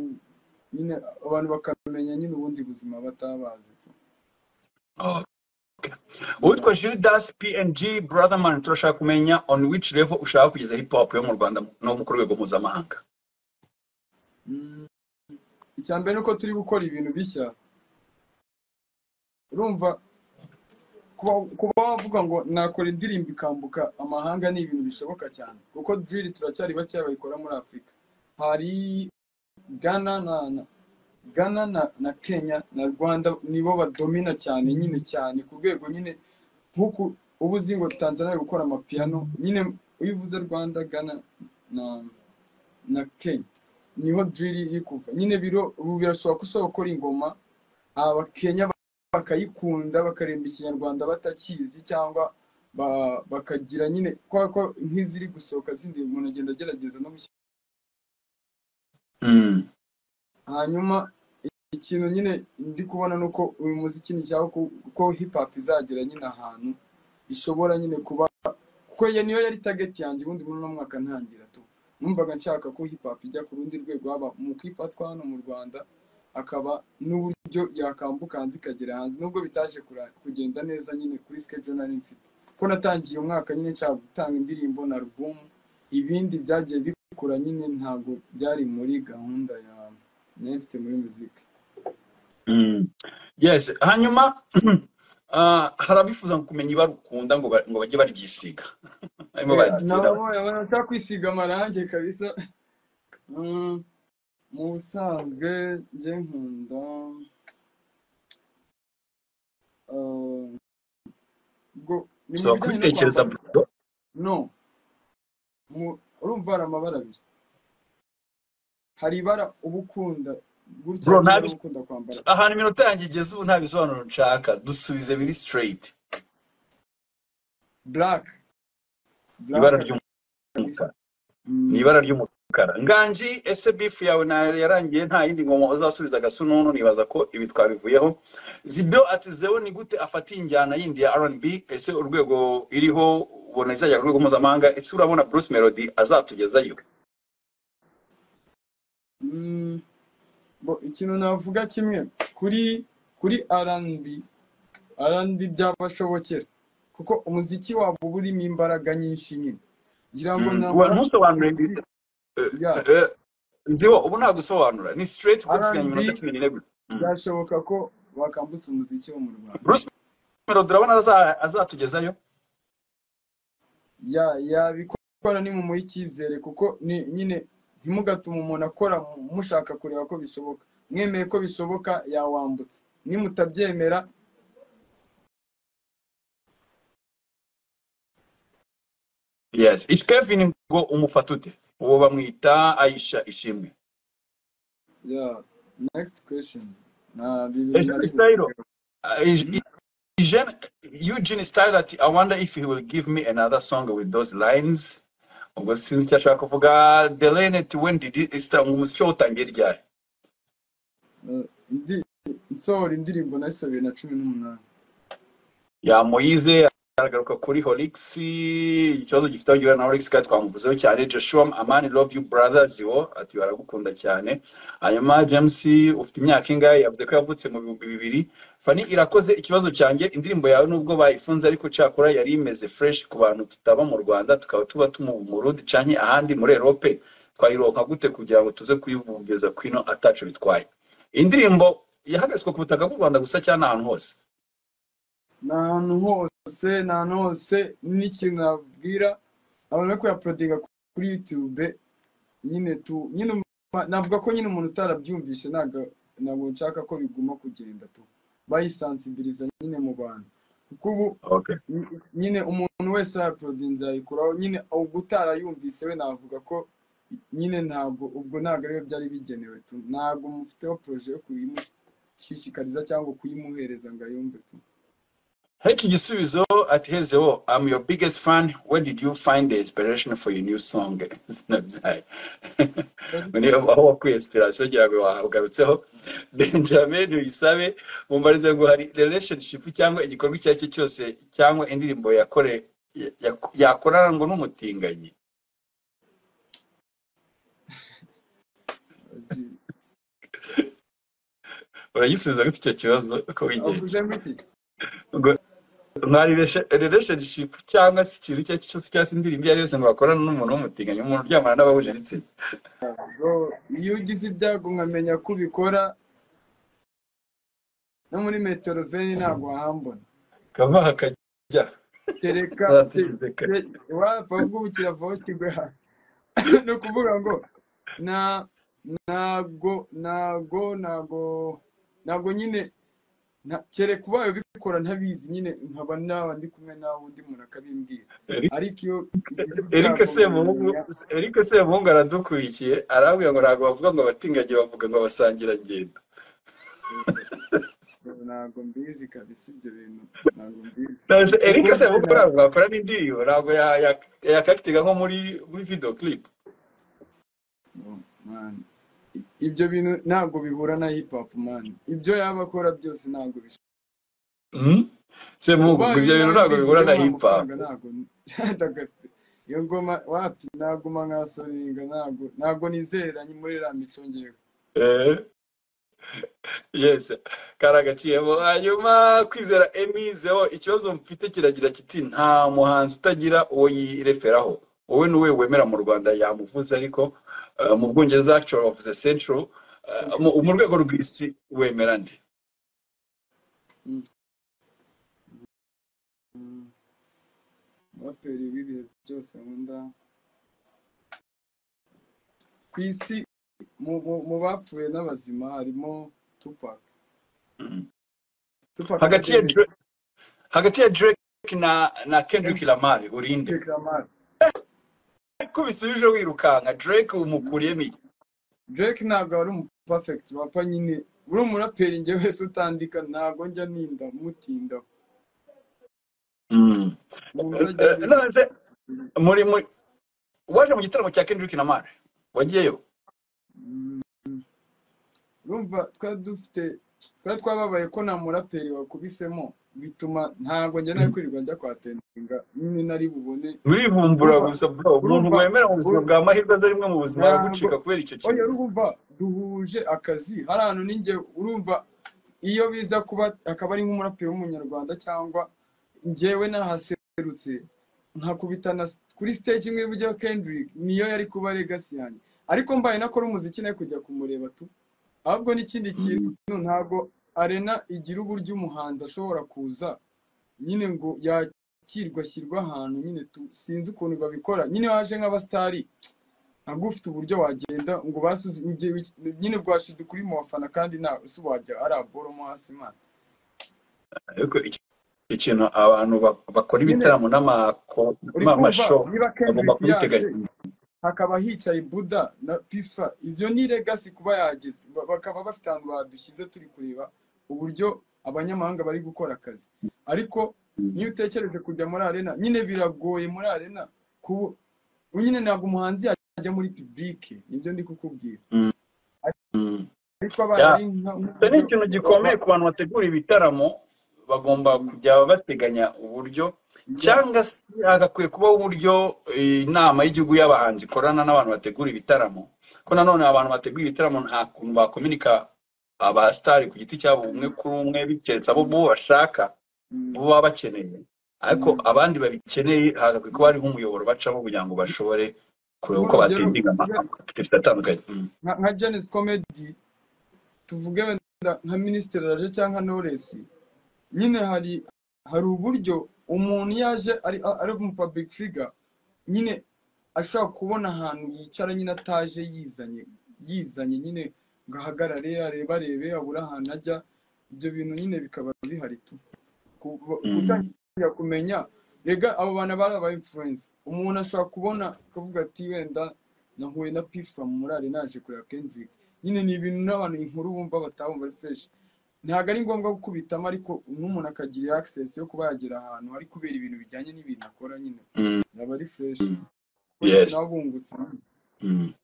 nyine abantu bakamenya nyine ubundi buzima batabazi tu Oh. uwitwa Judas PNG Brotherman turashaka kumenya on which level ushaka kugeza hip hop yo mu Rwanda no ku rwego mpuzamahanga Mm. icya mbere ni uko turi gukora ibintu bishya urumva kuba kuba wavuga ngo nakora indirimbo ikambuka amahanga ni ibintu bishoboka cyane kuko diriri turacyari bakeya bayikora muri afurika hari gana na na Ghana na, na Kenya na Rwanda nibo badomina cyane nyine cyane ku rwego nyine nk'uku ubu uzi ngo Tanzania iri gukora amapiyano nyine iyo uvuze Rwanda Ghana na na Kenya niho drill iri kuva nyine biro ubu birashoboka ko ushobora gukora ingoma abakenya bakayikunda bakaremba ikinyarwanda batakizi cyangwa ba- bakagira nyine kubera ko nk'iziri gusohoka zindi umuntu agenda agerageza no gushyira Mm. hanyuma ikintu nyine ndi kubona ni uko uyu muziki ni cyangwa ko ko hip hop izagera nyine ahantu ishobora nyine kuba kuko iyo niyo yari target yanjye ubundi muri uno mwaka ntangira tu numvaga nshaka ko hip hop ijya ku rundi rwego haba mu kwifatwa hano mu rwanda akaba n'uburyo yakambuka hanze ikagera hanze nubwo bitaje kura- kugenda neza nyine kuri schedule nari mfite ko natangiye umwaka nyine nshaka gutanga indirimbo na album ibindi byagiye bikura nyine ntabwo byari muri gahunda ya nari mfite muri muzika Mm. Yes hanyuma ah, hari abifuza kumenya ibarukunda ngo ba- ngo bajye baryisiga barimo baryitiraho nabo bashaka kwisiga amarangi kabisa Mm, mu busanzwe njye nkunda ah, ubwo ni mu bisaba bijyanye no kubitekereza kwambara bro no mu- urumva hari amabara abiri hari ibara uba ukunda gutya bro n'ibara ntabis uba ukunda kwambara ahantu iminota yanjye igeze ubu nta bisobanuro nshaka dusubize biri straight black black ibara kabisa ry'umukara ni Mm, ibara ry'umukara nganji ese bifu yawe na- yarangiye nta yindi ngoma uzasubiza gasununu nibaza ko ibi twabivuyeho zibyo ati zewe ni gute afatiye injyana yindi ya rnb ese urwego iriho ubona izajya ku rwego mpuzamahanga ese urabona bruce melody azatugezayo mm, bo ikintu navuga kimwe kuri kuri R&B arandi byabashobokera kuko umuziki wabo uba urimo imbaraga nyinshi nyine ngira ngo Mm, wa- namara ntusobanure kuri ibi- eh, ya eh, nziho ubu nta gusobanura ni straight kuko dusigaye arandi iminota cumi n'ine gusa Mm. byashoboka ko bakambutsa umuziki wo mu rwanda bruce melody urabona aza- azatugezayo ya yabikora nimumuha icyizere kuko ni nyine ntimugatuma umuntu akora mu- mushaka kureba ko bishoboka mwemeye ko bishoboka yawambutsa nimutabyemera yes Ich- kevin ngo umufata ute uwo bamwita aisha ishimwe ya next question na Ese nari Style, uh, Hmm? E- Eugene, Eugene Style ati I wonder if he will give me another song with those lines ubwo sinzi icyo ashaka kuvuga delene ati when did it start umuziki wawe utangiye ryari ndi nsohora indirimbo nahise bibiri na cumi n'umunani yamuyize aragaruka kuri horix ikibazo gifite aho gihura na horix kandi twamuvuzeho cyane joshua amani love you brothers wo ati baragukunda cyane hanyuma james ufite imyaka ingahe yavuze ko yavutse mu bihumbi bibiri fani irakoze ikibazo cyanjye indirimbo yawe nubwo bayifunze ariko cakora yari imeze fresh ku bantu tutaba mu rwanda tukaba tuba tumu mu rundi canke ahandi muri erope twayironka gute kugira ngo tuze kuyivugeza kwino atacu bitwaye indirimbo yahagaritswe ku butaka bw'u rwanda gusa cyane ahantu hose n'ahantu hose n'ahantu hose n'ikintu nabwira abantu bari kuyaporodinga kuri yutube nyine tu nyine um- navuga ko nyine umuntu utarabyumvishe ntabwo ntabwo nshaka ko biguma kugenda tu bayisansibiliza nyine mu bantu kuko ubu okay. ny- nyine umuntu wese yaporodinze yayikuraho nyine utarayumvise we navuga ko nyine ntabwo ubwo ntabwo ariyo byari bigenewe tu ntabwo mufiteho poroje yo kuyimushishikariza cyangwa kuyimuhereza ngo ayumve tu Heki Gisubizo ati Hezeho, I'm your biggest fan. Where did you find the inspiration for your new song? Sinabyaye. Ni aho wakuye inspiration kugira ngo wagarutseho. Benjamin Uyisabe mumbarize ngo hari relationship cyangwa igikorwa icyo ari cyo cyose cyangwa indirimbo yakore ya- yakorana ngo n'umutinganyi. Uragisubiza gute icyo kibazo ko wigenje? avuze muti Ngo nta relation- relationship cyangwa se ikintu icyo ari cyo cyose cyangwa se indirimbo iyo ari yose ngo wakorana n'umuntu w'umutinganyi, umuntu uryamana n'abahuje ibitsina. ngo iyo ugize ibyago nkamenya ko ubikora no muri metero veni ntabwo wahambona kava hakajya tereka te- azatugize kare te- wapfa kuba kiravaho kigwa ni ukuvuga ngo nta ntabwo ntabwo ntabwo ntabwo nyine nta- kereka ubaye ubikora ntabizi nyine nkaba nawe ndi kumwe nawe undi muntu akabimbwira ariko iyo ugize erike ibyago semuhungu nkamenya erike semuhungu aradukurikiye arabwira ngo ntabwo bavuga ngo abatinganyi bavuga ngo abasangirangendo ntabwo mbizi kabisa ibyo bintu ntabwo mbizi Nahise erike ikiguzi semuhungu ntabwo ntabwo yakora n'indirimbo ntabwo ya- ya- yakakitinga nko muri muri video clip Oh, man. I- ibyo bintu ntabwo bihura na hip hop man ibyo yaba akora byose ntabwo bisa Mhm. semuhungu ngo ubaye ibyo bintu ntabwo ubinabizi bihura na rero nta hip hop mafaranga ntabwo ndagase iyo ngoma wapi naguma nkasoringa ntabwo ntabwo nizera ni muri iriya mico ngewe Eh, yes kari agaciyemo hanyuma kwizera emizeho ikibazo mfite kiragira kiti nta muhanzi utagira uwo yireferaho wowe niwe wemera mu rwanda yamuvuze ariko eh, mu bwongereza actual of the central eh, mu mu rwego rw'isi wemera nde Mm, mm. umuraperi w'ibihe byose nkunda ku isi mu mu- mu bapfuye n'abazima harimo tupac Mhm. tupac hagati ya aracyari Dra- hagati ya drake na na kendrick lamar urinde kendrick lamar kubitse uje wirukanka drake umukuriyemo iki Drake ntabwo ari umu perfect rapa nyine uri umuraperi njye wese utandika ntabwo njya ninda mutinda Mm. umuntu Eh, uzajya eh, abiba none se muri muri waje mu gitaramo cya kendrick lamar wagiyeyo urumva twari dufite twari twababaye ko nta muraperi wakubisemo bituma ntabwo njya nawe kwirirwa njya kwatendinga nyine nari bubone urivumbura urumva gusa bro umuntu urumva wemera mu buzima ur- bwa mahirwe aza rimwe mu buzima ntabwo aragucika kubera icyo oya kibazo urumva duhuje akazi hari ahantu ninjye urumva iyo biza kuba akaba ari nk'umuraperi w'umunyarwanda cyangwa njyewe nahaserutse nkakubitana kuri stage imwe buryo Kendrick niyo yari kuba legacy yanjye ariko mbaye nakora umuziki nawe kujya kumureba tu ahubwo n'ikindi Mm. kintu ntabwo arena igira uburyo umuhanzi ashobora kuza nyine ngo yakirwa ashyirwa ahantu nyine tu sinzi ukuntu babikora nyine waje nk'abasitari ntabwo uba ufite uburyo wagenda ngo basuze njye wiki- nyine bwashyize kuri mu bafana kandi nta ese wajya ari aboro mo hasi imana ariko iki iki kintu abantu ba- bakora nyine ibitaramo n'amako- uri kumva n'amasho niba bagomba kendrick yaje kubiteganya hakaba hicaye buda na pifa izo ni legacy kuba yageze Ba- bakaba bafite ahantu badushyize turi kureba uburyo abanyamahanga bari gukora akazi ariko niyo utekereje kujya muri arena nyine biragoye muri arena kubu nyine ntabwo umuhanzi yajya muri public nibyo ndi kukubwira ariko bari icyo ni ikintu gikomeye ku bantu bategura ibitaramo bagomba kujya bateganya uburyo cyangwa se hagakwiye kubaho uburyo eh, inama y'igihugu y'abahanzi ikorana n'abantu bategura ibitaramo ko nanone abantu bategura ibitaramo nta kuntu bakominika abasitari ku giti cyabo umwe kuri umwe bikeretse abo bo bashaka bo baba bakeneye ariko abandi babikeneye hagakwiye kuba hariho umuyoboro bacaho kugira ngo bashobore kureba uko Urugero- batindinga amakompetitif atandukanye Mm. nka nka Janis Comedy tuvuge wenda nka Minisitiri Raje cyangwa Knowless nyine hari hari uburyo umuntu iyo aje ari ari mu public figure nyine ashobora kubona ahantu yicara nyine ataje yizanye yizanye nyine ngo ahagarare arebe arebe abura ahantu ajya ibyo bintu nyine bikaba bihari tu Ku- ku- Mm. gutangira kumenya rega abo bantu bari aba influence umuntu ashobora kubona akavuga ati wenda nahuye na P from murare naje kureba Kendrick nyine ni ibintu n'abantu inkuru bumva batabumva ari fresh ntabwo ari ngombwa gukubitamo ariko n'umuntu akagira access yo kuba yagera ahantu hari kubera ibintu bijyanye n'ibintu akora nyine Mm. yaba ari fresh Mm. Yes. yes. nawe bungutse Mm.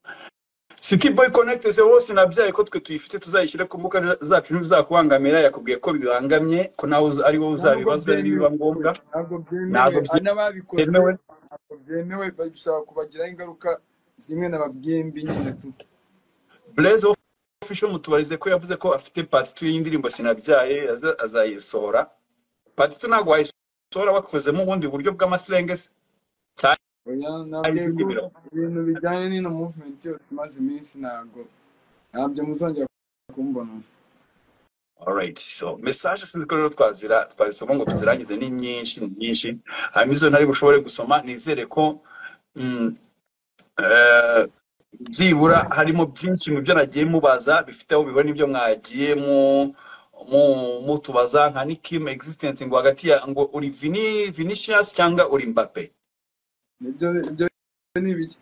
City Boy Connect se wose nabyaye ko twe tuyifite tuzayishyira ku mbuga zacu ntibizakubangamira yakubwiye ko bibangamye ko nawe uza- ari wowe uzabibazwa nibiba ngombwa Ntabwo ntabwo byemewe byemewe. hari n'ababikoze Byemewe. ntabwo byemewe bishobora kubagiraho ingaruka zimwe na babyembi nyine tu Blaze Official mutubarize ko yavuze ko afite part 2 y'indirimbo sinabyaye aza- azayisohora part 2 ntabwo wayisohora wakozemo ubundi buryo bw'amasilenge se? oya hari ntabwo izindi yego biro ibintu bijyanye n'ino movement yose imaze iminsi ntabwo ntabyo muzongera kumbona Alright, so message sindiko rero twazira twazisoma ngo tuzirangize ni nyinshi ni nyinshi hanyuma izo ntari bushobore gusoma nizere ko mm, eh, byibura harimo byinshi mu byo nagiye mubaza bifite aho bibona ibyo mwagiye mu mu- mutubaza nka nikim existence ngo hagati ya ngo uri vini vinicius cyangwa uri mbappe ibyo ibyo ni ibiki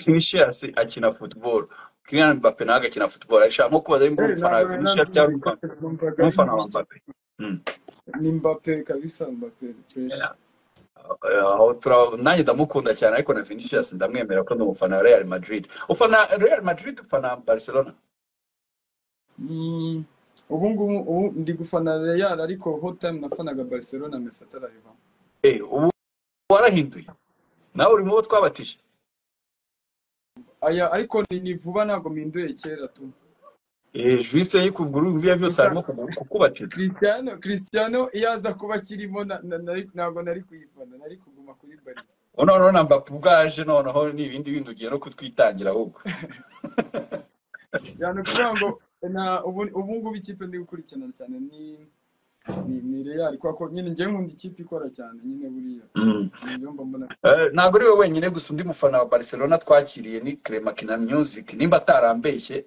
vinicius akina football Kylian Mbappe nawe agakina football arashaka nko kubaza nimba uri Eh, umufana wa ntabwo vinicius cyangwa nabyo umufana umufana numvaga ari wa ibiki mbappe Mm. ni mbappe kabisa mbappe fresh aho tura- nanjye ndamukunda cyane ariko na vinicius ndamwemera ko ndi umufana wa real madrid ufana real madrid ufana barcelona Mm, ubu ngubu ubu ndi gufana Real ariko whole time nafanaga Barcelona Messi atarahava eh ubu warahinduye nawe uri mu bo twabatije aya ariko ni ni vuba ntabwo mpinduye kera tu Eh, juice yikubwira ibiya byose harimo kugu- kukubatira Cristiano Cristiano iyo aza kuba akirimo na- na- nari- ntabwo nari kuyifana nari kuguma kuri Barca noneho na mbappe ubwaje noneho ni ibindi bindi ugiye no kutwitangira ahubwo cyane kugira ngo na ubu ubu ngubu ikipe ndi gukurikirana cyane ni ni, ni Real kuko nyine njye nkunda ikipe ikora cyane nyine buriya Mm. niyo mba mbona Eh, ntabwo ari we wenyine gusa undi mufana wa barcelona twakiriye ni clemakina music nimba atarambeshye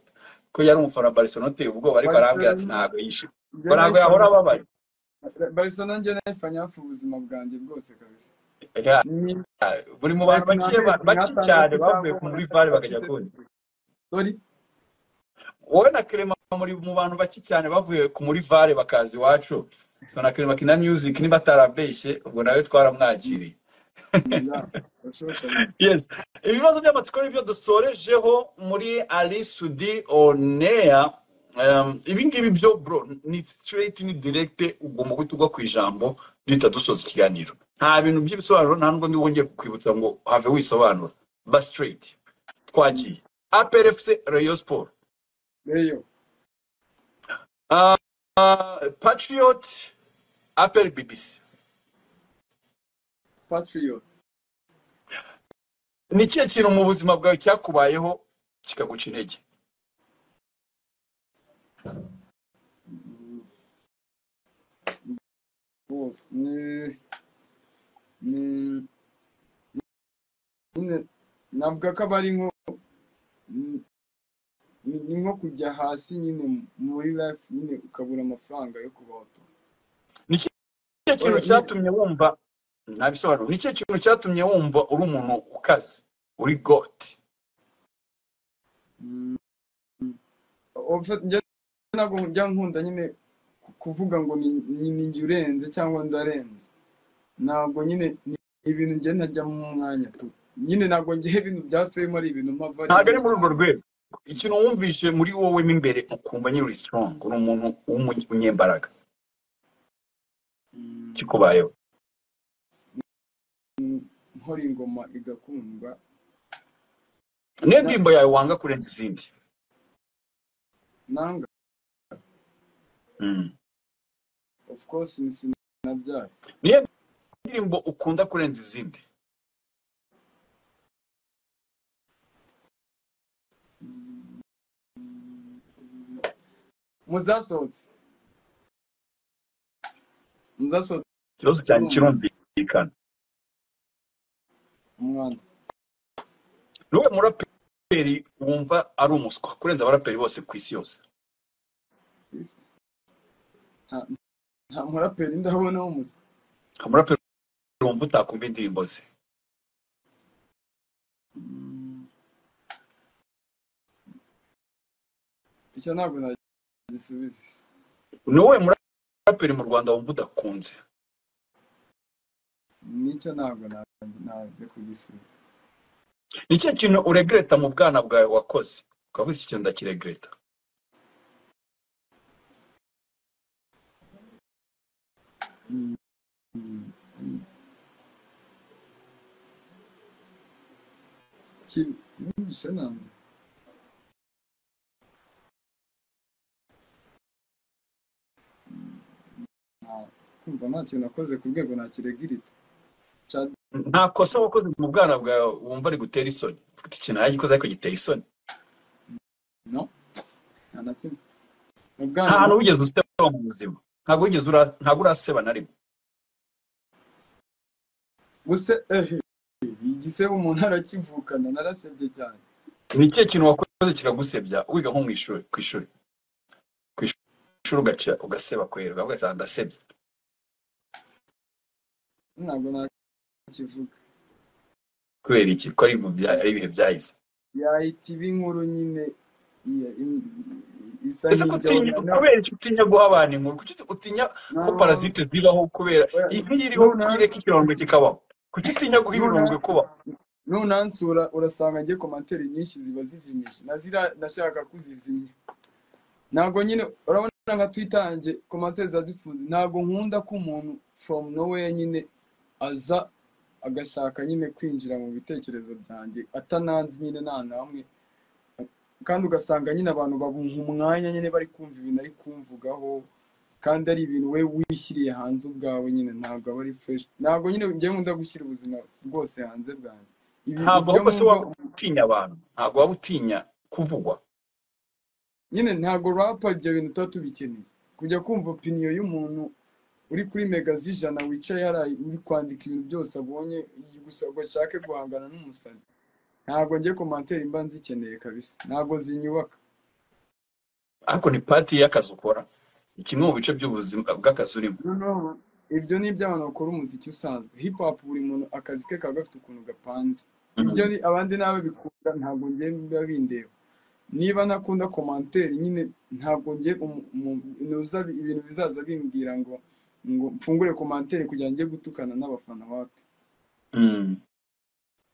ko yari umufana wa barcelona uteye ubwoba ariko arambwira ati Barcelona ntabwo yishimye njye ngo ntabwo yahora nayifana ababaye Barcelona njye nayifanya hafi ubuzima bwanjye bwose kabisa Eh, ni buri mu bantu imyaka bake n'amezi bake cyane nk'atandatu bavuye cyangwa ku muri umunani vare bakajya bafite kundi sori wowe na kerema muri mu bantu bake cyane bavuye ku muri vare bakaza iwacu so na kerema kina music niba atarabeshye ubwo nawe twaramwakiriye ya bashoboka nyine yes ibibazo by'amatsiko n'ibyo dusorejeho muri ali sudi oneya ibi ngibi byo bro ni straight ni direct ugomba guhita ugwa ku ijambo duhita dusoza ikiganiro nta bintu by'ibisobanuro nta n'ubwo ndi wongeye kukwibutsa ngo have wisobanura ba straight twagiye APRFC Rayon Sport reyo Ah, ah, Patriot APR BBC patriots ni ikihe kintu mu buzima bwawe cyakubayeho kikaguca intege Mm, uwo, ni ni nyine navuga ko aba ari nko ni ni nko kujya hasi nyine muri life nyine ukabura amafaranga yo kubaho tu. ni ikihe Oya, kintu nyine cyatumye wumva ntabisobanuro ni ikihe kintu cyatumye wumva uri umuntu ukaze uri got mm, Of- njye ntabwo njya nkunda nyine ku- kuvuga ngo ni- ni- ni njye urenze cyangwa ndarenze ntabwo nyine ni ibintu njye ntajya mu mwanya tu nyine ntabwo njye ibintu bya fame ari ibintu mpava ari ntabwo ari imbere muri urwo cyane rwego ikintu wumvishe muri wowe mo imbere ukumva nyine uri strong uri umuntu w'umunyembaraga kikubayeho nkora ingoma igakundwa niyo ndirimbo yawe wanga kurenza izindi nanga Mm. of course sinabyaye niyo ndirimbo ukunda kurenza izindi muzasohotse muzasohotse ikibazo cyanjye kirumvikana umwanda niwe muraperi wumva ari umuswa kurenza abaraperi bose ku isi yose Nta- nta muraperi ndabona w'umusa nta muraperi wumva utakumva indirimbo ze Mm. icyo ntabwo nagisubiza niwe muraperi mu rwanda wumva udakunze nicyo ntabwo na- naze kugisubiza ni ikihe kintu uregreta mu bwana bwawe wakoze ukavuga iki kintu ndakiregreta Mm. Mm. Mm. Ki- Numvise nanze Mm. Nta- kumva nta kintu nakoze ku rwego nakiregirita nta kosa wakoze mu bwana bwawe wumva ari gutera isoni ufite ikintu yagikoze ariko giteye isoni no nta na kimwe Mu nta bwana hantu wigeze useba mu buzima ntabwo wigeze ura- ntabwo uraseba na rimwe buse ehe igisebo umuntu arakivukana narasebye cyane ni ikihe kintu wakoze kiragusebya wiga nko mu ishuri ku ishuri ku ishuri ugaca ugaseba kwera ukavuga ati "Ah, ndasebye ntabwo nakivuga kubera iki ko ari mu bya- ari ibihe byahise yahita iba inkuru nyine iya- im- isa ese ko utinya n'ijyana kubera iki utinya guha abantu inkuru kuki utinya ko parasite zibaho kubera inkiri iriho Noneho- kwireka ikirondwe kikabaho kuki utinya guha ibirondwe kubaho nunansura urasanga ngiye komantere nyinshi ziba zizimije nazira ndashaka kuzizimya ntabwo nyine urabona nka twitange komantere ziba zifunze ntabwo nkunda ko umuntu from nowhere nyine aza agashaka nyine kwinjira mu bitekerezo byanjye atananze nyine nta na hamwe kandi ugasanga nyine abantu babunga umwanya nyine bari kumva ibintu ari kumvugaho kandi ari ibintu we wishyiriye hanze ubwawe nyine ntabwo aba ari fresh ntabwo nyine njyewe nkunda gushyira ubuzima bwose hanze bwanjye ibintu ntabwo byo ahubwo se waba mvuga- utinya abantu ntabwo waba utinya kuvugwa nyine ntabwo rapa ibyo bintu tuba tubikeneye kujya kumva opiniyo y'umuntu uri kuri mega z'ijana wicaye hariya uri kwandika ibintu byose abonye gusa ngo ashake guhangana n'umusazi ntabwo ngiye komantere mba nzikeneye kabisa ntabwo zinyubaka ariko ni pati y'akazi ukora ni kimwe mu bice by'ubuzima bw'akazi urimo noneho ibyo ni iby'abantu bakora umuziki usanzwe hip hop buri muntu akazi ke kaba gafite ukuntu gapanze ibyo ni abandi n'abo bikunda ntabwo ngiye biba bindeba niba ntakunda komanteri nyine ntabwo ngiye umu- umu- nuza bi- ibintu bizaza bimbwira ngo ngo mfungure komanteri kugira ngo njye gutukana n'abafana wapi Mm.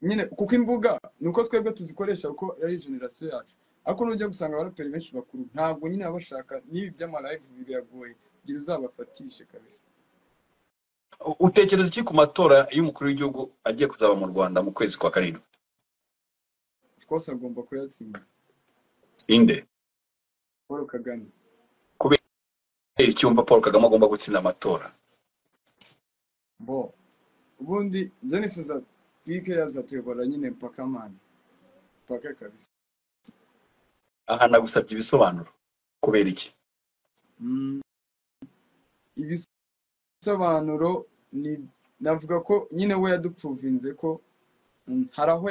nyine kuko imbuga ni uko twebwe tuzikoresha kuko ari generasiyo yacu ariko nujya gusanga abaraperi benshi bakuru ntabwo nyine baba bashaka n'ibi by'amalayivu biragoye kugira uzabafatishe kabisa U- utekereza iki ku matora y'umukuru w'igihugu agiye kuzaba mu rwanda mu kwezi kwa karindwi twose agomba kuyatsinda inde paul kagame kubera icyumva paul kagame agomba gutsinda amatora bo ubundi njye nifuza twike yazatuyobora nyine mpaka mani mpaka kabisa aha nagusabye ibisobanuro kubera iki Mm. ibisobanuro ni navuga ko nyine we yadupuruvinze ko mm, hari aho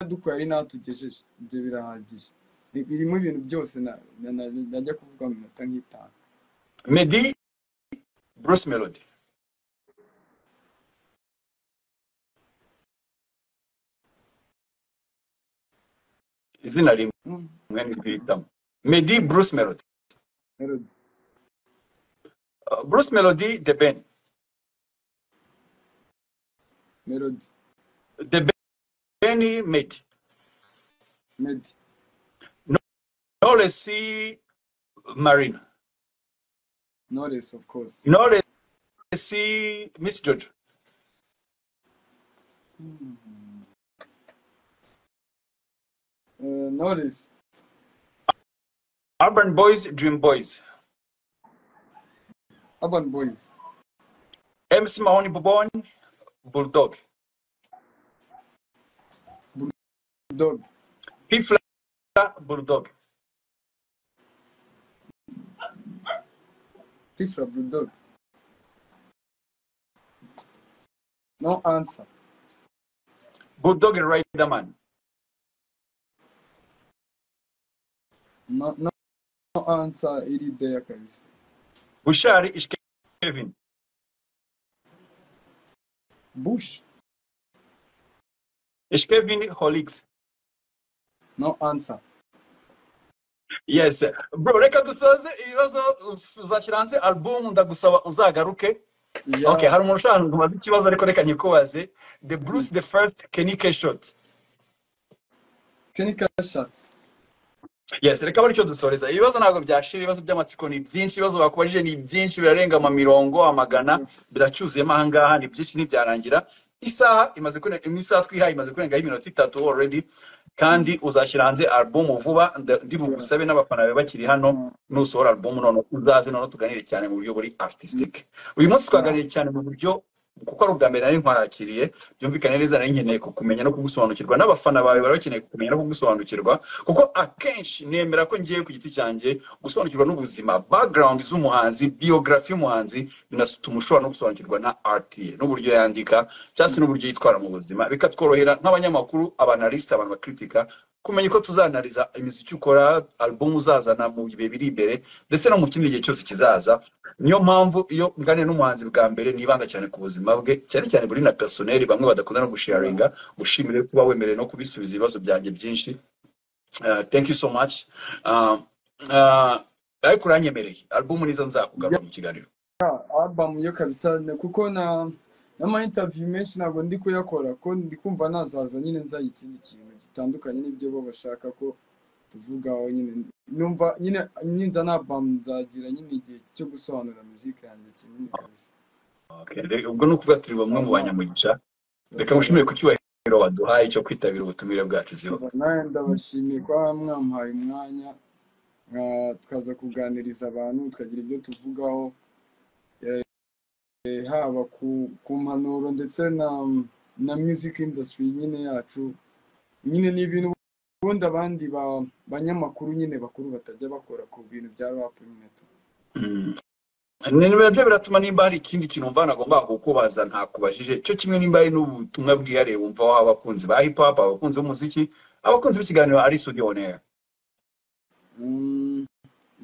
yadukuye ari n'ahatugejeje ibyo birahagije Bi- birimo ibintu byose na- na- na- najya kuvuga mu minota nk'itanu meddy bruce melody izina rimwe Mm, ntirihitamo meddy bruce melody Herod, Uh, bruce melody the ben Melody the ben meddy Medi knowless marina knowless of course knowless miss george uh, knowless urban boys dream boys urban boys mc mahoni bobon bulldog dog pifla bulldog Tifra bulldog no answer bulldog riderman no, no, no answer iri there kabisa bushari ishke kevin bush ishkevin holics no answer yes bro reka dusoze ibibazo uzashyira hanze album ndagusaba uzagaruke yeah. okay hari umuntu ushaka ngo ubaze ikibazo ariko reka nyikubaze the bruce the first kenny k shot kenny kashat yes reka baricyo dusoreza ibibazo ntabwo byashira ibibazo by'amatsiko ni byinshi ibibazo bakubajije ni byinshi birarenga ama mirongo amagana biracyuzuyemo ahangaha ni byinshi ntibyarangira isaha imaze kurenga imwe isaha twihaye imaze kurengaho iminota itatu already kandi uzashyira hanze album vuba nda- ndi bugusabe n'abafana bawe bakiri hano nusohora album noneho uzaze noneho tuganire cyane mu buryo buri artistic uyu munsi twaganiriye cyane mu buryo kuko ari ubwa mbere nari ntwarakiriye byumvikane neza nari nkeneye kukumenya no kugusobanukirwa n'abafana bawe bari bakeneye kukumenya no kugusobanukirwa kuko akenshi nemera ko ngiye ku giti cyanjye gusobanukirwa n'ubuzima background z'umuhanzi biography y'umuhanzi binatuma ushobora no gusobanukirwa na art ye n'uburyo yandika cyangwa se n'uburyo yitwara mu buzima bikatworohera nk'abanyamakuru abanalisita abantu bakritika kumenya uko tuzanariza imiziki ukora album uzazana mu bihe biri imbere ndetse no mu kindi gihe cyose kizaza niyo mpamvu iyo nganira n'umuhanzi bwa mbere nibanda cyane ku buzima bwe cyane cyane buri na personeri bamwe badakunda no gusharinga ushimire kuba wemerewe no kubisubiza ibibazo byanjye byinshi Uh, thank you so much Uh, uh, ariko uranyemereye album nizo nzakugarura mu kiganiro album yo kabisa na- kuko na n'ama interview menshi ntabwo ndi kuyakora ko ndi kumva nazaza nyine nzaye ikindi kintu gitandukanye n'ibyo bo bashaka ko tuvugaho nyine numva nyine ninza na album nzagira nyine igihe cyo gusobanura muzika yanjye kinini kabisa Okay, re- ubwo ni ukuvuga turi bamwe mu banyamugisha reka mushimire ku cyubahiro waduhaye cyo kwitabira ubutumire bwacu ziho nawe ndabashimiye kuba mwamuhaye umwanya ah, tukaza kuganiriza abantu tukagira ibyo tuvugaho eh, eh, haba ku ku mpanuro ndetse na na music industry nyine yacu nyine ni ibintu ubundi abandi ba- banyamakuru nyine bakuru batajya bakora ku bintu bya rap nyine tu Mm. Ni- ni- nabyo biratuma nimba hari ikindi kintu wumva nagomba kukubaza ntakubajije cyo kimwe nimba hari n'ubutumwa bwihariye wumva waha abakunzi ba hip hop abakunzi b'umuziki abakunzi b'ikiganiro ari studio on air Mm,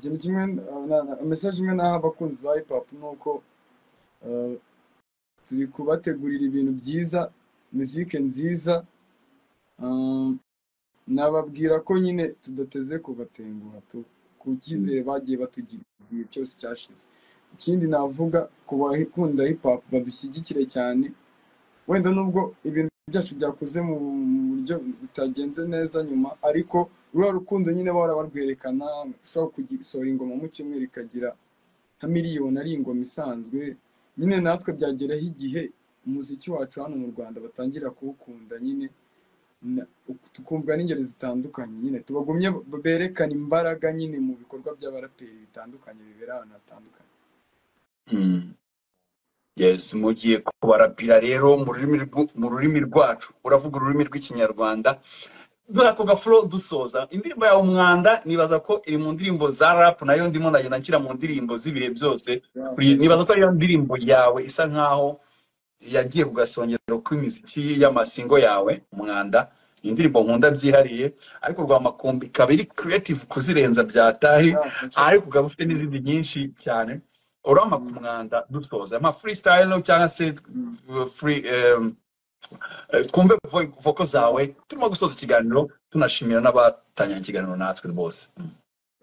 ikintu kimwe ah, na- na- message imwe naha abakunzi ba hip hop ni uko ah, turi kubategurira ibintu byiza muzike nziza ah, nababwira ko nyine tudateze kubatenguha tu ku cyizere bagiye batugira igihe cyose cyashize ikindi navuga ku bakunda hip hop badushyigikire cyane wenda nubwo ibintu byacu byakoze mu mu buryo bitagenze neza nyuma ariko ruriya rukundo nyine bahora barwerekana ushobora gusohora ingoma mu cyumweru ikagira nka miliyoni ari ingoma isanzwe nyine natwe byageraho igihe umuziki wacu hano mu rwanda batangira kuwukunda nyine na- tukumva n'ingeri zitandukanye nyine tubagumye b- berekana imbaraga nyine mu bikorwa by'abaraperi bitandukanye bibera ahantu hatandukanye Mm. yes mugiye kubarapira rero mu rurimi rw- mu rurimi rwacu uravuga ururimi rw'ikinyarwanda ako gafuro dusoza indirimbo yawe umwanda nibaza ko iri mu ndirimbo za rap nayo ndimo ndagenda nshyira mu ndirimbo z'ibihe byose Yeah, Kuri- okay. nibaza ko ariyo ndirimbo yawe isa nkaho yagiye ku gasongero kw'imiziki y'amasingo yawe umwanda ni indirimbo nkunda byihariye ariko rwamakombe ikaba iri creative kuzirenza byatari Yeah, okay. ariko ukaba ufite n'izindi nyinshi cyane urama ku Mm, mwanda dusoza ama freestyle cyangwa se mm. uh, free um, Eh, twumve vo- voko Yeah, zawe turimo gusoza ikiganiro tunashimira n'abatangiranye ikiganiro natwe bose Mm.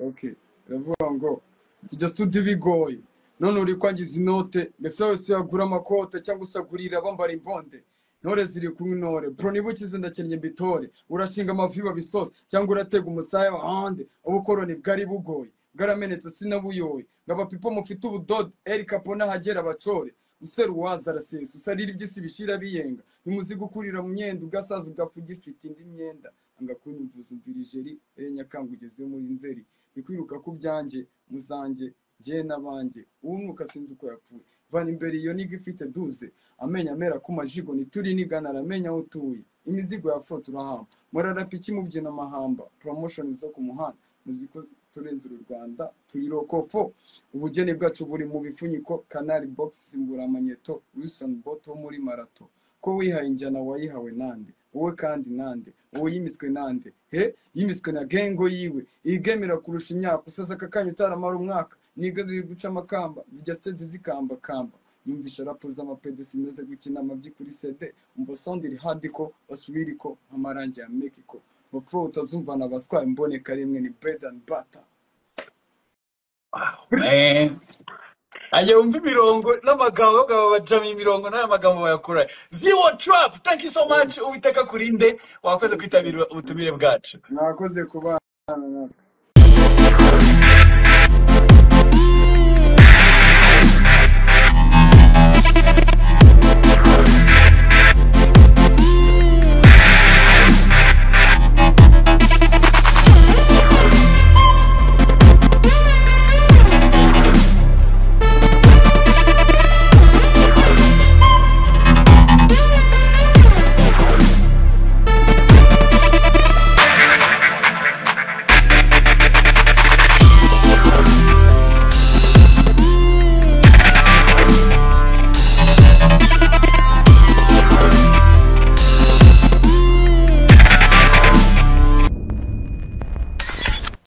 okay. Baravuga ngo tujya studio bigoye none uri kwangiza inote mbese wese yagura amakote cyangwa se agurira bambara imbonde ntore ziri ku ntore bro niba ukize ndakennye mbitore urashinga amavi babisose cyangwa uratega umusaya ahandi ubukoroni bwari bugoye bwaramenetse sinabuyoye ngaba pipo mufite ubudodo eri kapo n'ahagera bacore useruwaza arasesa usarira iby'isi bishira biyenga nimuzi gukurira mu myenda ugasaza ugapfa ugifite indi myenda anga kunyumvuza umvira ijeri ere nyakanga ugeze muri nzeri ni kwiruka ku byanjye muzanjye njye n'abanjye uwumwuka sinzi uko yapfuye vana imbere iyo niga ifite duze amenya amera ku majigo ntituri nigana aramenya aho utuye imizigo ya foto urahamba murarapa iki mubyina amahamba promotion zo ku muhanda muziko turenze uru rwanda turi rokofo ubugeni bwacu buri mu bifuniko kanari box simbura amanyeto wilson boto wo muri marato ko wihaye injyana wayihawe nande wowe kandi nande wowe yimiswe nande he yimiswe na gengo yiwe igemera kurusha imyaka useze aka kanya utaramara umwaka niga ziri guca amakamba zijya se zizikambakamba yumvisha rapo z'amapede sinaze gukinama by'ukuri sede umva sondiri hadiko basubiriko nk'amarangi ya mekiko bapfa utazumvana abaswaye imboneka rimwe ni bread and butter ajya wumva imirongo n'amagambo abagabo bajama imirongo n'aya magambo bayakora zero trap thank you so much uwiteka kurinde wakoze kwitabira ubutumire bwacu mwakoze kubana natwe